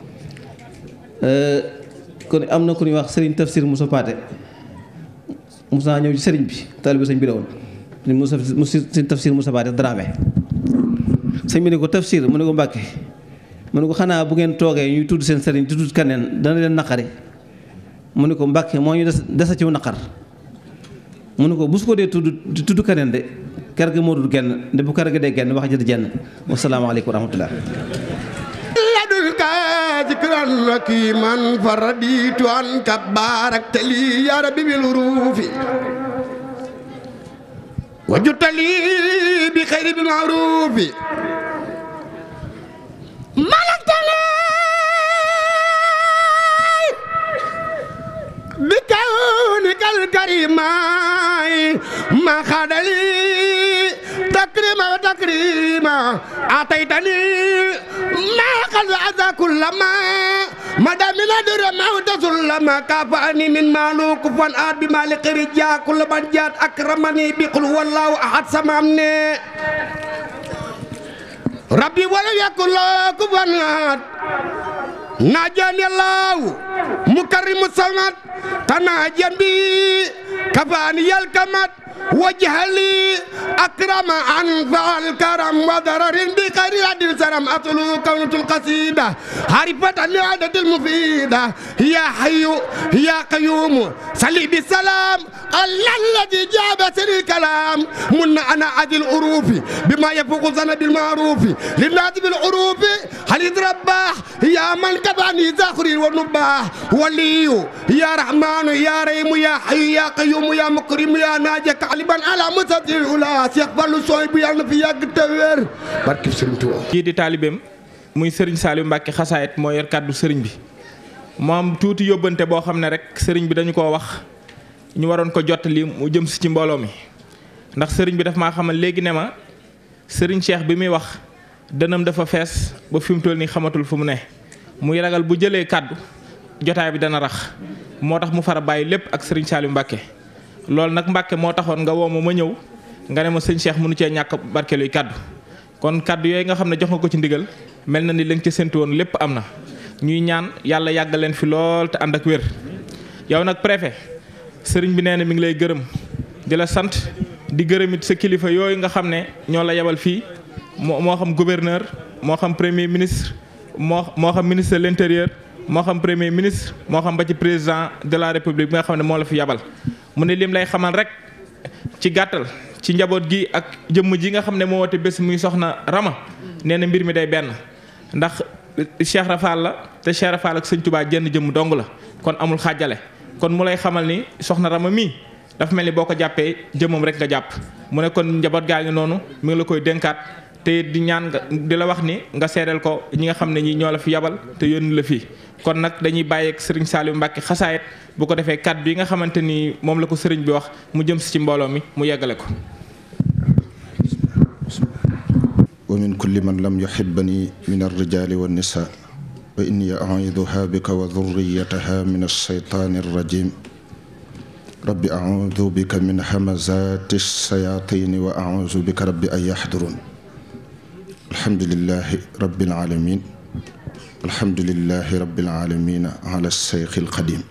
kon am na ku ñuy wax sëriñ tafsir Moussa Paate mos naa ñëw ci sëriñ bi taalibe sëñ bi la woon Moussa sëriñ tafsir Moussa Paate Dramé sëñ bi ne ko tafsir mu ne ko Mbacke mu ne ko xanaa bu ngeen toogee ñuy tudd seen sëriñ di tudd kaneen dana leen naqari mu ne ko Mbàkke moo ñu des desa ciw naqar mu ne ko bu su ko dee tudd di tudd keneen de kër ga moo dul genn de bu kër ga dee genn wax jëd jenn wasalaamaaleykum wa rahmatullah يدك ذكرا حكيما فرديت عنك باركت لي يا ربي بالروف وجدت لي بخير بالمعروف ملكت لي بكونك الكريم ما خاد لي تكريما وتكريما أعطيتني ما قد أذى كل ما مدى من أدر موت سلما كافأني من مالوك فان بمالك رجاء كل من جات أكرمني بقل هو الله أحد سمعني ربي ولم يكن له كفوا أحد ناجاني الله مكرم الصمد تناجا بي كفاني الكمد وجهلي أكرم أنفع الكرم وضرر بخير عدل سرم أطلو كونة القصيدة عرفة العادة المفيدة يا حي يا قيوم صلي بالسلام الله الذي جاب سري الكلام من أنا عدل الأروف بما يفوق ظن بالمعروف للناس بالعروف هل يتربح يا من كفاني زخري والنباح ولي يا رحمن يا رحيم يا حي يا قيوم يا مكرم يا ناجك aliban ala musadir ula Cheikh Fallou sooy bu yàlla na fi yàgg te wér barke Serigne Touba kii di taalibeem muy Serigne Saliou Mbacke xasaayit moo yor kàddu Serigne bi moom tuuti yóbbante boo xam ne rek Serigne bi dañu koo wax ñu waroon ko jottali mu jëm si ci mbooloo mi ndax Serigne bi daf maa xamal léegi ne ma Serigne Cheikh bi muy wax dënam dafa fees ba fi mu toll nii xamatul fu mu ne muy ragal bu jëlee kàddu jotaay bi dana rax moo tax mu fara bàyyi lépp ak Serigne Saliou Mbacke. loolu nag Mbàkke moo taxoon nga woo ma ma ñëw nga ne ma sëñ Cheikh mënu cee ñàkk barkeeluy kàddu kon kàddu yooyu nga xam ne jox nga ko ci ndigal mel na ni lañ ca séntu woon lépp am na ñuy ñaan yàlla yàggal leen fi lool te ànd ak wér yow nag préfet sëriñ bi nee na mi ngi lay gërëm di la sant di gërëmit sa kilifa yooyu nga xam ne ñoo la yebal fii moo moo xam gouverneur moo xam premier ministre moo moo xam ministre de l'intérieur moo xam premier ministre moo xam ba ci président de la république bi nga xam ne moo la fi yabal mu ne lim lay xamal rek ci gàttal ci njaboot gi ak jëmm ji nga xam ne moo woote bés muy soxna Rama nee na mbir mi day benn ndax Cheikh Rafal la te Cheikh Rafal ak sëñ Touba jenn jëmm dong la kon amul xaajale kon mu lay xamal ni soxna Rama mii dafa mel ni boo ko jàppee jëmmam rek nga jàpp mu ne kon njaboot gaa ngi noonu mi ngi la koy dénkaat te di ñaan nga di la wax ni nga seedeel ko ñi nga xam ne ñi ñoo la fi yabal te yónni la fii kon nag dañuy bàyyeeg sëriñ Saliou Mbacke xasaayet bu ko defee kàddu yi nga xamante ni moom la ko sëriñ bi wax mu jëm si ci mbooloo mi mu yeggale ko wa min kulli man lam yuhibbani min alrijali wannisa wa inni auiduha bika wa dhurriyataha min alshaytani alrajim rabbi audu bika min hamazati alshayatini wa audu bika rabbi an yahdurun alhamdulilahi rabbil alamin alhamdulilahi rabbil alamin ala alseyxi alqadim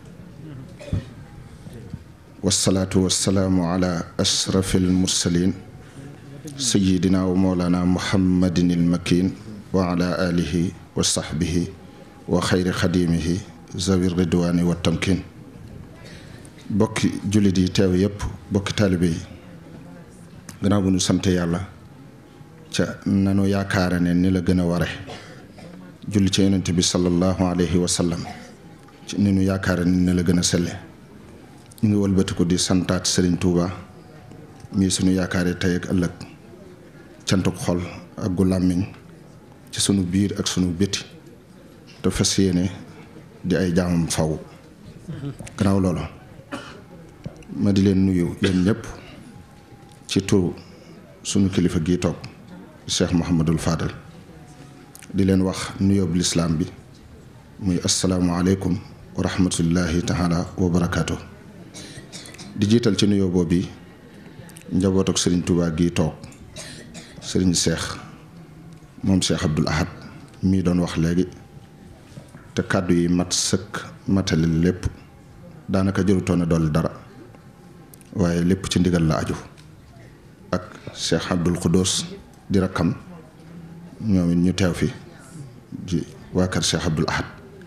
wasalaatu wasalaamu ala ashrafi almursalin sayidina wa moolana muhammadin ilmakin wa ala alihi wa saxbihi wa xayri xadimihi zawi ridwani wa tamkin bokki jullit yi teew yépp bokki taalibe yi gannaaw bu ñu sante yàlla ca nanu yaakaara ne ni la gën a ware julli ca yonent bi sallallahu alayhi wa sallam ci ni nu yaakaara ne ni la gën a selle ñu ngi wëlbatiku di santaat Sëriñ Tuuba mii sunu yaakaare tey ak ëllëg cantuk xol ak gu làmmiñ ci sunu biir ak sunu bétti te fas yéene di ay jaamam faw gannaaw loolu ma di leen nuyu yéen ñëpp ci turu sunu kilifa gii toog Cheikh Mouhamadul Fadal di leen wax nuyoobu lislaam bi muy asalaamualeykum wa rahmatullahi taala wa barakaatu di jiital ci nuyoo boobu njaboot ak sëriñ Touba gii toog sëriñ Cheikh moom Cheikh Abdoul Ahad mii doon wax léegi te kàddu yi mat sëkk matale lépp daanaka jërutoon a dolli dara waaye lépp ci ndigal la aju ak Cheikh Abdoul Khoudous di rakkam ñoom it ñu teew fi di waa kër Cheikh Abdoul Ahad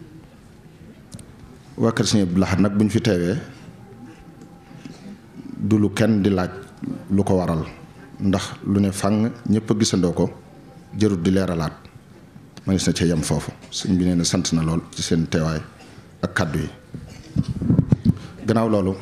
waa kër Cheikh Abdoul Ahad nag bu ñu fi teewee du lu kenn di laaj lu ko waral ndax lu ne fang ñëpp a gisandoo ko jërut di leeralaat manis na ca yem foofu sëñ bi nee na sant na lool ci seen teewaay ak kàddu yi gannaaw loolu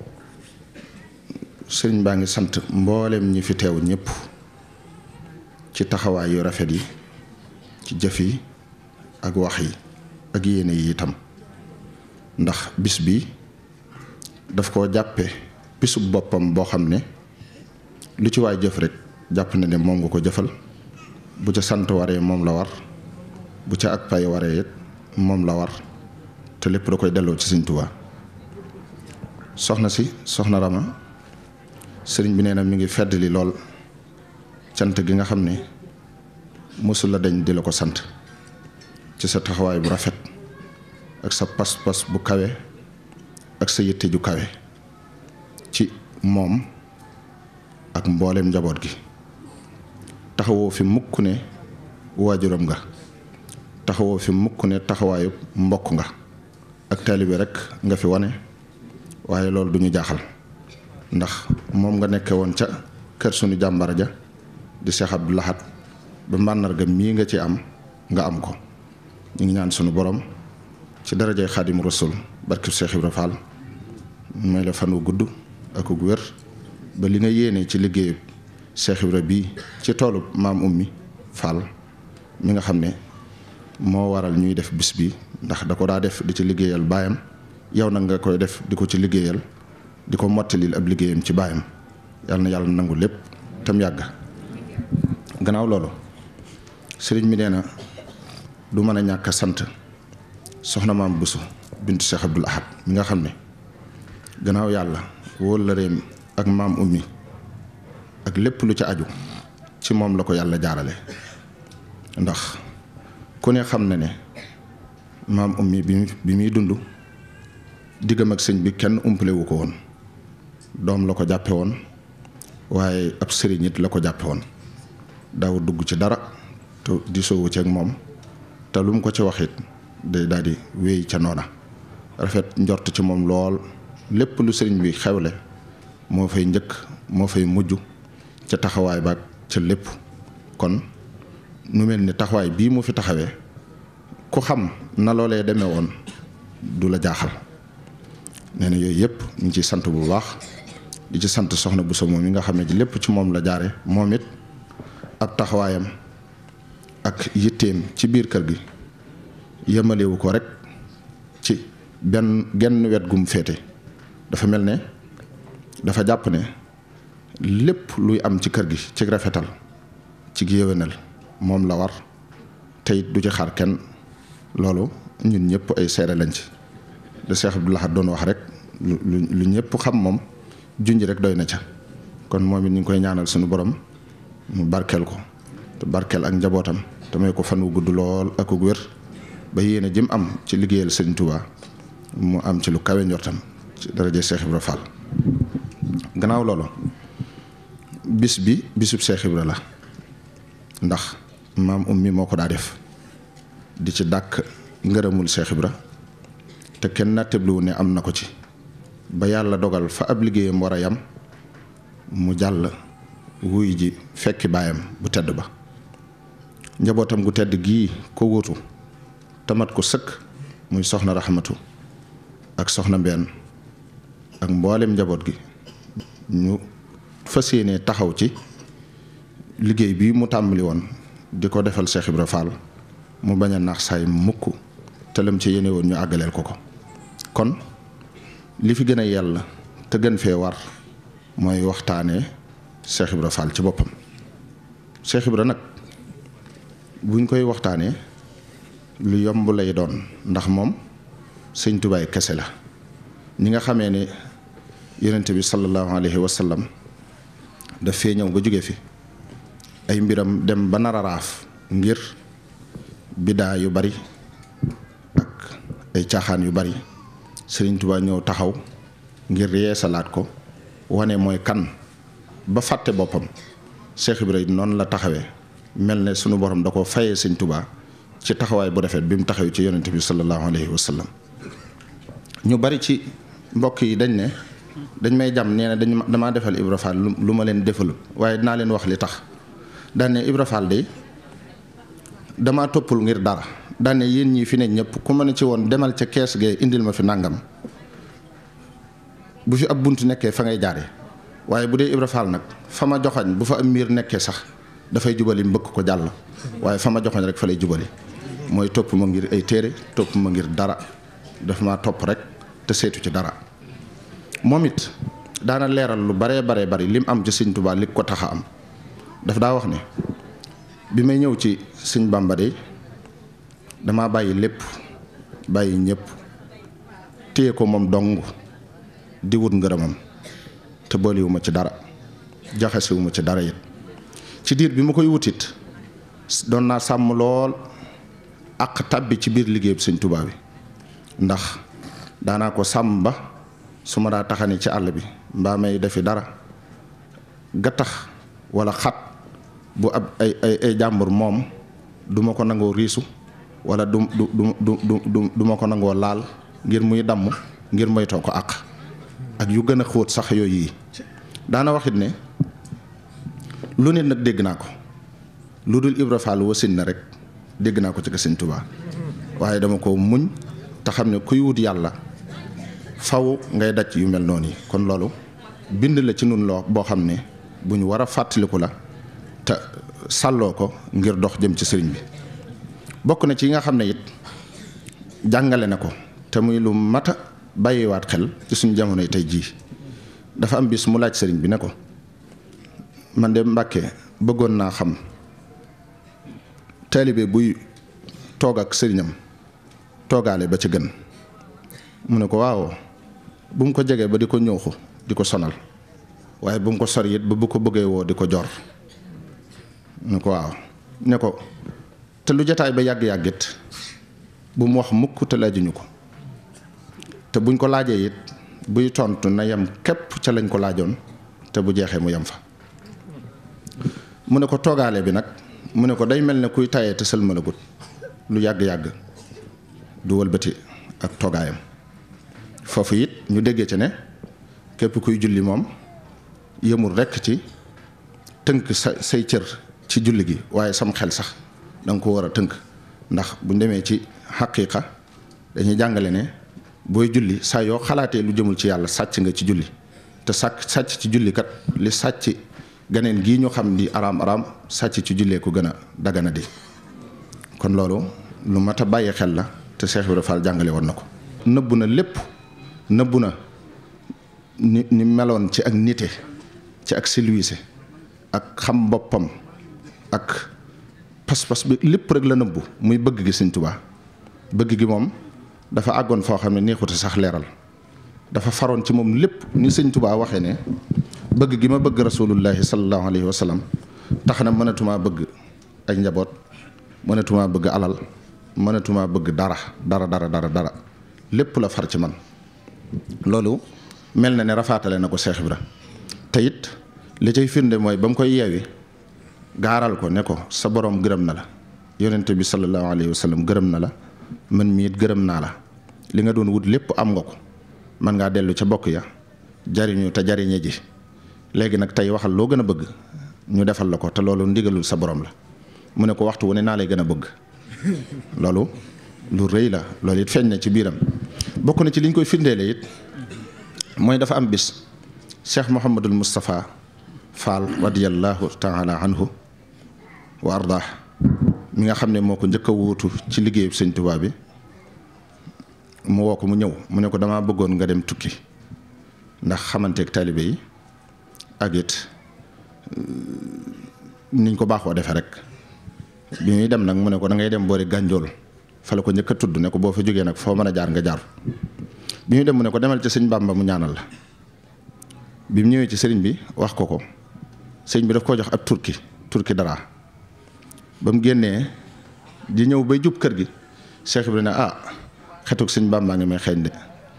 sëriñ baa ngi sant mbooleem ñi fi teew ñëpp ci taxawaay yu rafet yi ci jëf yi ak wax yi ak yéene yi itam ndax bis bi daf koo jàppe bisub boppam boo xam ne lu ci waay jëf rek jàpp na ne moom nga ko jëfal bu ca sant waree moom la war bu ca ak pay waree it moom la war te lépp da koy delloo ci Sëriñ Tuubaa soxna si soxna Rama sëriñ bi nee na mi ngi feddali lool cant gi nga xam ne mosul la dañ di la ko sant ci sa taxawaay bu rafet ak sa pas-pas bu kawe ak sa yitte ju kawe ci moom ak mboolem njaboot gi taxawoo fi mukk ne waajuram nga taxawoo fi mukk ne taxawaayu mbokk nga ak taalibe rek nga fi wane waaye loolu du ñu jaaxal ndax moom nga nekke woon ca kër sunu jàmbar ja di Cheikh Abdou Lahad ba màndarga mii nga ci am nga am ko ñu ngi ñaan sunu borom ci darajay xaadimu rasul barkib Cheikh Ibra Fall may la fan wu gudd ak gu wér ba li nga yéene ci liggéeyub Cheikh Ibra bii ci toolu maam ummi Fall mi nga xam ne moo waral ñuy def bis bi ndax da ko daa def di ci liggéeyal baayam yow nag nga koy def di ko ci liggéeyal di ko mottalil ab liggéeyam ci baayam yàlla na yàlla nangu lépp tam yàgg gannaaw loolu sëriñ mi nee na du mën a ñàkk a sant soxna maam Bousso bintu Cheikh Abdoul Ahad mi nga xam ne gannaaw yàlla wóol la réem ak maam ummi ak lépp lu ci aju ci moom la ko yàlla jaarale ndax ku ne xam na ne maam ummi bi bi muy dund diggam ak sëñ bi kenn umpale wu ko woon doom la ko jàppe woon waaye ab sëriñ it la ko jàppe woon daaw dugg ci dara te di soowu ci ak moom te lu mu ko ci wax it day daal di wéy ca noona rafet njort ci moom lool lépp lu sëriñ bi xewle moo fay njëkk moo fay mujj ca taxawaay baag ca lépp kon nu mel ni taxawaay bii mu fi taxawee ku xam na loolee demee woon du la jaaxal nee na yooyu yëpp ñu ngi ciy sant bu baax di ci sant soxna bu moom mi nga xam ne lépp ci moom la jaare moom it ab taxawaayam ak yitteem ci biir kër gi yemalewu ko rek ci benn genn wet gum féete dafa mel ne dafa jàpp ne lépp luy am ci kër gi ci rafetal ci yéwénal moom la war tey du ci xaar kenn loolu ñun ñëpp ay seere lañ ci de Cheikh Abdou Lahad doon wax rek lu lu ñëpp xam moom junj rek doy na ca kon moom it ñu ngi koy ñaanal suñu borom mu barkeel ko te barkeel ak njabootam te may ko fan wu gudd lool ak gu wér ba yéene jëm am ci liggéeyal Sëriñ Tuubaa mu am ci lu kawe njortam ci daraja Cheikh Ibra Fall gannaaw loolu bis bi bisub Cheikh Ibra la ndax maam ummi moo ko daa def di ci dàkk ngërëmul Cheikh Ibra te kenn nattabluwu ne am na ko ci ba yàlla dogal fa ab liggéeyam war a yam mu jàll wuy ji fekki baayam bu tedd ba njabootam gu tedd gii ko wuutu tamat ko sëkk muy soxna raxmatu ak soxna mbenn ak mboolem njaboot gi ñu fas yéene taxaw ci liggéey bi mu tàmbali woon di ko defal Cheikh Ibra Fall mu bañ a naax saay mukk te lam ci yéene woon ñu àggaleel ko ko kon li fi gën a yàlla te gën fee war mooy waxtaanee Cheikh Ibra Fall ci boppam Cheikh Ibra nag buñ koy waxtaanee lu yomb lay doon ndax moom sëñ tubaay kese la ñi nga xamee ne yonent bi sallallahu alayhi wa sallam daf fee ñëw ba jóge fi ay mbiram dem ba nar a raaf ngir bidaa yu bari ak ay caaxaan yu bari sëriñ Tuubaa ñëw taxaw ngir yeesalaat ko wane mooy kan ba fàtte boppam Cheikh Ibrahima noonu la taxawee mel ne sunu borom da ko fayee sëñ Tuubaa ci taxawaay bu rafet bi mu taxaw ci yonent bi sallallahu alayhi wa sallam ñu bari ci mbokk yi dañ ne dañ may jàmm nee na dañ damaa defal Ibra Fall lu ma leen defal waaye dinaa leen wax li tax daan ne Ibra Fall de damaa toppul ngir dara daan ne yéen ñii fi ne ñëpp ku ma ne ci woon demal ca kees gee indil ma fi nàngam bu fi ab bunt nekkee fa ngay jaare waaye bu dee Ibra Fall nag fa ma joxoñ bu fa am miir nekkee sax dafay jubali mbëkk ko jàll waaye fa ma joxoñ rek fa lay jubali mooy topp ma ngir ay téere topp ma ngir dara dafa ma topp rek te seetu ci dara moom it daana leeral lu baree baree bari lim am ci sëñ Tuubaa li ko tax a am daf daa wax ne bi may ñëw ci sëñ Bàmba de damaa bàyyi lépp bàyyi ñëpp téye ko moom dong di wut ngërëmam te boolewuma ci dara jaxasewuma ci dara it ci diir bi ma koy wutit doon naa sàmm lool ak tàbbi ci biir liggéey bi sëñ Tuubaa bi ndax daanaa ko sàmm ba su ma daa taxani ci àll bi mbaa may defi dara gattax wala xat bu ab ay ay ay jàmbur moom du ma ko nangoo riisu wala du du du du du du ma ko nangoo laal ngir muy damm ngir moytoo ko àq ak yu gën a xóot sax yooyu yi daana waxit ne lu ne nag dégg naa ko lu dul Ibra Fall wasin na rek dégg naa ko ci Sëñ Tuubaa waaye dama ko muñ te xam ne kuy wut yàlla faw ngay daj yu mel noonu yi kon loolu bind la ci nun loo boo xam ne bu ñu war a fàttaliku la te sàlloo ko ngir dox jëm ci sëriñ bi bokk na ci yi nga xam ne it jàngale na ko te muy lu mat a bàyyiwaat xel ci suñu jamonoy tey jii dafa am bis mu laaj sëriñ bi ne ko man de Mbàkke bëggoon naa xam taalibe buy toog ak sëriñam toogaale ba ci gën mu ne ko waaw bu mu ko jegee ba di ko ñëwxu di ko sonal waaye bu mu ko sori it ba bu ko bëggee woo di ko jor mu ne ko waaw ne ko te lu jataay ba yàgg-yàggit bu mu wax mukk te laajuñu ko te buñ ko laajee it buy tontu na yem képp ca lañ ko laajoon te bu jeexee mu yem fa mu ne ko toogaale bi nag mu ne ko day mel ne kuy tayee te sëlmalagut lu yàgg-yàgg du wëlbati ak toogaayam foofu it ñu déggee ci ne képp kuy julli moom yëmul rekk ci tënk sa say cër ci julli gi waaye sam xel sax da nga ko war a tënk ndax buñ demee ci xaqiiqa dañuy jàngale ne booy julli saa yoo xalaatee lu jëmul ci yàlla sàcc nga ci julli te sàcc sàcc ci julli kat li sàcc ganeen gii ñu xam di araam araam sàcc ci jullee ko gën a dagana di kon loolu lu mat a bàyyi xel la te Cheikh Ibrahima Fall jàngale woon na ko nëbbu na lépp nëbbu na ni ni meloon ci ak nite ci ak silwiise ak xam boppam ak pas-pas bi lépp rek la nëbbu muy bëgg gi Sëñ Tuubaa bëgg gi moom dafa àggoon foo xam ne neexute sax leeral dafa faroon ci moom lépp ni Sëñ Tuubaa waxee ne bëgg gi ma bëgg rasulullahi sallallahu alayhi wa sallam tax na mënatumaa bëgg ay njaboot mënatumaa bëgg alal mënatumaa bëgg dara dara dara dara dara lépp la far ci man loolu mel na ne rafaatale na ko Cheikh Ibra te it li cay firnde mooy ba mu koy yeewi gaaral ko ne ko sa borom gërëm na la yonente bi sallallahu alayhi wa sallam gërëm na la man mii it gërëm naa la li nga doon wut lépp am nga ko man ngaa dellu ca bokk ya jariñu te jariñe ji léegi nag tey waxal loo gën a bëgg ñu defal la ko te loolu ndigalul sa borom la mu ne ko waxtu wu ne naa lay gën a bëgg loolu lu rëy la loolu it feeñ na ci biiram bokk na ci liñ koy firndeele it mooy dafa am bis cheikh Mouhamadul Moustapha Fall radiyallahu taala anhu wa ardah mi nga xam ne moo ko njëkk a wuutu ci liggéeyu sëñ Tuubaa bi mu woo ko mu ñëw mu ne ko damaa bëggoon nga dem tukki ndax xamanteeg taalibe yi ak it niñ ko baaxoo defee rek bi muy dem nag mu ne ko da ngay dem boori gànjool fa la ko njëkk a tudd ne ko boo fa jógee nag foo mën a jaar nga jaar bi muy dem mu ne ko demal ci sëñ Bàmba mu ñaanal la bi mu ñëwee ci sëriñ bi wax ko ko sëriñ bi daf koo jox ab turki turki dara ba mu génnee di ñëw bay jub kër gi Cheikh Ibrahima ne ah xetuk sëñ Bàmba ngi may xeeñ de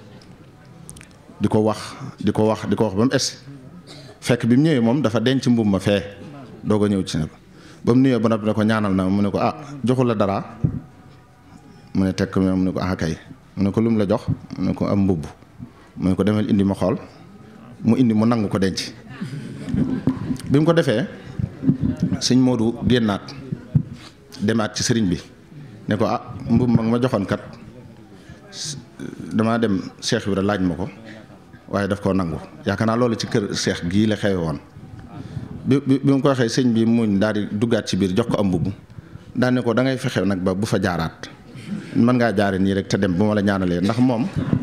di ko wax di ko wax di ko wax ba mu es fekk bi mu ñëwee moom dafa denc mbubb ma fee doog a ñëw ci ne ko ba mu nuyoo ba noppi ne ko ñaanal na mu ne ko ah joxul la dara mu ne tekk mu ne ko ah kay mu ne ko lu mu la jox mu ne ko am mbubb mu ne ko demal indi ma xool mu indi mu nangu ko denc bi mu ko defee sëñ Modou génnaat demaat ci sëriñ bi ne ko ah mbubb mag ma joxoon kat damaa dem Cheikh Ibra laaj ma ko waaye daf koo nangu yaakaar naa loolu ci kër Cheikh gii la xewe woon bi bi bi mu ko waxee sëñ bi muñ daal di duggaat ci biir jox ko am mbubb daan ne ko da ngay fexe nag ba bu fa jaaraat mën ngaa jaare nii rek te dem bu ma la ñaanalee ndax moom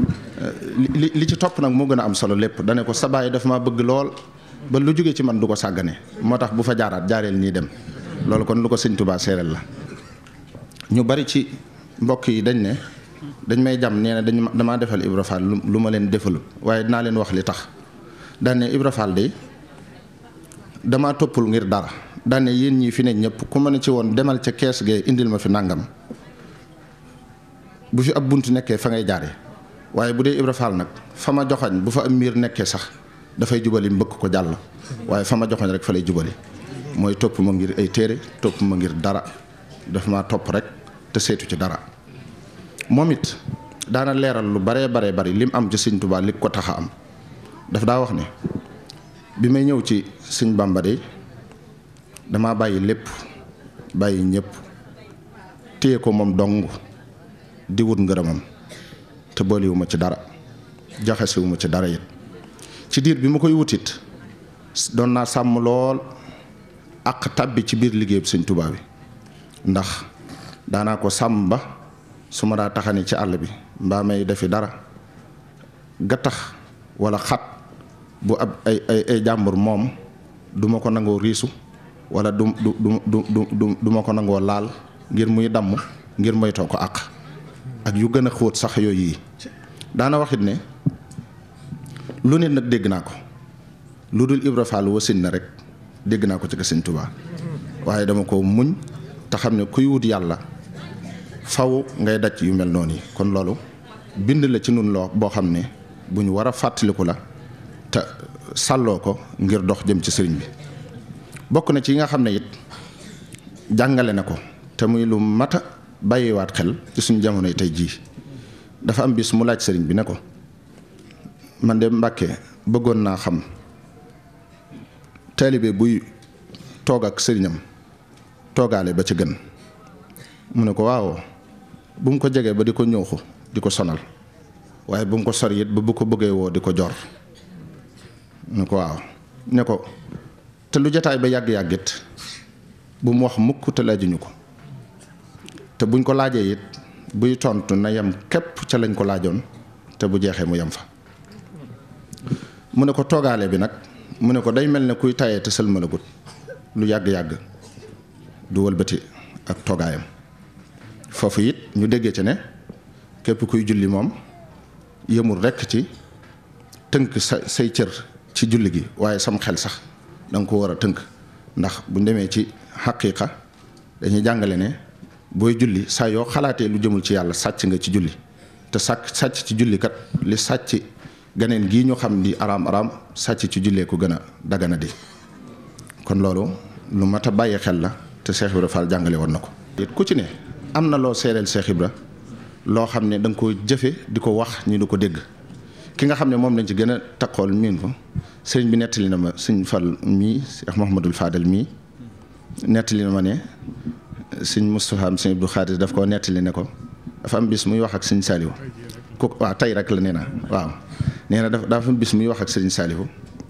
li li ci topp nag moo gën a am solo lépp dane ko sa baay dafa ma bëgg lool ba lu jóge ci man du ko sàggane moo tax bu fa jaaraat jaareel nii dem loolu kon lu ko sëñ Tuubaa séeréel la ñu bari ci mbokk yi dañ ne dañ may jam nee na dañ damaa defal Ibra Fall lu ma leen defal waaye dinaa leen wax li tax daan ne Ibra Fall de damaa toppul ngir dara daan ne yéen ñii fi ne ñëpp ku ma ne ci woon demal ca kees gee indil ma fi nàngam bu fi ab bunt nekkee fa ngay jaare waaye bu dee Ibra Fall nag fa ma joxañ bu fa am miir nekkee sax dafay jubali mbëkk ko jàll waaye fa ma joxañ rek fa lay jubali mooy topp ma ngir ay téere topp ma ngir dara daf ma topp rek te seetu ci dara moom it daana leeral lu baree baree bari lim am ci sëñ Tuubaa li ko tax a am daf daa wax ne bi may ñëw ci sëñ Bàmba de damaa bàyyi lépp bàyyi ñëpp téye ko moom dong di wut ngërëmam te booliwuma ci dara jaxasewuma ci dara it ci diir bi ma koy wutit doon naa sàmm lool ak tàbbi ci biir liggéey bi sëñ Tuubaa bi ndax daanaa ko sàmm ba su ma daa taxani ci àll bi mbaa may defi dara gattax wala xat bu ab ay ay ay jàmbur moom du ma ko nangoo riisu wala du du du du du ma ko nangoo laal ngir muy damm ngir moytoo ko àq ak yu gën a xóot sax yooyu yi daana waxit ne lu nit nag dégg naa ko lu dul Ibra Fall wasin na rek dégg naa ko ci Sëñ Tuubaa waaye dama ko muñ te xam ne kuy wut yàlla faw ngay daj yu mel noonu yi kon loolu bind la ci nun loo boo xam ne bu ñu war a fàttaliku la te sàlloo ko ngir dox jëm ci sëriñ bi bokk na ci yi nga xam ne it jàngale na ko te muy lu mata bàyyiwaat xel ci suñu jamonoy tey jii dafa am bis mu laaj sëriñ bi ne ko man de Mbàkke bëggoon naa xam taalibe buy toog ak sëriñam toogaale ba ci gën mu ne ko waaw bu mu ko jegee ba di ko ñëwxu di ko sonal waaye bu mu ko sori it ba bu ko bëggee woo di ko jor mu ne ko waaw ne ko te lu jataay ba yàgg-yàggit bu mu wax mukk te laajuñu ko te buñ ko laajee it buy tontu na yem képp ca lañ ko laajoon te bu jeexee mu yem fa mu ne ko toogaale bi nag mu ne ko day mel ne kuy tayee te sëlmalagut lu yàgg-yàgg du wëlbati ak toogaayam foofu it ñu déggee ci ne képp kuy julli moom yëmul rekk ci tënk sa say cër ci julli gi waaye sam xel sax da nga ko war a tënk ndax bu ñu demee ci xaqiiqa dañuy jàngale ne booy julli saa yoo xalaatee lu jëmul ci yàlla sàcc nga ci julli te sàcc sàcc ci julli kat li sàcc ganeen gii ñu xam di araam araam sàcc ci jullee ko gën a dagana di kon loolu lu mat a bàyyi xel la te Cheikh Ibra Fall jàngale woon na ko. it ku ci ne am na loo seereel Cheikh Ibra loo xam ne da nga ko jëfe di ko wax ñu di ko dégg ki nga xam ne moom lañ ci gën a takkool miin ko sëriñ bi nettali na ma sëñ Fall mii Cheikh Mouhamadul Fadel mii nettali na ma ne sëñ Moustapha sëñ Abdou Khadir daf koo nettali ne ko dafa am bis muy wax ak sëñ Saliou ku waaw tey rek la nee na waaw nee na dafa dafa am bis muy wax ak sëriñ Saliou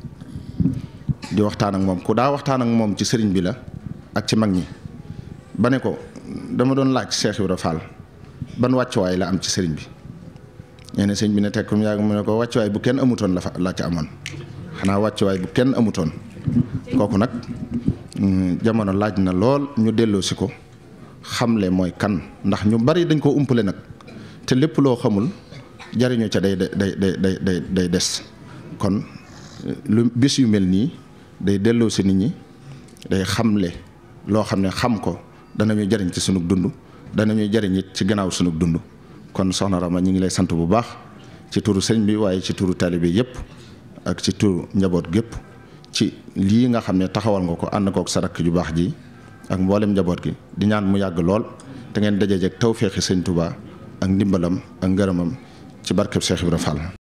di waxtaan ak moom ku daa waxtaan ak moom ci sëriñ bi la ak ci mag ñi ba ne ko dama doon laaj Cheikh Ibra Fall ban wàccuwaay la am ci sëriñ bi nee na sëriñ bi ne teg ko mu yàgg mu ne ko wàccuwaay bu kenn amutoon la fa la ca amoon xanaa wàccuwaay bu kenn amutoon kooku nag jamono laaj na lool ñu delloo si ko xamle mooy kan ndax ñu bari dañ koo umpale nag te lépp loo xamul jariñu ca day day day day day day des kon lu bis yu mel nii day delloo si nit ñi day xamle loo xam ne xam ko danañu jariñ ci sunu dund danañu jariñ it ci gannaaw sunu dund kon soxna Rama ñu ngi lay sant bu baax ci turu sëñ bi waaye ci turu taalibe yépp ak ci turu njaboot gépp ci lii nga xam ne taxawal nga ko ànd kook sa rakk ju baax ji ak mboolem njaboot gi di ñaan mu yàgg lool te ngeen dajeek tawféexi sëñ Touba ak ndimbalam ak ngërëmam ci barkeb Cheikh Ibra Fall